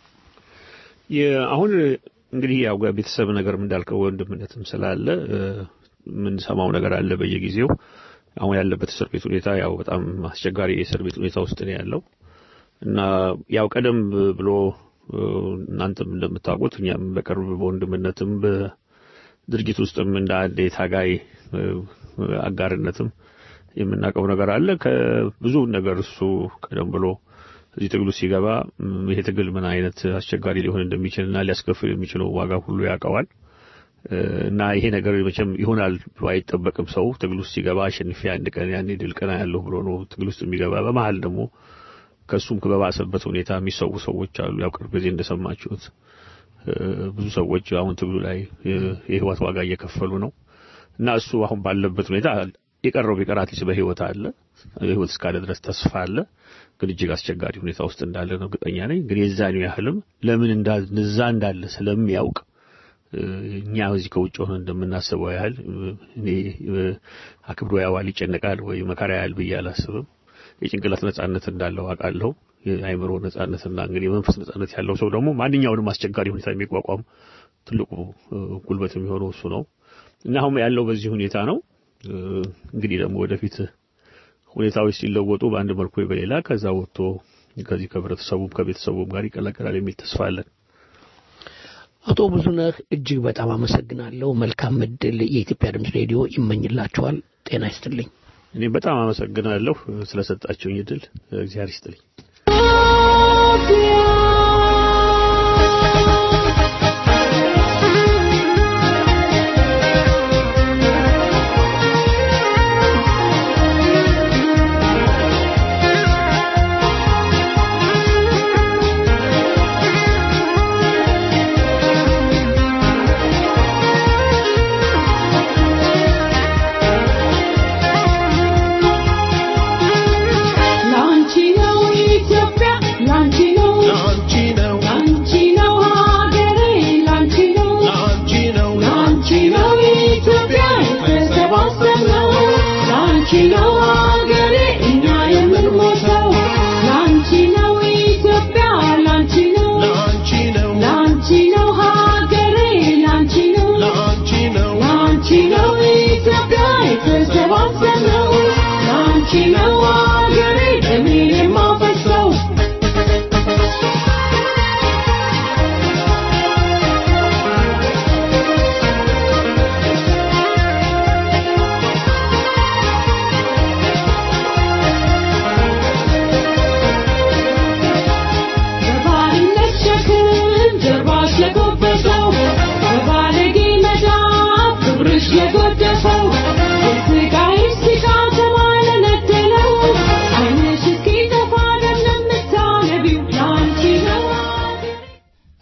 አሁን እንግዲህ ያው ቤተሰብ ነገርም እንዳልከው ወንድምነትም ስላለ የምንሰማው ነገር አለ በየጊዜው። አሁን ያለበት እስር ቤት ሁኔታ ያው በጣም አስቸጋሪ የእስር ቤት ሁኔታ ውስጥ ነው ያለው እና ያው ቀደም ብሎ እናንተም እንደምታውቁት እኛም በቅርብ በወንድምነትም በድርጅት ውስጥም እንደ አንድ የታጋይ አጋርነትም የምናውቀው ነገር አለ። ከብዙ ነገር እሱ ቀደም ብሎ እዚህ ትግሉ ሲገባ ይሄ ትግል ምን አይነት አስቸጋሪ ሊሆን እንደሚችልና ሊያስከፍል የሚችለው ዋጋ ሁሉ ያውቀዋል። እና ይሄ ነገር መቼም ይሆናል ብሎ አይጠበቅም። ሰው ትግል ውስጥ ሲገባ አሸንፌ አንድ ቀን ያኔ ድል ቀና ያለሁ ብሎ ነው ትግል ውስጥ የሚገባ። በመሀል ደግሞ ከእሱም በባሰበት ሁኔታ የሚሰዉ ሰዎች አሉ። ያው ቅርብ ጊዜ እንደሰማችሁት ብዙ ሰዎች አሁን ትግሉ ላይ የህይወት ዋጋ እየከፈሉ ነው እና እሱ አሁን ባለበት ሁኔታ የቀረው ቢቀር አትሊስት በህይወት አለ። ህይወት እስካለ ድረስ ተስፋ አለ። ግን እጅግ አስቸጋሪ ሁኔታ ውስጥ እንዳለ ነው እርግጠኛ ነኝ። ግን የዛኔው ያህልም ለምን እዛ እንዳለ ስለሚያውቅ እኛ እዚህ ከውጭ ሆነ እንደምናስበው ያህል እኔ አክብሮ ያዋል ይጨነቃል ወይ መከራ ያህል ብዬ አላስብም። የጭንቅላት ነጻነት እንዳለው አውቃለሁ። የአይምሮ ነጻነትና እንግዲህ የመንፈስ ነጻነት ያለው ሰው ደግሞ ማንኛውንም አስቸጋሪ ሁኔታ የሚቋቋም ትልቁ ጉልበት የሚሆነው እሱ ነው እና አሁን ያለው በዚህ ሁኔታ ነው። እንግዲህ ደግሞ ወደፊት ሁኔታዎች ሲለወጡ በአንድ መልኩ በሌላ ከዛ ወጥቶ ከዚህ ከህብረተሰቡም ከቤተሰቡም ጋር ይቀላቀላል የሚል ተስፋ አለን። አቶ ብዙነህ እጅግ በጣም አመሰግናለሁ። መልካም እድል የኢትዮጵያ ድምፅ ሬዲዮ ይመኝላችኋል። ጤና ይስጥልኝ። እኔም በጣም አመሰግናለሁ ስለሰጣችሁኝ እድል። እግዚአብሔር ይስጥልኝ።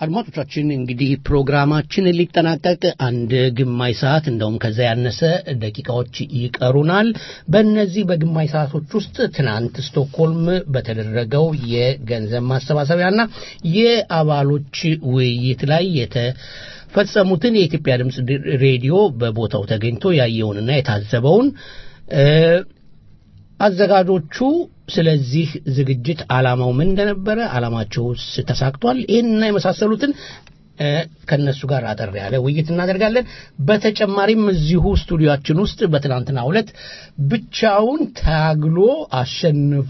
አድማጮቻችን እንግዲህ ፕሮግራማችን ሊጠናቀቅ አንድ ግማሽ ሰዓት እንደውም ከዛ ያነሰ ደቂቃዎች ይቀሩናል። በእነዚህ በግማሽ ሰዓቶች ውስጥ ትናንት ስቶክሆልም በተደረገው የገንዘብ ማሰባሰቢያና የአባሎች ውይይት ላይ የተፈጸሙትን የኢትዮጵያ ድምፅ ሬዲዮ በቦታው ተገኝቶ ያየውንና የታዘበውን አዘጋጆቹ ስለዚህ ዝግጅት ዓላማው ምን እንደነበረ ዓላማቸውስ ተሳክቷል ይህንና የመሳሰሉትን ከነሱ ጋር አጠር ያለ ውይይት እናደርጋለን በተጨማሪም እዚሁ ስቱዲዮችን ውስጥ በትናንትና ሁለት ብቻውን ታግሎ አሸንፎ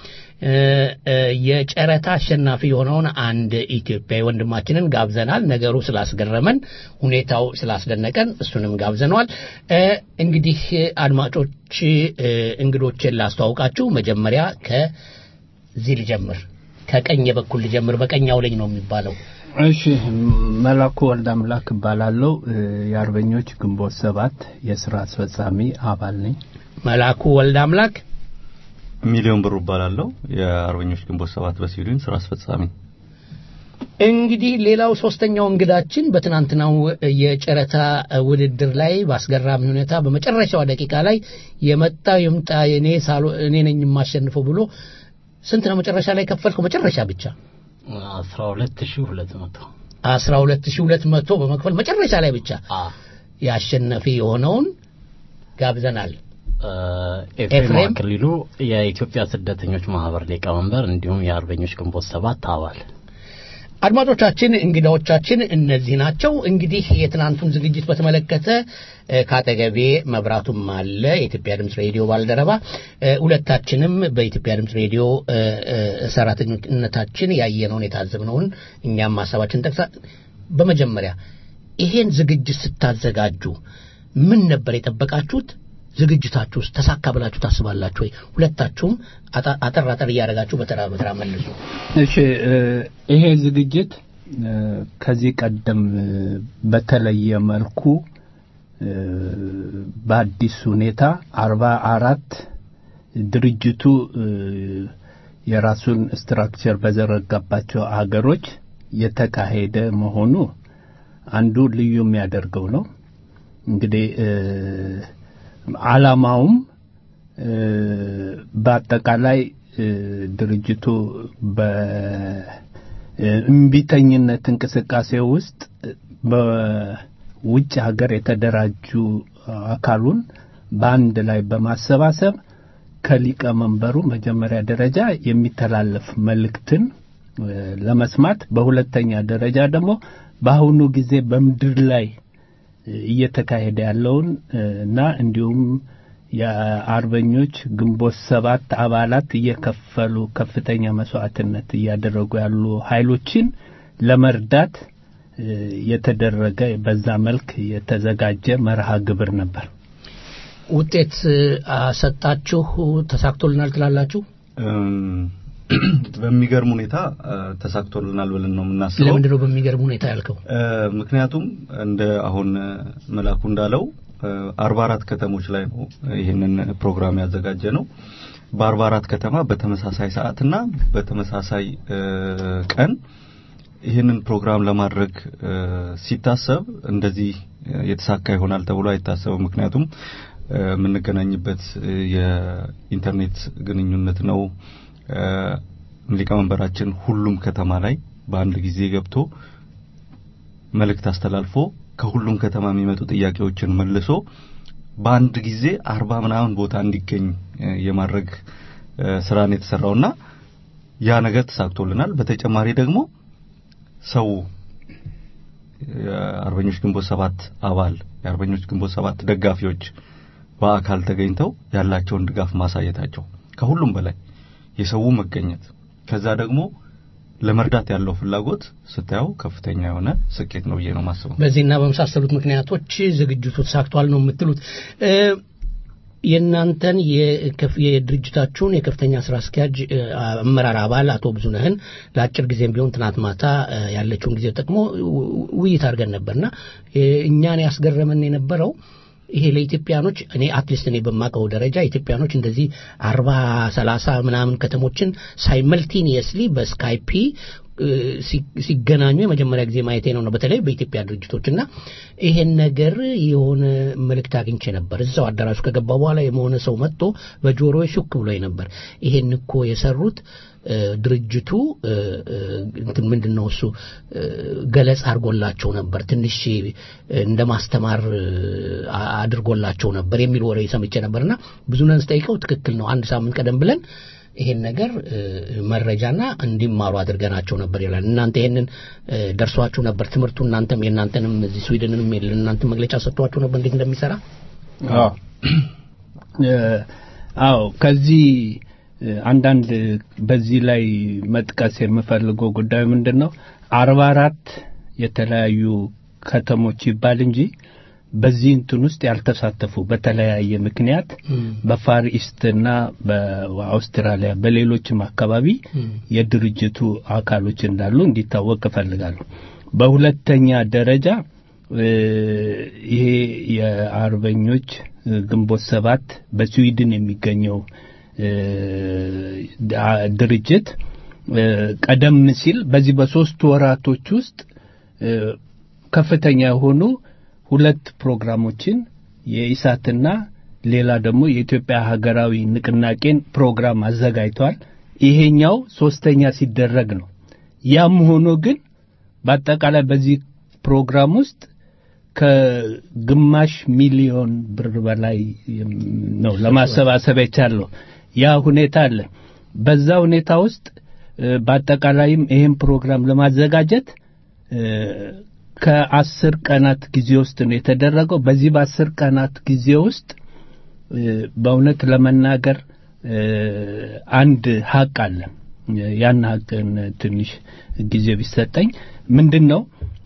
የጨረታ አሸናፊ የሆነውን አንድ ኢትዮጵያዊ ወንድማችንን ጋብዘናል ነገሩ ስላስገረመን ሁኔታው ስላስደነቀን እሱንም ጋብዘነዋል እንግዲህ አድማጮች እንግዶችን ላስተዋውቃችሁ መጀመሪያ ከዚህ ልጀምር ከቀኝ በኩል ልጀምር በቀኛው ልኝ ነው የሚባለው እሺ መላኩ ወልድ አምላክ እባላለሁ የአርበኞች ግንቦት ሰባት የስራ አስፈጻሚ አባል ነኝ መላኩ ወልድ አምላክ ሚሊዮን ብሩ እባላለሁ የአርበኞች ግንቦት ሰባት በስዊድን ስራ አስፈጻሚ እንግዲህ ሌላው ሶስተኛው እንግዳችን በትናንትናው የጨረታ ውድድር ላይ በአስገራሚ ሁኔታ በመጨረሻዋ ደቂቃ ላይ የመጣ ይምጣ እኔ እኔ ነኝ የማሸንፈው ብሎ ስንት ነው መጨረሻ ላይ ከፈልከው መጨረሻ ብቻ አስራ ሁለት ሺህ ሁለት መቶ አስራ ሁለት ሺህ ሁለት መቶ በመክፈል መጨረሻ ላይ ብቻ ያሸነፈ የሆነውን ጋብዘናል ኤፍሬም አክሊሉ የኢትዮጵያ ስደተኞች ማህበር ሊቀመንበር እንዲሁም የአርበኞች ግንቦት ሰባት አባል አድማጮቻችን እንግዳዎቻችን እነዚህ ናቸው እንግዲህ የትናንቱን ዝግጅት በተመለከተ ካጠገቤ መብራቱም አለ የኢትዮጵያ ድምፅ ሬዲዮ ባልደረባ ሁለታችንም በኢትዮጵያ ድምፅ ሬዲዮ ሰራተኞነታችን ያየነውን የታዘብነውን እኛም ሀሳባችን ጠቅሳ በመጀመሪያ ይሄን ዝግጅት ስታዘጋጁ ምን ነበር የጠበቃችሁት ዝግጅታችሁ ውስጥ ተሳካ ብላችሁ ታስባላችሁ ወይ ሁለታችሁም አጠር አጠር እያደረጋችሁ በተራ በተራ መልሱ እሺ ይሄ ዝግጅት ከዚህ ቀደም በተለየ መልኩ በአዲስ ሁኔታ አርባ አራት ድርጅቱ የራሱን ስትራክቸር በዘረጋባቸው አገሮች የተካሄደ መሆኑ አንዱ ልዩ የሚያደርገው ነው እንግዲህ አላማውም በአጠቃላይ ድርጅቱ በእምቢተኝነት እንቅስቃሴ ውስጥ በውጭ ሀገር የተደራጁ አካሉን በአንድ ላይ በማሰባሰብ ከሊቀመንበሩ መጀመሪያ ደረጃ የሚተላለፍ መልእክትን ለመስማት በሁለተኛ ደረጃ ደግሞ በአሁኑ ጊዜ በምድር ላይ እየተካሄደ ያለውን እና እንዲሁም የአርበኞች ግንቦት ሰባት አባላት እየከፈሉ ከፍተኛ መስዋዕትነት እያደረጉ ያሉ ኃይሎችን ለመርዳት የተደረገ በዛ መልክ የተዘጋጀ መርሃ ግብር ነበር ውጤት ሰጣችሁ ተሳክቶልናል ትላላችሁ በሚገርም ሁኔታ ተሳክቶልናል ብለን ነው የምናስበው ለምንድነው በሚገርም ሁኔታ ያልከው ምክንያቱም እንደ አሁን መላኩ እንዳለው አርባ አራት ከተሞች ላይ ነው ይህንን ፕሮግራም ያዘጋጀ ነው በአርባ አራት ከተማ በተመሳሳይ ሰዓትና በተመሳሳይ ቀን ይህንን ፕሮግራም ለማድረግ ሲታሰብ እንደዚህ የተሳካ ይሆናል ተብሎ አይታሰብም ምክንያቱም የምንገናኝበት የኢንተርኔት ግንኙነት ነው ሊቀመንበራችን ሁሉም ከተማ ላይ በአንድ ጊዜ ገብቶ መልእክት አስተላልፎ ከሁሉም ከተማ የሚመጡ ጥያቄዎችን መልሶ በአንድ ጊዜ አርባ ምናምን ቦታ እንዲገኝ የማድረግ ስራን የተሰራውና ያ ነገር ተሳክቶልናል በተጨማሪ ደግሞ ሰው የአርበኞች ግንቦት ሰባት አባል የአርበኞች ግንቦት ሰባት ደጋፊዎች በአካል ተገኝተው ያላቸውን ድጋፍ ማሳየታቸው ከሁሉም በላይ የሰው መገኘት ከዛ ደግሞ ለመርዳት ያለው ፍላጎት ስታየው ከፍተኛ የሆነ ስኬት ነው ብዬ ነው ማስበው በዚህና በመሳሰሉት ምክንያቶች ዝግጅቱ ተሳክቷል ነው የምትሉት የእናንተን የድርጅታችሁን የከፍተኛ ስራ አስኪያጅ አመራር አባል አቶ ብዙነህን ለአጭር ጊዜም ቢሆን ትናንት ማታ ያለችውን ጊዜ ጠቅሞ ውይይት አድርገን ነበርና እኛን ያስገረመን የነበረው ይሄ ለኢትዮጵያኖች እኔ አትሊስት እኔ በማቀው ደረጃ ኢትዮጵያኖች እንደዚህ አርባ ሰላሳ ምናምን ከተሞችን ሳይመልቲኒየስሊ በስካይፒ ሲገናኙ የመጀመሪያ ጊዜ ማየቴ ነው በተለይ በኢትዮጵያ ድርጅቶች እና ይሄን ነገር የሆነ መልእክት አግኝቼ ነበር እዛው አዳራሹ ከገባ በኋላ የመሆነ ሰው መጥቶ በጆሮ ሹክ ብሎ ነበር ይሄን እኮ የሰሩት ድርጅቱ እንትን ምንድን ነው እሱ ገለጻ አድርጎላቸው ነበር ትንሽ እንደ ማስተማር አድርጎላቸው ነበር የሚል ወሬ ሰምቼ ነበርና ብዙ ነን ስጠይቀው ትክክል ነው አንድ ሳምንት ቀደም ብለን ይሄን ነገር መረጃና እንዲማሩ አድርገናቸው ነበር ይላል እናንተ ይሄንን ደርሷችሁ ነበር ትምህርቱ እናንተም የእናንተንም እዚህ ስዊድንንም እናንተ መግለጫ ሰጥቷችሁ ነበር እንዴት እንደሚሰራ አዎ ከዚህ አንዳንድ በዚህ ላይ መጥቀስ የምፈልገው ጉዳይ ምንድን ነው አርባ አራት የተለያዩ ከተሞች ይባል እንጂ በዚህ እንትን ውስጥ ያልተሳተፉ በተለያየ ምክንያት በፋር ኢስትና በአውስትራሊያ በሌሎችም አካባቢ የድርጅቱ አካሎች እንዳሉ እንዲታወቅ እፈልጋለሁ በሁለተኛ ደረጃ ይሄ የአርበኞች ግንቦት ሰባት በስዊድን የሚገኘው ድርጅት ቀደም ሲል በዚህ በሶስት ወራቶች ውስጥ ከፍተኛ የሆኑ ሁለት ፕሮግራሞችን የኢሳትና ሌላ ደግሞ የኢትዮጵያ ሀገራዊ ንቅናቄን ፕሮግራም አዘጋጅቷል ይሄኛው ሶስተኛ ሲደረግ ነው ያም ሆኖ ግን በአጠቃላይ በዚህ ፕሮግራም ውስጥ ከግማሽ ሚሊዮን ብር በላይ ነው ለማሰባሰብ የቻለው ያ ሁኔታ አለ በዛ ሁኔታ ውስጥ በአጠቃላይም ይህን ፕሮግራም ለማዘጋጀት ከአስር ቀናት ጊዜ ውስጥ ነው የተደረገው በዚህ በአስር ቀናት ጊዜ ውስጥ በእውነት ለመናገር አንድ ሀቅ አለ ያን ሀቅን ትንሽ ጊዜ ቢሰጠኝ ምንድን ነው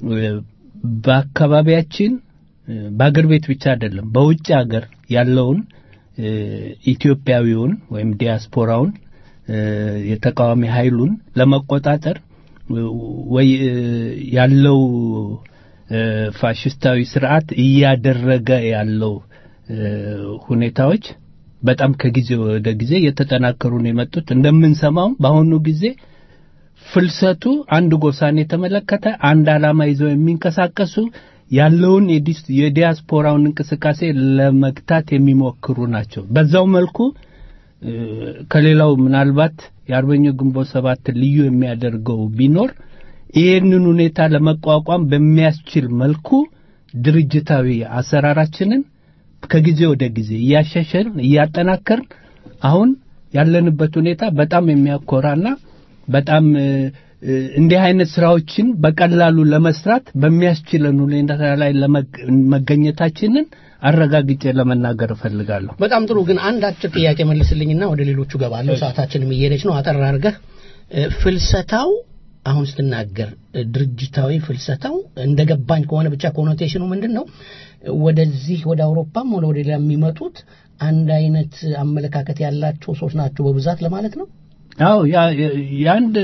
በአካባቢያችን በአገር ቤት ብቻ አይደለም በውጭ ሀገር ያለውን ኢትዮጵያዊውን ወይም ዲያስፖራውን የተቃዋሚ ኃይሉን ለመቆጣጠር ወይ ያለው ፋሽስታዊ ስርዓት እያደረገ ያለው ሁኔታዎች በጣም ከጊዜ ወደ ጊዜ እየተጠናከሩ ነው የመጡት እንደምንሰማው በአሁኑ ጊዜ ፍልሰቱ አንድ ጎሳን የተመለከተ አንድ ዓላማ ይዘው የሚንቀሳቀሱ ያለውን የዲያስፖራውን እንቅስቃሴ ለመግታት የሚሞክሩ ናቸው በዛው መልኩ ከሌላው ምናልባት የአርበኞች ግንቦት ሰባት ልዩ የሚያደርገው ቢኖር ይህንን ሁኔታ ለመቋቋም በሚያስችል መልኩ ድርጅታዊ አሰራራችንን ከጊዜ ወደ ጊዜ እያሻሸልን እያጠናከርን አሁን ያለንበት ሁኔታ በጣም የሚያኮራና በጣም እንዲህ አይነት ስራዎችን በቀላሉ ለመስራት በሚያስችለን ሁኔታ ላይ መገኘታችንን አረጋግጬ ለመናገር እፈልጋለሁ በጣም ጥሩ ግን አንድ አጭር ጥያቄ መልስልኝና ወደ ሌሎቹ ገባለሁ ሰዓታችንም እየሄደች ነው አጠር አድርገህ ፍልሰታው አሁን ስትናገር ድርጅታዊ ፍልሰታው እንደገባኝ ከሆነ ብቻ ኮኖቴሽኑ ምንድን ነው ወደዚህ ወደ አውሮፓም ሆነ ወደ ሌላ የሚመጡት አንድ አይነት አመለካከት ያላቸው ሰዎች ናቸው በብዛት ለማለት ነው አው የአንድ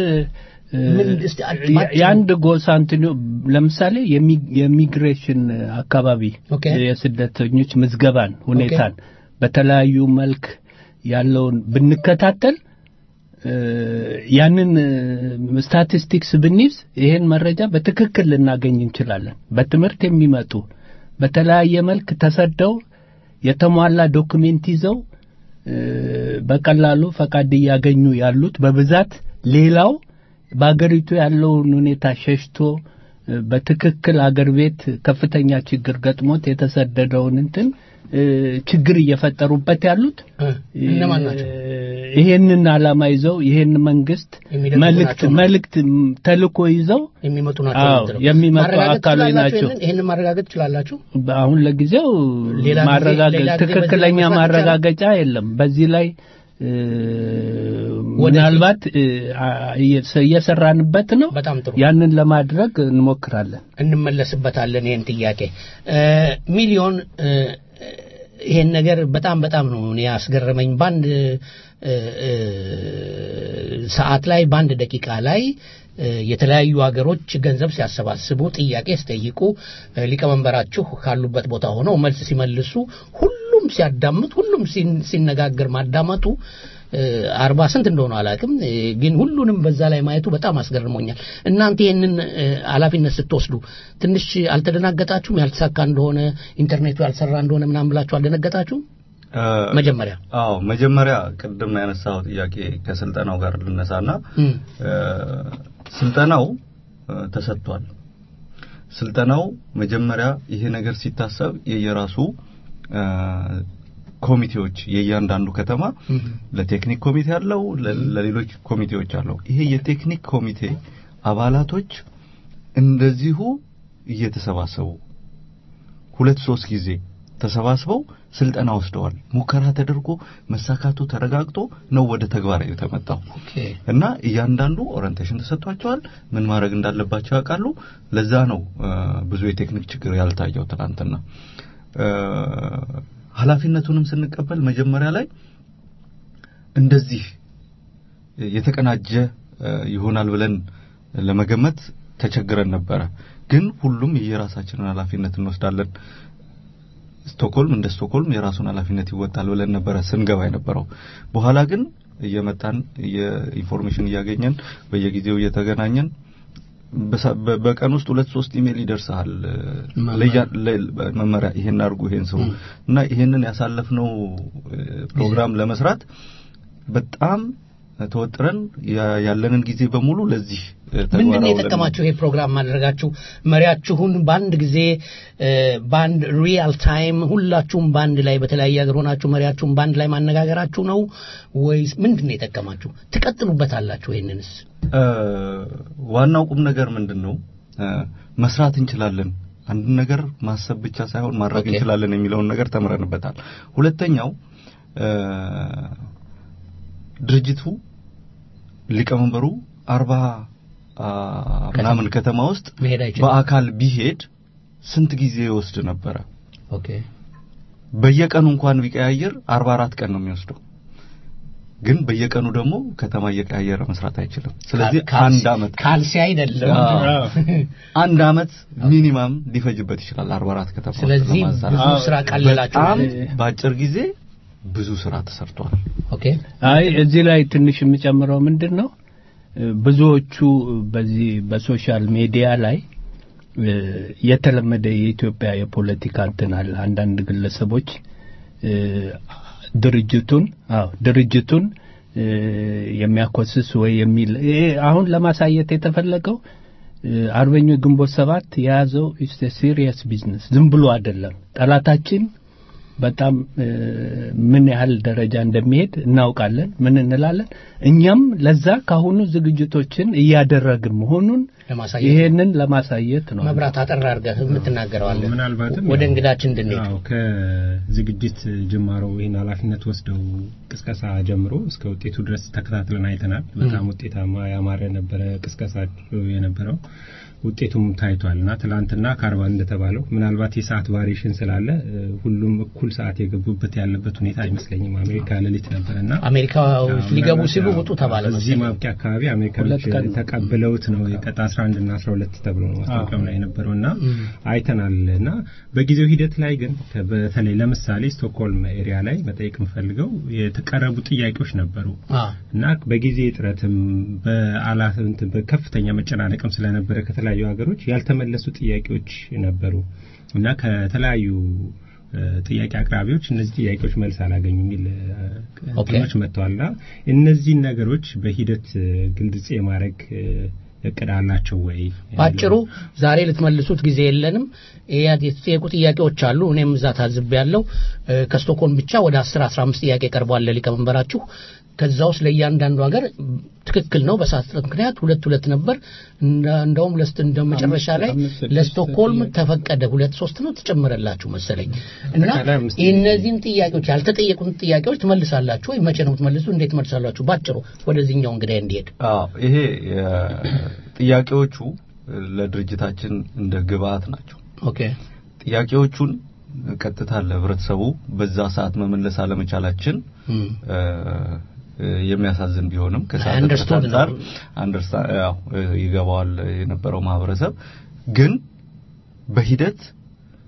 የአንድ ጎሳ እንትን ለምሳሌ የኢሚግሬሽን አካባቢ የስደተኞች ምዝገባን ሁኔታን በተለያዩ መልክ ያለውን ብንከታተል ያንን ስታቲስቲክስ ብንይዝ ይሄን መረጃ በትክክል ልናገኝ እንችላለን በትምህርት የሚመጡ በተለያየ መልክ ተሰደው የተሟላ ዶክሜንት ይዘው በቀላሉ ፈቃድ እያገኙ ያሉት በብዛት ሌላው በአገሪቱ ያለውን ሁኔታ ሸሽቶ በትክክል አገር ቤት ከፍተኛ ችግር ገጥሞት የተሰደደውን እንትን ችግር እየፈጠሩበት ያሉት እነማን ናቸው ይሄንን አላማ ይዘው ይሄን መንግስት መልእክት መልእክት ተልኮ ይዘው የሚመጡ ናቸው የሚመጡ አካሎች ናቸው ይሄንን ማረጋገጥ ትችላላችሁ አሁን ለጊዜው ማረጋገጥ ትክክለኛ ማረጋገጫ የለም በዚህ ላይ ምናልባት እየሰራንበት ነው በጣም ጥሩ ያንን ለማድረግ እንሞክራለን እንመለስበታለን ይህን ጥያቄ ሚሊዮን ይሄን ነገር በጣም በጣም ነው እኔ ያስገረመኝ በአንድ ሰዓት ላይ በአንድ ደቂቃ ላይ የተለያዩ ሀገሮች ገንዘብ ሲያሰባስቡ ጥያቄ ሲጠይቁ ሊቀመንበራችሁ ካሉበት ቦታ ሆነው መልስ ሲመልሱ ሁሉም ሲያዳምጥ ሁሉም ሲነጋገር ማዳመጡ አርባ ስንት እንደሆነ አላውቅም፣ ግን ሁሉንም በዛ ላይ ማየቱ በጣም አስገርሞኛል። እናንተ ይህንን ኃላፊነት ስትወስዱ ትንሽ አልተደናገጣችሁም? ያልተሳካ እንደሆነ ኢንተርኔቱ ያልሰራ እንደሆነ ምናምን ብላችሁ አልደነገጣችሁም? መጀመሪያ አዎ መጀመሪያ ቅድም ያነሳው ጥያቄ ከስልጠናው ጋር ልነሳና ስልጠናው ተሰጥቷል። ስልጠናው መጀመሪያ ይሄ ነገር ሲታሰብ የየራሱ ኮሚቴዎች የእያንዳንዱ ከተማ ለቴክኒክ ኮሚቴ አለው፣ ለሌሎች ኮሚቴዎች አለው። ይሄ የቴክኒክ ኮሚቴ አባላቶች እንደዚሁ እየተሰባሰቡ ሁለት ሶስት ጊዜ ተሰባስበው ስልጠና ወስደዋል። ሙከራ ተደርጎ መሳካቱ ተረጋግጦ ነው ወደ ተግባር የተመጣው እና እያንዳንዱ ኦሪንቴሽን ተሰጥቷቸዋል። ምን ማድረግ እንዳለባቸው ያውቃሉ። ለዛ ነው ብዙ የቴክኒክ ችግር ያልታየው ትናንትና። ኃላፊነቱንም ስንቀበል መጀመሪያ ላይ እንደዚህ የተቀናጀ ይሆናል ብለን ለመገመት ተቸግረን ነበረ። ግን ሁሉም የየራሳችንን ኃላፊነት እንወስዳለን ስቶክሆልም እንደ ስቶክሆልም የራሱን ኃላፊነት ይወጣል ብለን ነበረ ስንገባ የነበረው። በኋላ ግን እየመጣን የኢንፎርሜሽን እያገኘን በየጊዜው እየተገናኘን በቀን ውስጥ ሁለት ሶስት ኢሜል ይደርሳል መመሪያ ይሄን አድርጉ ይሄን ስሩ እና ይሄንን ያሳለፍነው ፕሮግራም ለመስራት በጣም ተወጥረን ያለንን ጊዜ በሙሉ ለዚህ ምንድን ነው የጠቀማችሁ ይሄ ፕሮግራም ማድረጋችሁ? መሪያችሁን በአንድ ጊዜ በአንድ ሪያል ታይም ሁላችሁም በአንድ ላይ በተለያየ ሀገር ሆናችሁ መሪያችሁን በአንድ ላይ ማነጋገራችሁ ነው ወይስ ምንድን ነው የጠቀማችሁ? ትቀጥሉበታላችሁ? ይህንንስ ዋናው ቁም ነገር ምንድን ነው? መስራት እንችላለን። አንድን ነገር ማሰብ ብቻ ሳይሆን ማድረግ እንችላለን የሚለውን ነገር ተምረንበታል። ሁለተኛው ድርጅቱ ሊቀመንበሩ አርባ ምናምን ከተማ ውስጥ በአካል ቢሄድ ስንት ጊዜ ይወስድ ነበረ? ኦኬ በየቀኑ እንኳን ቢቀያየር አርባ አራት ቀን ነው የሚወስደው። ግን በየቀኑ ደግሞ ከተማ እየቀያየረ መስራት አይችልም። ስለዚህ አንድ አመት ካልሲ አይደለም አንድ አመት ሚኒማም ሊፈጅበት ይችላል አርባ አራት ከተማ ስለዚህ ብዙ ስራ ቀለላችሁ። በጣም በአጭር ጊዜ ብዙ ስራ ተሰርቷል። ኦኬ አይ እዚህ ላይ ትንሽ የምጨምረው ምንድን ነው ብዙዎቹ በዚህ በሶሻል ሚዲያ ላይ የተለመደ የኢትዮጵያ የፖለቲካ እንትን አለ። አንዳንድ ግለሰቦች ድርጅቱን አዎ ድርጅቱን የሚያኮስስ ወይ የሚል ይሄ አሁን ለማሳየት የተፈለገው አርበኞች ግንቦት ሰባት የያዘው ኢስ ሲሪየስ ቢዝነስ ዝም ብሎ አይደለም። ጠላታችን በጣም ምን ያህል ደረጃ እንደሚሄድ እናውቃለን። ምን እንላለን? እኛም ለዛ ካሁኑ ዝግጅቶችን እያደረግን መሆኑን ይሄንን ለማሳየት ነው። መብራት አጠር አድርገህ የምትናገረዋለን። ምናልባትም ወደ እንግዳችን እንድንሄድ አዎ፣ ከዝግጅት ጅማሮ ይህን ኃላፊነት ወስደው ቅስቀሳ ጀምሮ እስከ ውጤቱ ድረስ ተከታትለን አይተናል። በጣም ውጤታማ ያማረ ነበረ ቅስቀሳ የነበረው ውጤቱም ታይቷል እና ትላንትና ከአርባ እንደተባለው ምናልባት የሰዓት ቫሪሽን ስላለ ሁሉም እኩል ሰዓት የገቡበት ያለበት ሁኔታ አይመስለኝም። አሜሪካ ሌሊት ነበር እና አሜሪካዎች ሊገቡ ሲሉ ውጡ ተባለ። እዚህ ማብቂያ አካባቢ አሜሪካኖች ተቀብለውት ነው የቀጣ 11 እና 12 ተብሎ ነው ማስታወቂያው ላይ የነበረው እና አይተናል እና በጊዜው ሂደት ላይ ግን በተለይ ለምሳሌ ስቶክሆልም ኤሪያ ላይ መጠየቅ የምፈልገው የተቀረቡ ጥያቄዎች ነበሩ እና በጊዜ እጥረትም በአላት በከፍተኛ መጨናነቅም ስለነበረ ከተለያዩ ሀገሮች ያልተመለሱ ጥያቄዎች ነበሩ እና ከተለያዩ ጥያቄ አቅራቢዎች እነዚህ ጥያቄዎች መልስ አላገኙ የሚል እንትኖች መጥተዋልና እነዚህን ነገሮች በሂደት ግልጽ የማድረግ እቅድ አላቸው ወይ? ባጭሩ ዛሬ ልትመልሱት ጊዜ የለንም። የተጠየቁ ጥያቄዎች አሉ። እኔም እዛ ታዝብ ያለው ከስቶኮልም ብቻ ወደ 10 15 ጥያቄ ቀርቧል ለሊቀመንበራችሁ። ከዛ ውስጥ ለእያንዳንዱ ሀገር ትክክል ነው። በሰዓት እጥረት ምክንያት ሁለት ሁለት ነበር። እንደውም ለስት እንደ መጨረሻ ላይ ለስቶክሆልም ተፈቀደ ሁለት ሶስት ነው ተጨመረላችሁ መሰለኝ። እና እነዚህን ጥያቄዎች ያልተጠየቁትን ጥያቄዎች ትመልሳላችሁ ወይ? መቼ ነው ትመልሱ? እንዴት ትመልሳላችሁ? ባጭሩ ወደዚህኛው እንግዲህ እንዲሄድ። አዎ ይሄ ጥያቄዎቹ ለድርጅታችን እንደ ግብአት ናቸው። ኦኬ ጥያቄዎቹን ቀጥታ ለህብረተሰቡ በዛ ሰዓት መመለስ አለመቻላችን የሚያሳዝን ቢሆንም ከሰዓት አንጻር ያው ይገባዋል የነበረው ማህበረሰብ ግን በሂደት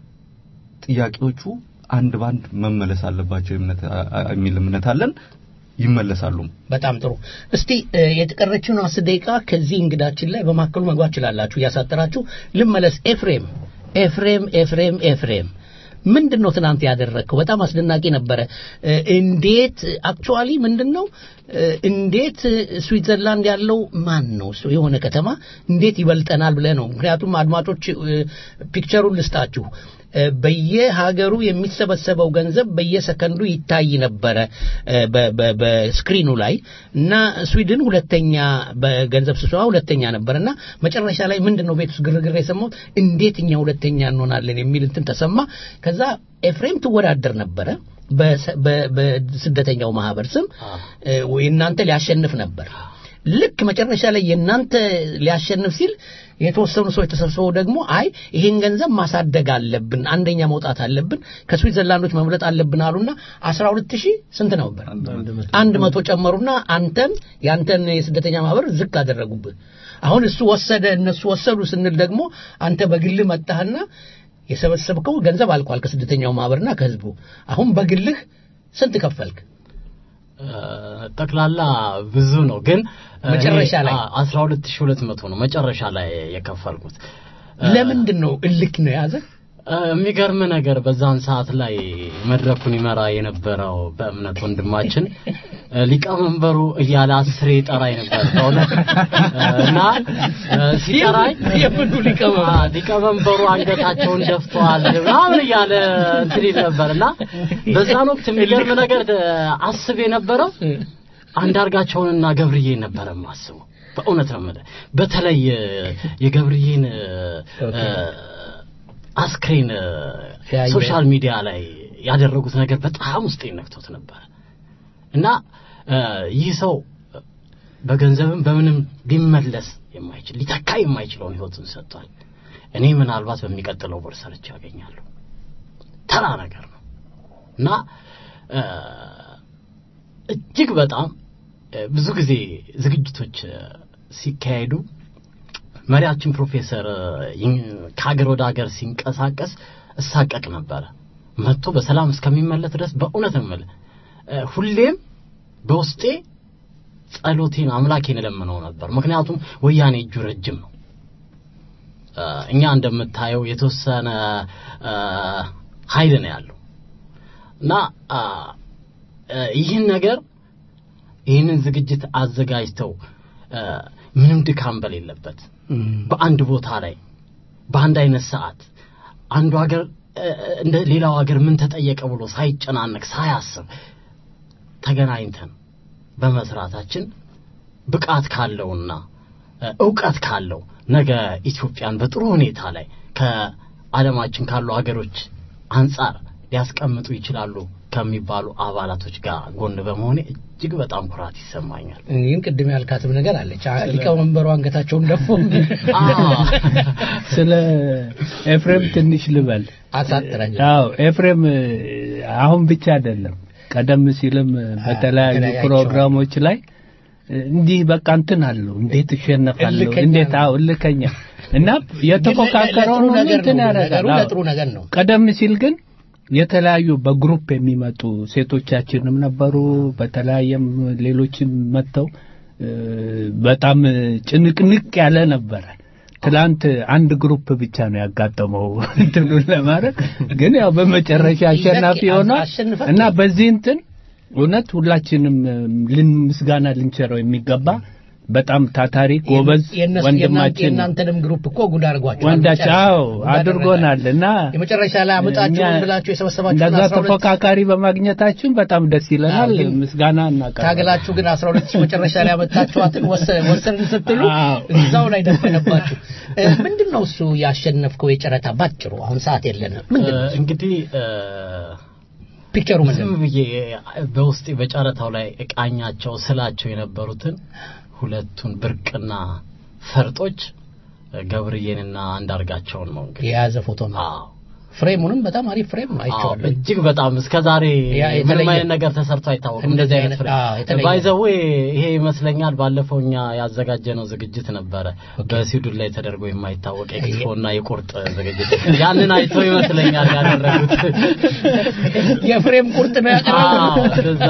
ጥያቄዎቹ አንድ ባንድ መመለስ አለባቸው የሚል እምነት አለን። ይመለሳሉ። በጣም ጥሩ። እስቲ የተቀረችውን አስር ደቂቃ ከዚህ እንግዳችን ላይ በማከሉ መግባት ትችላላችሁ እያሳጠራችሁ። ልመለስ። ኤፍሬም ኤፍሬም ኤፍሬም ኤፍሬም ምንድን ነው ትናንት ያደረግከው? በጣም አስደናቂ ነበረ። እንዴት አክቹዋሊ ምንድን ነው እንዴት ስዊትዘርላንድ ያለው ማን ነው የሆነ ከተማ እንዴት ይበልጠናል ብለህ ነው? ምክንያቱም አድማጮች ፒክቸሩን ልስጣችሁ። በየሀገሩ የሚሰበሰበው ገንዘብ በየሰከንዱ ይታይ ነበረ በስክሪኑ ላይ እና ስዊድን ሁለተኛ በገንዘብ ስብሰባ ሁለተኛ ነበር እና መጨረሻ ላይ ምንድን ነው ቤት ውስጥ ግርግር የሰማሁት እንዴት እኛ ሁለተኛ እንሆናለን የሚል እንትን ተሰማ። ከዛ ኤፍሬም ትወዳደር ነበረ በስደተኛው ማህበር ስም እናንተ ሊያሸንፍ ነበር። ልክ መጨረሻ ላይ የእናንተ ሊያሸንፍ ሲል የተወሰኑ ሰዎች ተሰብስበው ደግሞ አይ ይሄን ገንዘብ ማሳደግ አለብን፣ አንደኛ መውጣት አለብን፣ ከስዊትዘርላንዶች መምለጥ አለብን አሉና አስራ ሁለት ሺህ ስንት ነበር? አንድ መቶ ጨመሩና አንተን የአንተን የስደተኛ ማህበር ዝቅ አደረጉብህ። አሁን እሱ ወሰደ እነሱ ወሰዱ ስንል ደግሞ አንተ በግል መጣህና የሰበሰብከው ገንዘብ አልቋል ከስደተኛው ማህበርና ከህዝቡ። አሁን በግልህ ስንት ከፈልክ? ጠቅላላ ብዙ ነው ግን መጨረሻ ላይ 12200 ነው መጨረሻ ላይ የከፈልኩት። ለምንድን ነው እልክ ነው የያዘ? የሚገርም ነገር በዛን ሰዓት ላይ መድረኩን ይመራ የነበረው በእምነት ወንድማችን ሊቀመንበሩ እያለ አስሬ ጠራኝ ነበር በእውነት እና ሲጠራኝ የምኑ ሊቀመንበር ሊቀመንበሩ አንገታቸውን ደፍተዋል ምናምን እያለ እንትን ይል ነበር እና በዛን ወቅት የሚገርም ነገር አስብ የነበረው አንዳርጋቸውንና ገብርዬን ነበረ ማስበው በእውነት ነው የምልህ በተለይ የገብርዬን አስክሬን ሶሻል ሚዲያ ላይ ያደረጉት ነገር በጣም ውስጤ ነክቶት ነበር እና ይህ ሰው በገንዘብም በምንም ሊመለስ የማይችል ሊተካ የማይችለውን ህይወቱን ሰጥቷል። እኔ ምናልባት በሚቀጥለው ወር ሰርቼ ያገኛለሁ። ተራ ነገር ነው እና እጅግ በጣም ብዙ ጊዜ ዝግጅቶች ሲካሄዱ መሪያችን ፕሮፌሰር ከሀገር ወደ ሀገር ሲንቀሳቀስ እሳቀቅ ነበረ። መጥቶ በሰላም እስከሚመለስ ድረስ በእውነት ነው የምልህ ሁሌም በውስጤ ጸሎቴን አምላኬን እለምነው ነበር። ምክንያቱም ወያኔ እጁ ረጅም ነው። እኛ እንደምታየው የተወሰነ ኃይል ነው ያለው እና ይህን ነገር ይህንን ዝግጅት አዘጋጅተው ምንም ድካም በሌለበት በአንድ ቦታ ላይ በአንድ አይነት ሰዓት አንዱ ሀገር እንደ ሌላው ሀገር ምን ተጠየቀ ብሎ ሳይጨናነቅ ሳያስብ ተገናኝተን በመስራታችን ብቃት ካለውና እውቀት ካለው ነገ ኢትዮጵያን በጥሩ ሁኔታ ላይ ከዓለማችን ካሉ ሀገሮች አንጻር ሊያስቀምጡ ይችላሉ ከሚባሉ አባላቶች ጋር ጎን በመሆኔ እጅግ በጣም ኩራት ይሰማኛል። እኔም ቅድም ያልካትም ነገር አለች። ሊቀመንበሩ አንገታቸውን ደፎ ስለ ኤፍሬም ትንሽ ልበል። አሳጥረኝ። አዎ ኤፍሬም አሁን ብቻ አይደለም፣ ቀደም ሲልም በተለያዩ ፕሮግራሞች ላይ እንዲህ በቃ እንትን አለው እንዴት እሸነፋለሁ እንዴት አዎ እልከኛ እና የተፎካከረውን እንትን ያደርጋል። ለጥሩ ነገር ነው። ቀደም ሲል ግን የተለያዩ በግሩፕ የሚመጡ ሴቶቻችንም ነበሩ። በተለያየም ሌሎችም መጥተው በጣም ጭንቅንቅ ያለ ነበረ። ትላንት አንድ ግሩፕ ብቻ ነው ያጋጠመው እንትኑን ለማድረግ ግን ያው በመጨረሻ አሸናፊ ሆኗል እና በዚህ እንትን እውነት ሁላችንም ልን ምስጋና ልንቸረው የሚገባ በጣም ታታሪ ጎበዝ ወንድማችን የእናንተንም ግሩፕ እኮ ጉድ አድርጓቸው ወንዳች አዎ አድርጎናል እና የመጨረሻ ላይ አመጣችሁ ብላችሁ የሰበሰባችሁ እንደዛ ተፎካካሪ በማግኘታችን በጣም ደስ ይለናል። ምስጋና እናቀርባለን። ታገላችሁ ግን 12 ሺህ መጨረሻ ላይ ያመጣችኋትን ወሰንን ስትሉ እዛው ላይ ደፈነባችሁ። ምንድን ነው እሱ ያሸነፍከው የጨረታ ባጭሩ? አሁን ሰዓት የለንም። ምንድን ነው እንግዲህ ፒክቸሩ ምንድን ዝም ብዬ በውስጤ በጨረታው ላይ እቃኛቸው ስላቸው የነበሩትን ሁለቱን ብርቅና ፈርጦች ገብርዬንና አንዳርጋቸውን ነው እንግዲህ የያዘ ፎቶ ነው። አዎ ፍሬሙንም በጣም አሪፍ ፍሬም ነው አይቼዋለሁ። እጅግ በጣም እስከ ዛሬ ያ ምንም የተለየ- አይነት ነገር ተሰርቶ አይታወቅም። እንደዚህ አይነት አዎ፣ የተለየ ባይዘዌ ይሄ ይመስለኛል ባለፈው እኛ ያዘጋጀነው ዝግጅት ነበረ በስዊድን ላይ ተደርጎ የማይታወቅ ኤክስፖ እና የቁርጥ ዝግጅት ያንን አይቶ ይመስለኛል ያደረጉት የፍሬም ቁርጥ ነው ያቀረበው። አዎ፣ እንደዛ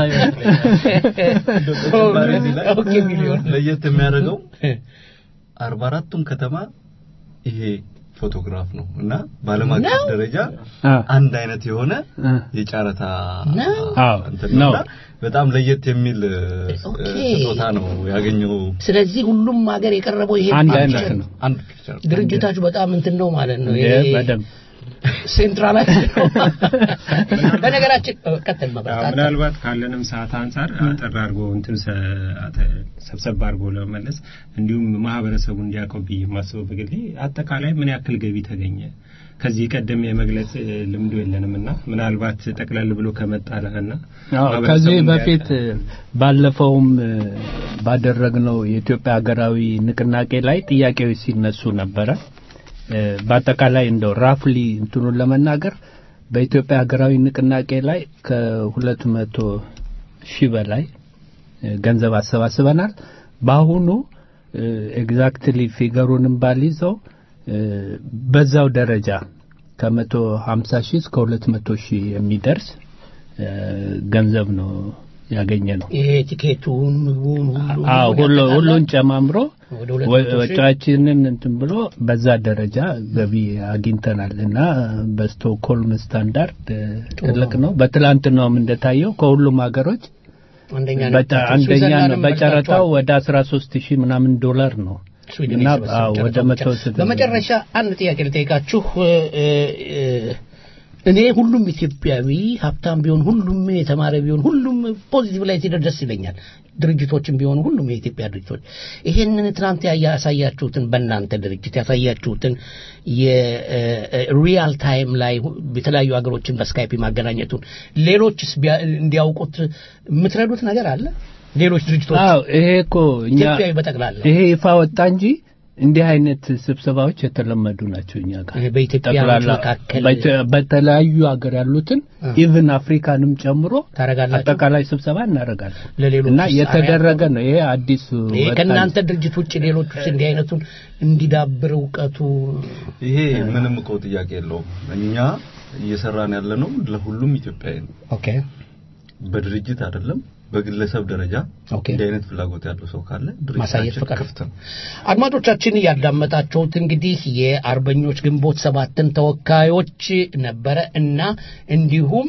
ተጨማሪ እዚህ ላይ ኦኬ ሚሊዮን ለየት የሚያደርገው አርባ አራቱም ከተማ ይሄ ፎቶግራፍ ነው እና በዓለም አቀፍ ነው? ደረጃ አ። አንድ አይነት የሆነ የጨረታ ነው? አዎ፣ እንትን ነው። ነውና በጣም ለየት የሚል እ፣ ኦኬ። ስጦታ ነው ያገኘው። ስለዚህ ሁሉም ሀገር የቀረበው ይሄ አንድ ፒክቸር አይነት ነው። አንድ ፒክቸር ድርጅታችሁ በጣም እንትን ነው ማለት ነው። እንደ ይሄ በደንብ ሴንትራላይዝ ነው። በነገራችን ቀጥል አዎ፣ መብራት ምናልባት ካለንም ሰዓት አንጻር አጠር አድርጎ እንትን ሰ- አተ- ሰብሰብ አድርጎ ለመመለስ እንዲሁም ማህበረሰቡ እንዲያውቀው ብዬ የማስበው በግሌ አጠቃላይ ምን ያክል ገቢ ተገኘ ከዚህ ቀደም የመግለጽ እ, ልምዱ የለንም እና ምናልባት ጠቅለል ብሎ ከመጣለህና አዎ ከዚህ በፊት ባለፈውም እ፣ ባደረግነው የኢትዮጵያ ሀገራዊ ንቅናቄ ላይ ጥያቄዎች ሲነሱ ነበረ። እ፣ በአጠቃላይ እንደው ራፍሊ እንትኑን ለመናገር በኢትዮጵያ ሀገራዊ ንቅናቄ ላይ ከሁለት መቶ ሺህ በላይ እ፣ ገንዘብ አሰባስበናል። በአሁኑ ኤግዛክትሊ ፊገሩንም ባልይዘው እ፣ በዛው ደረጃ ከመቶ ሀምሳ ሺህ እስከ ሁለት መቶ ሺህ የሚደርስ እ፣ ገንዘብ ነው ያገኘ ነው። ይሄ ቲኬቱን ምግቡን ሁሉ አዎ ሁሉ ሁሉን ጨማምሮ ወደ ሁለት ወ- መቶ ሺህ ወጪያችንን እንትን ብሎ በዛ ደረጃ ገቢ አግኝተናል እና በስቶክሆልም ስታንዳርድ እ፣ ትልቅ ነው። በትላንትናውም እንደታየው ከሁሉም ሀገሮች አንደኛ ነው በጣ- የወጣችው። አንደኛ ነው። ስዊዘርላንድም በጨረታው መርጣችኋል። ወደ አስራ ሶስት ሺህ ምናምን ዶላር ነው ስዊድን እና የሰበሰበው አዎ ወደ ጨረታው መቶ ብቻ። ስድስት በመጨረሻ አንድ ጥያቄ ልጠይቃችሁ እ፣ እ፣ እኔ ሁሉም ኢትዮጵያዊ ሀብታም ቢሆን ሁሉም የተማረ ቢሆን ሁሉም ፖዚቲቭ ላይ ሲደርስ ደስ ይለኛል ድርጅቶችም ቢሆኑ ሁሉም የኢትዮጵያ ድርጅቶች ይሄንን ትናንት ያ- ያሳያችሁትን በእናንተ ድርጅት ያሳያችሁትን የሪያል ታይም ላይ ሁ- የተለያዩ ሀገሮችን በስካይፕ ማገናኘቱን ሌሎችስ ቢያ- እንዲያውቁት የምትረዱት ነገር አለ ሌሎች ድርጅቶች አዎ ይሄ እኮ እኛ ኢትዮጵያዊ በጠቅላላ ይሄ ይፋ ወጣ እንጂ እንዲህ አይነት ስብሰባዎች የተለመዱ ናቸው እኛ ጋር በኢትዮጵያውያን ጠቅላላ መካከል በተ- በተለያዩ ሀገር ያሉትን አ። ኢቭን አፍሪካንም ጨምሮ ታረጋላችሁ? አጠቃላይ ስብሰባ እናደርጋለን ለሌሎች እና ውሳኔ የተደረገ ነው ይሄ አዲስ ይሄ ወጣ ከእናንተ ድርጅት ውጭ ሌሎች ውስጥ እንዲህ አይነቱን እንዲዳብር እውቀቱ ይሄ ምንም እኮ ጥያቄ የለውም። እኛ እየሰራን ያለ ነው ለሁሉም ኢትዮጵያዊ ነው። ኦኬ በድርጅት አይደለም፣ በግለሰብ ደረጃ ኦኬ። እንዲህ አይነት ፍላጎት ያለው ሰው ካለ ማሳየት ድርጅታችን ፈቃድ ክፍት ነው። አድማጮቻችን ያዳመጣችሁት እንግዲህ የአርበኞች ግንቦት ሰባትን ተወካዮች ነበረ እና እንዲሁም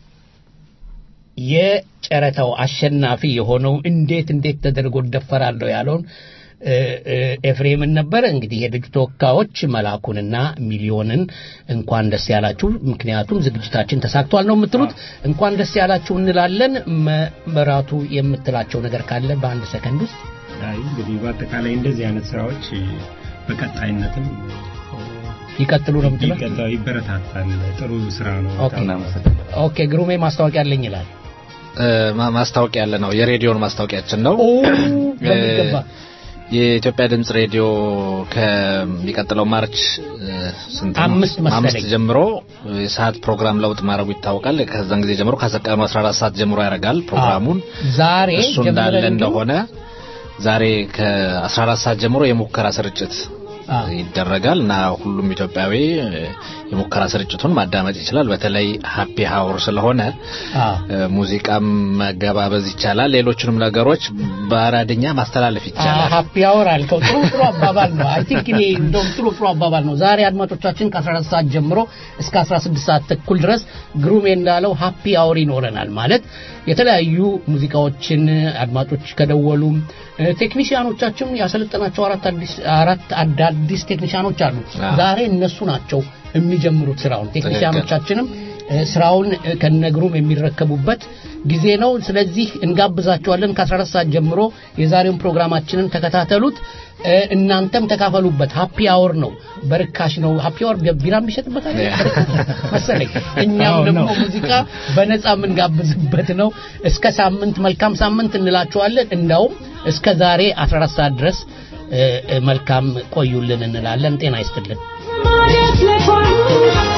የጨረታው አሸናፊ የሆነው እንዴት እንዴት ተደርጎ እደፈራለሁ ያለውን እ፣ እ፣ ኤፍሬምን ነበረ። እንግዲህ የልጁ ተወካዮች መላኩንና ሚሊዮንን እንኳን ደስ ያላችሁ፣ ምክንያቱም ዝግጅታችን ተሳክቷል ነው የምትሉት። እንኳን ደስ ያላችሁ እንላለን። መራቱ የምትላቸው ነገር ካለ በአንድ ሰከንድ ውስጥ አይ እንግዲህ በአጠቃላይ እንደዚህ አይነት ስራዎች በቀጣይነትም ይቀጥሉ ነው የምትለው? ይቀጥላል፣ ይበረታታል። ጥሩ ስራ ነው። ኦኬ ኦኬ፣ ግሩሜ ማስታወቂያ አለኝ ይላል። እ፣ ማ- ማስታወቂያ ያለ ነው የሬዲዮን ማስታወቂያችን ነው በሚገባ እ፣ የኢትዮጵያ ድምጽ ሬዲዮ ከሚቀጥለው ማርች እ፣ ስንት ነው? አምስት መሰለኝ። አምስት ጀምሮ የሰዓት ፕሮግራም ለውጥ ማድረጉ ይታወቃል። ከዛን ጊዜ ጀምሮ ከቀኑ 14 ሰዓት ጀምሮ ያደርጋል ፕሮግራሙን። ዛሬ እሱ እንዳለ ጀምረን እንደሆነ ዛሬ ከ14 ሰዓት ጀምሮ የሙከራ ስርጭት ይደረጋል እና ሁሉም ኢትዮጵያዊ እ፣ የሙከራ ስርጭቱን ማዳመጥ ይችላል። በተለይ ሃፒ ሃውር ስለሆነ እ፣ ሙዚቃም መገባበዝ ይቻላል። ሌሎችንም ነገሮች በአራድኛ ማስተላለፍ ይቻላል። ሀፒ አወር አልከው። ጥሩ ጥሩ አባባል ነው። አይ ቲንክ እኔ እንደውም ጥሩ ጥሩ አባባል ነው። ዛሬ አድማጮቻችን ከ14 ሰዓት ጀምሮ እስከ 16 ሰዓት ተኩል ድረስ ግሩሜ እንዳለው ሀፒ አወር ይኖረናል ማለት የተለያዩ ሙዚቃዎችን አድማጮች ከደወሉ እ፣ ቴክኒሽያኖቻችን ያሰለጠናቸው አራት አዲስ አራት አዳዲስ ቴክኒሽያኖች አሉ። ዛሬ እነሱ ናቸው የሚጀምሩት ስራውን። ቴክኒሽያኖቻችንም እ፣ ስራውን እ፣ ከነግሩም የሚረከቡበት ጊዜ ነው። ስለዚህ እንጋብዛቸዋለን። ከ14 ሰዓት ጀምሮ የዛሬውን ፕሮግራማችንን ተከታተሉት። እ፣ እናንተም ተካፈሉበት። ሃፒ አወር ነው፣ በርካሽ ነው። ሃፒ አወር ቢራም ይሸጥበታል መሰለኝ። እኛም አዎ፣ ደግሞ ነው። ሙዚቃ በነፃ የምንጋብዝበት ነው። እስከ ሳምንት መልካም ሳምንት እንላቸዋለን። እንዳውም እስከ ዛሬ 14 ሰዓት ድረስ እ፣ እ፣ መልካም ቆዩልን እንላለን። ጤና ይስጥልን። Maria Fleckmann,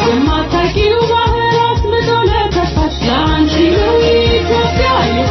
የማታውቂው ባህር አስምጦ ለከፋሽ ለአንቺ ነው ኢትዮጵያ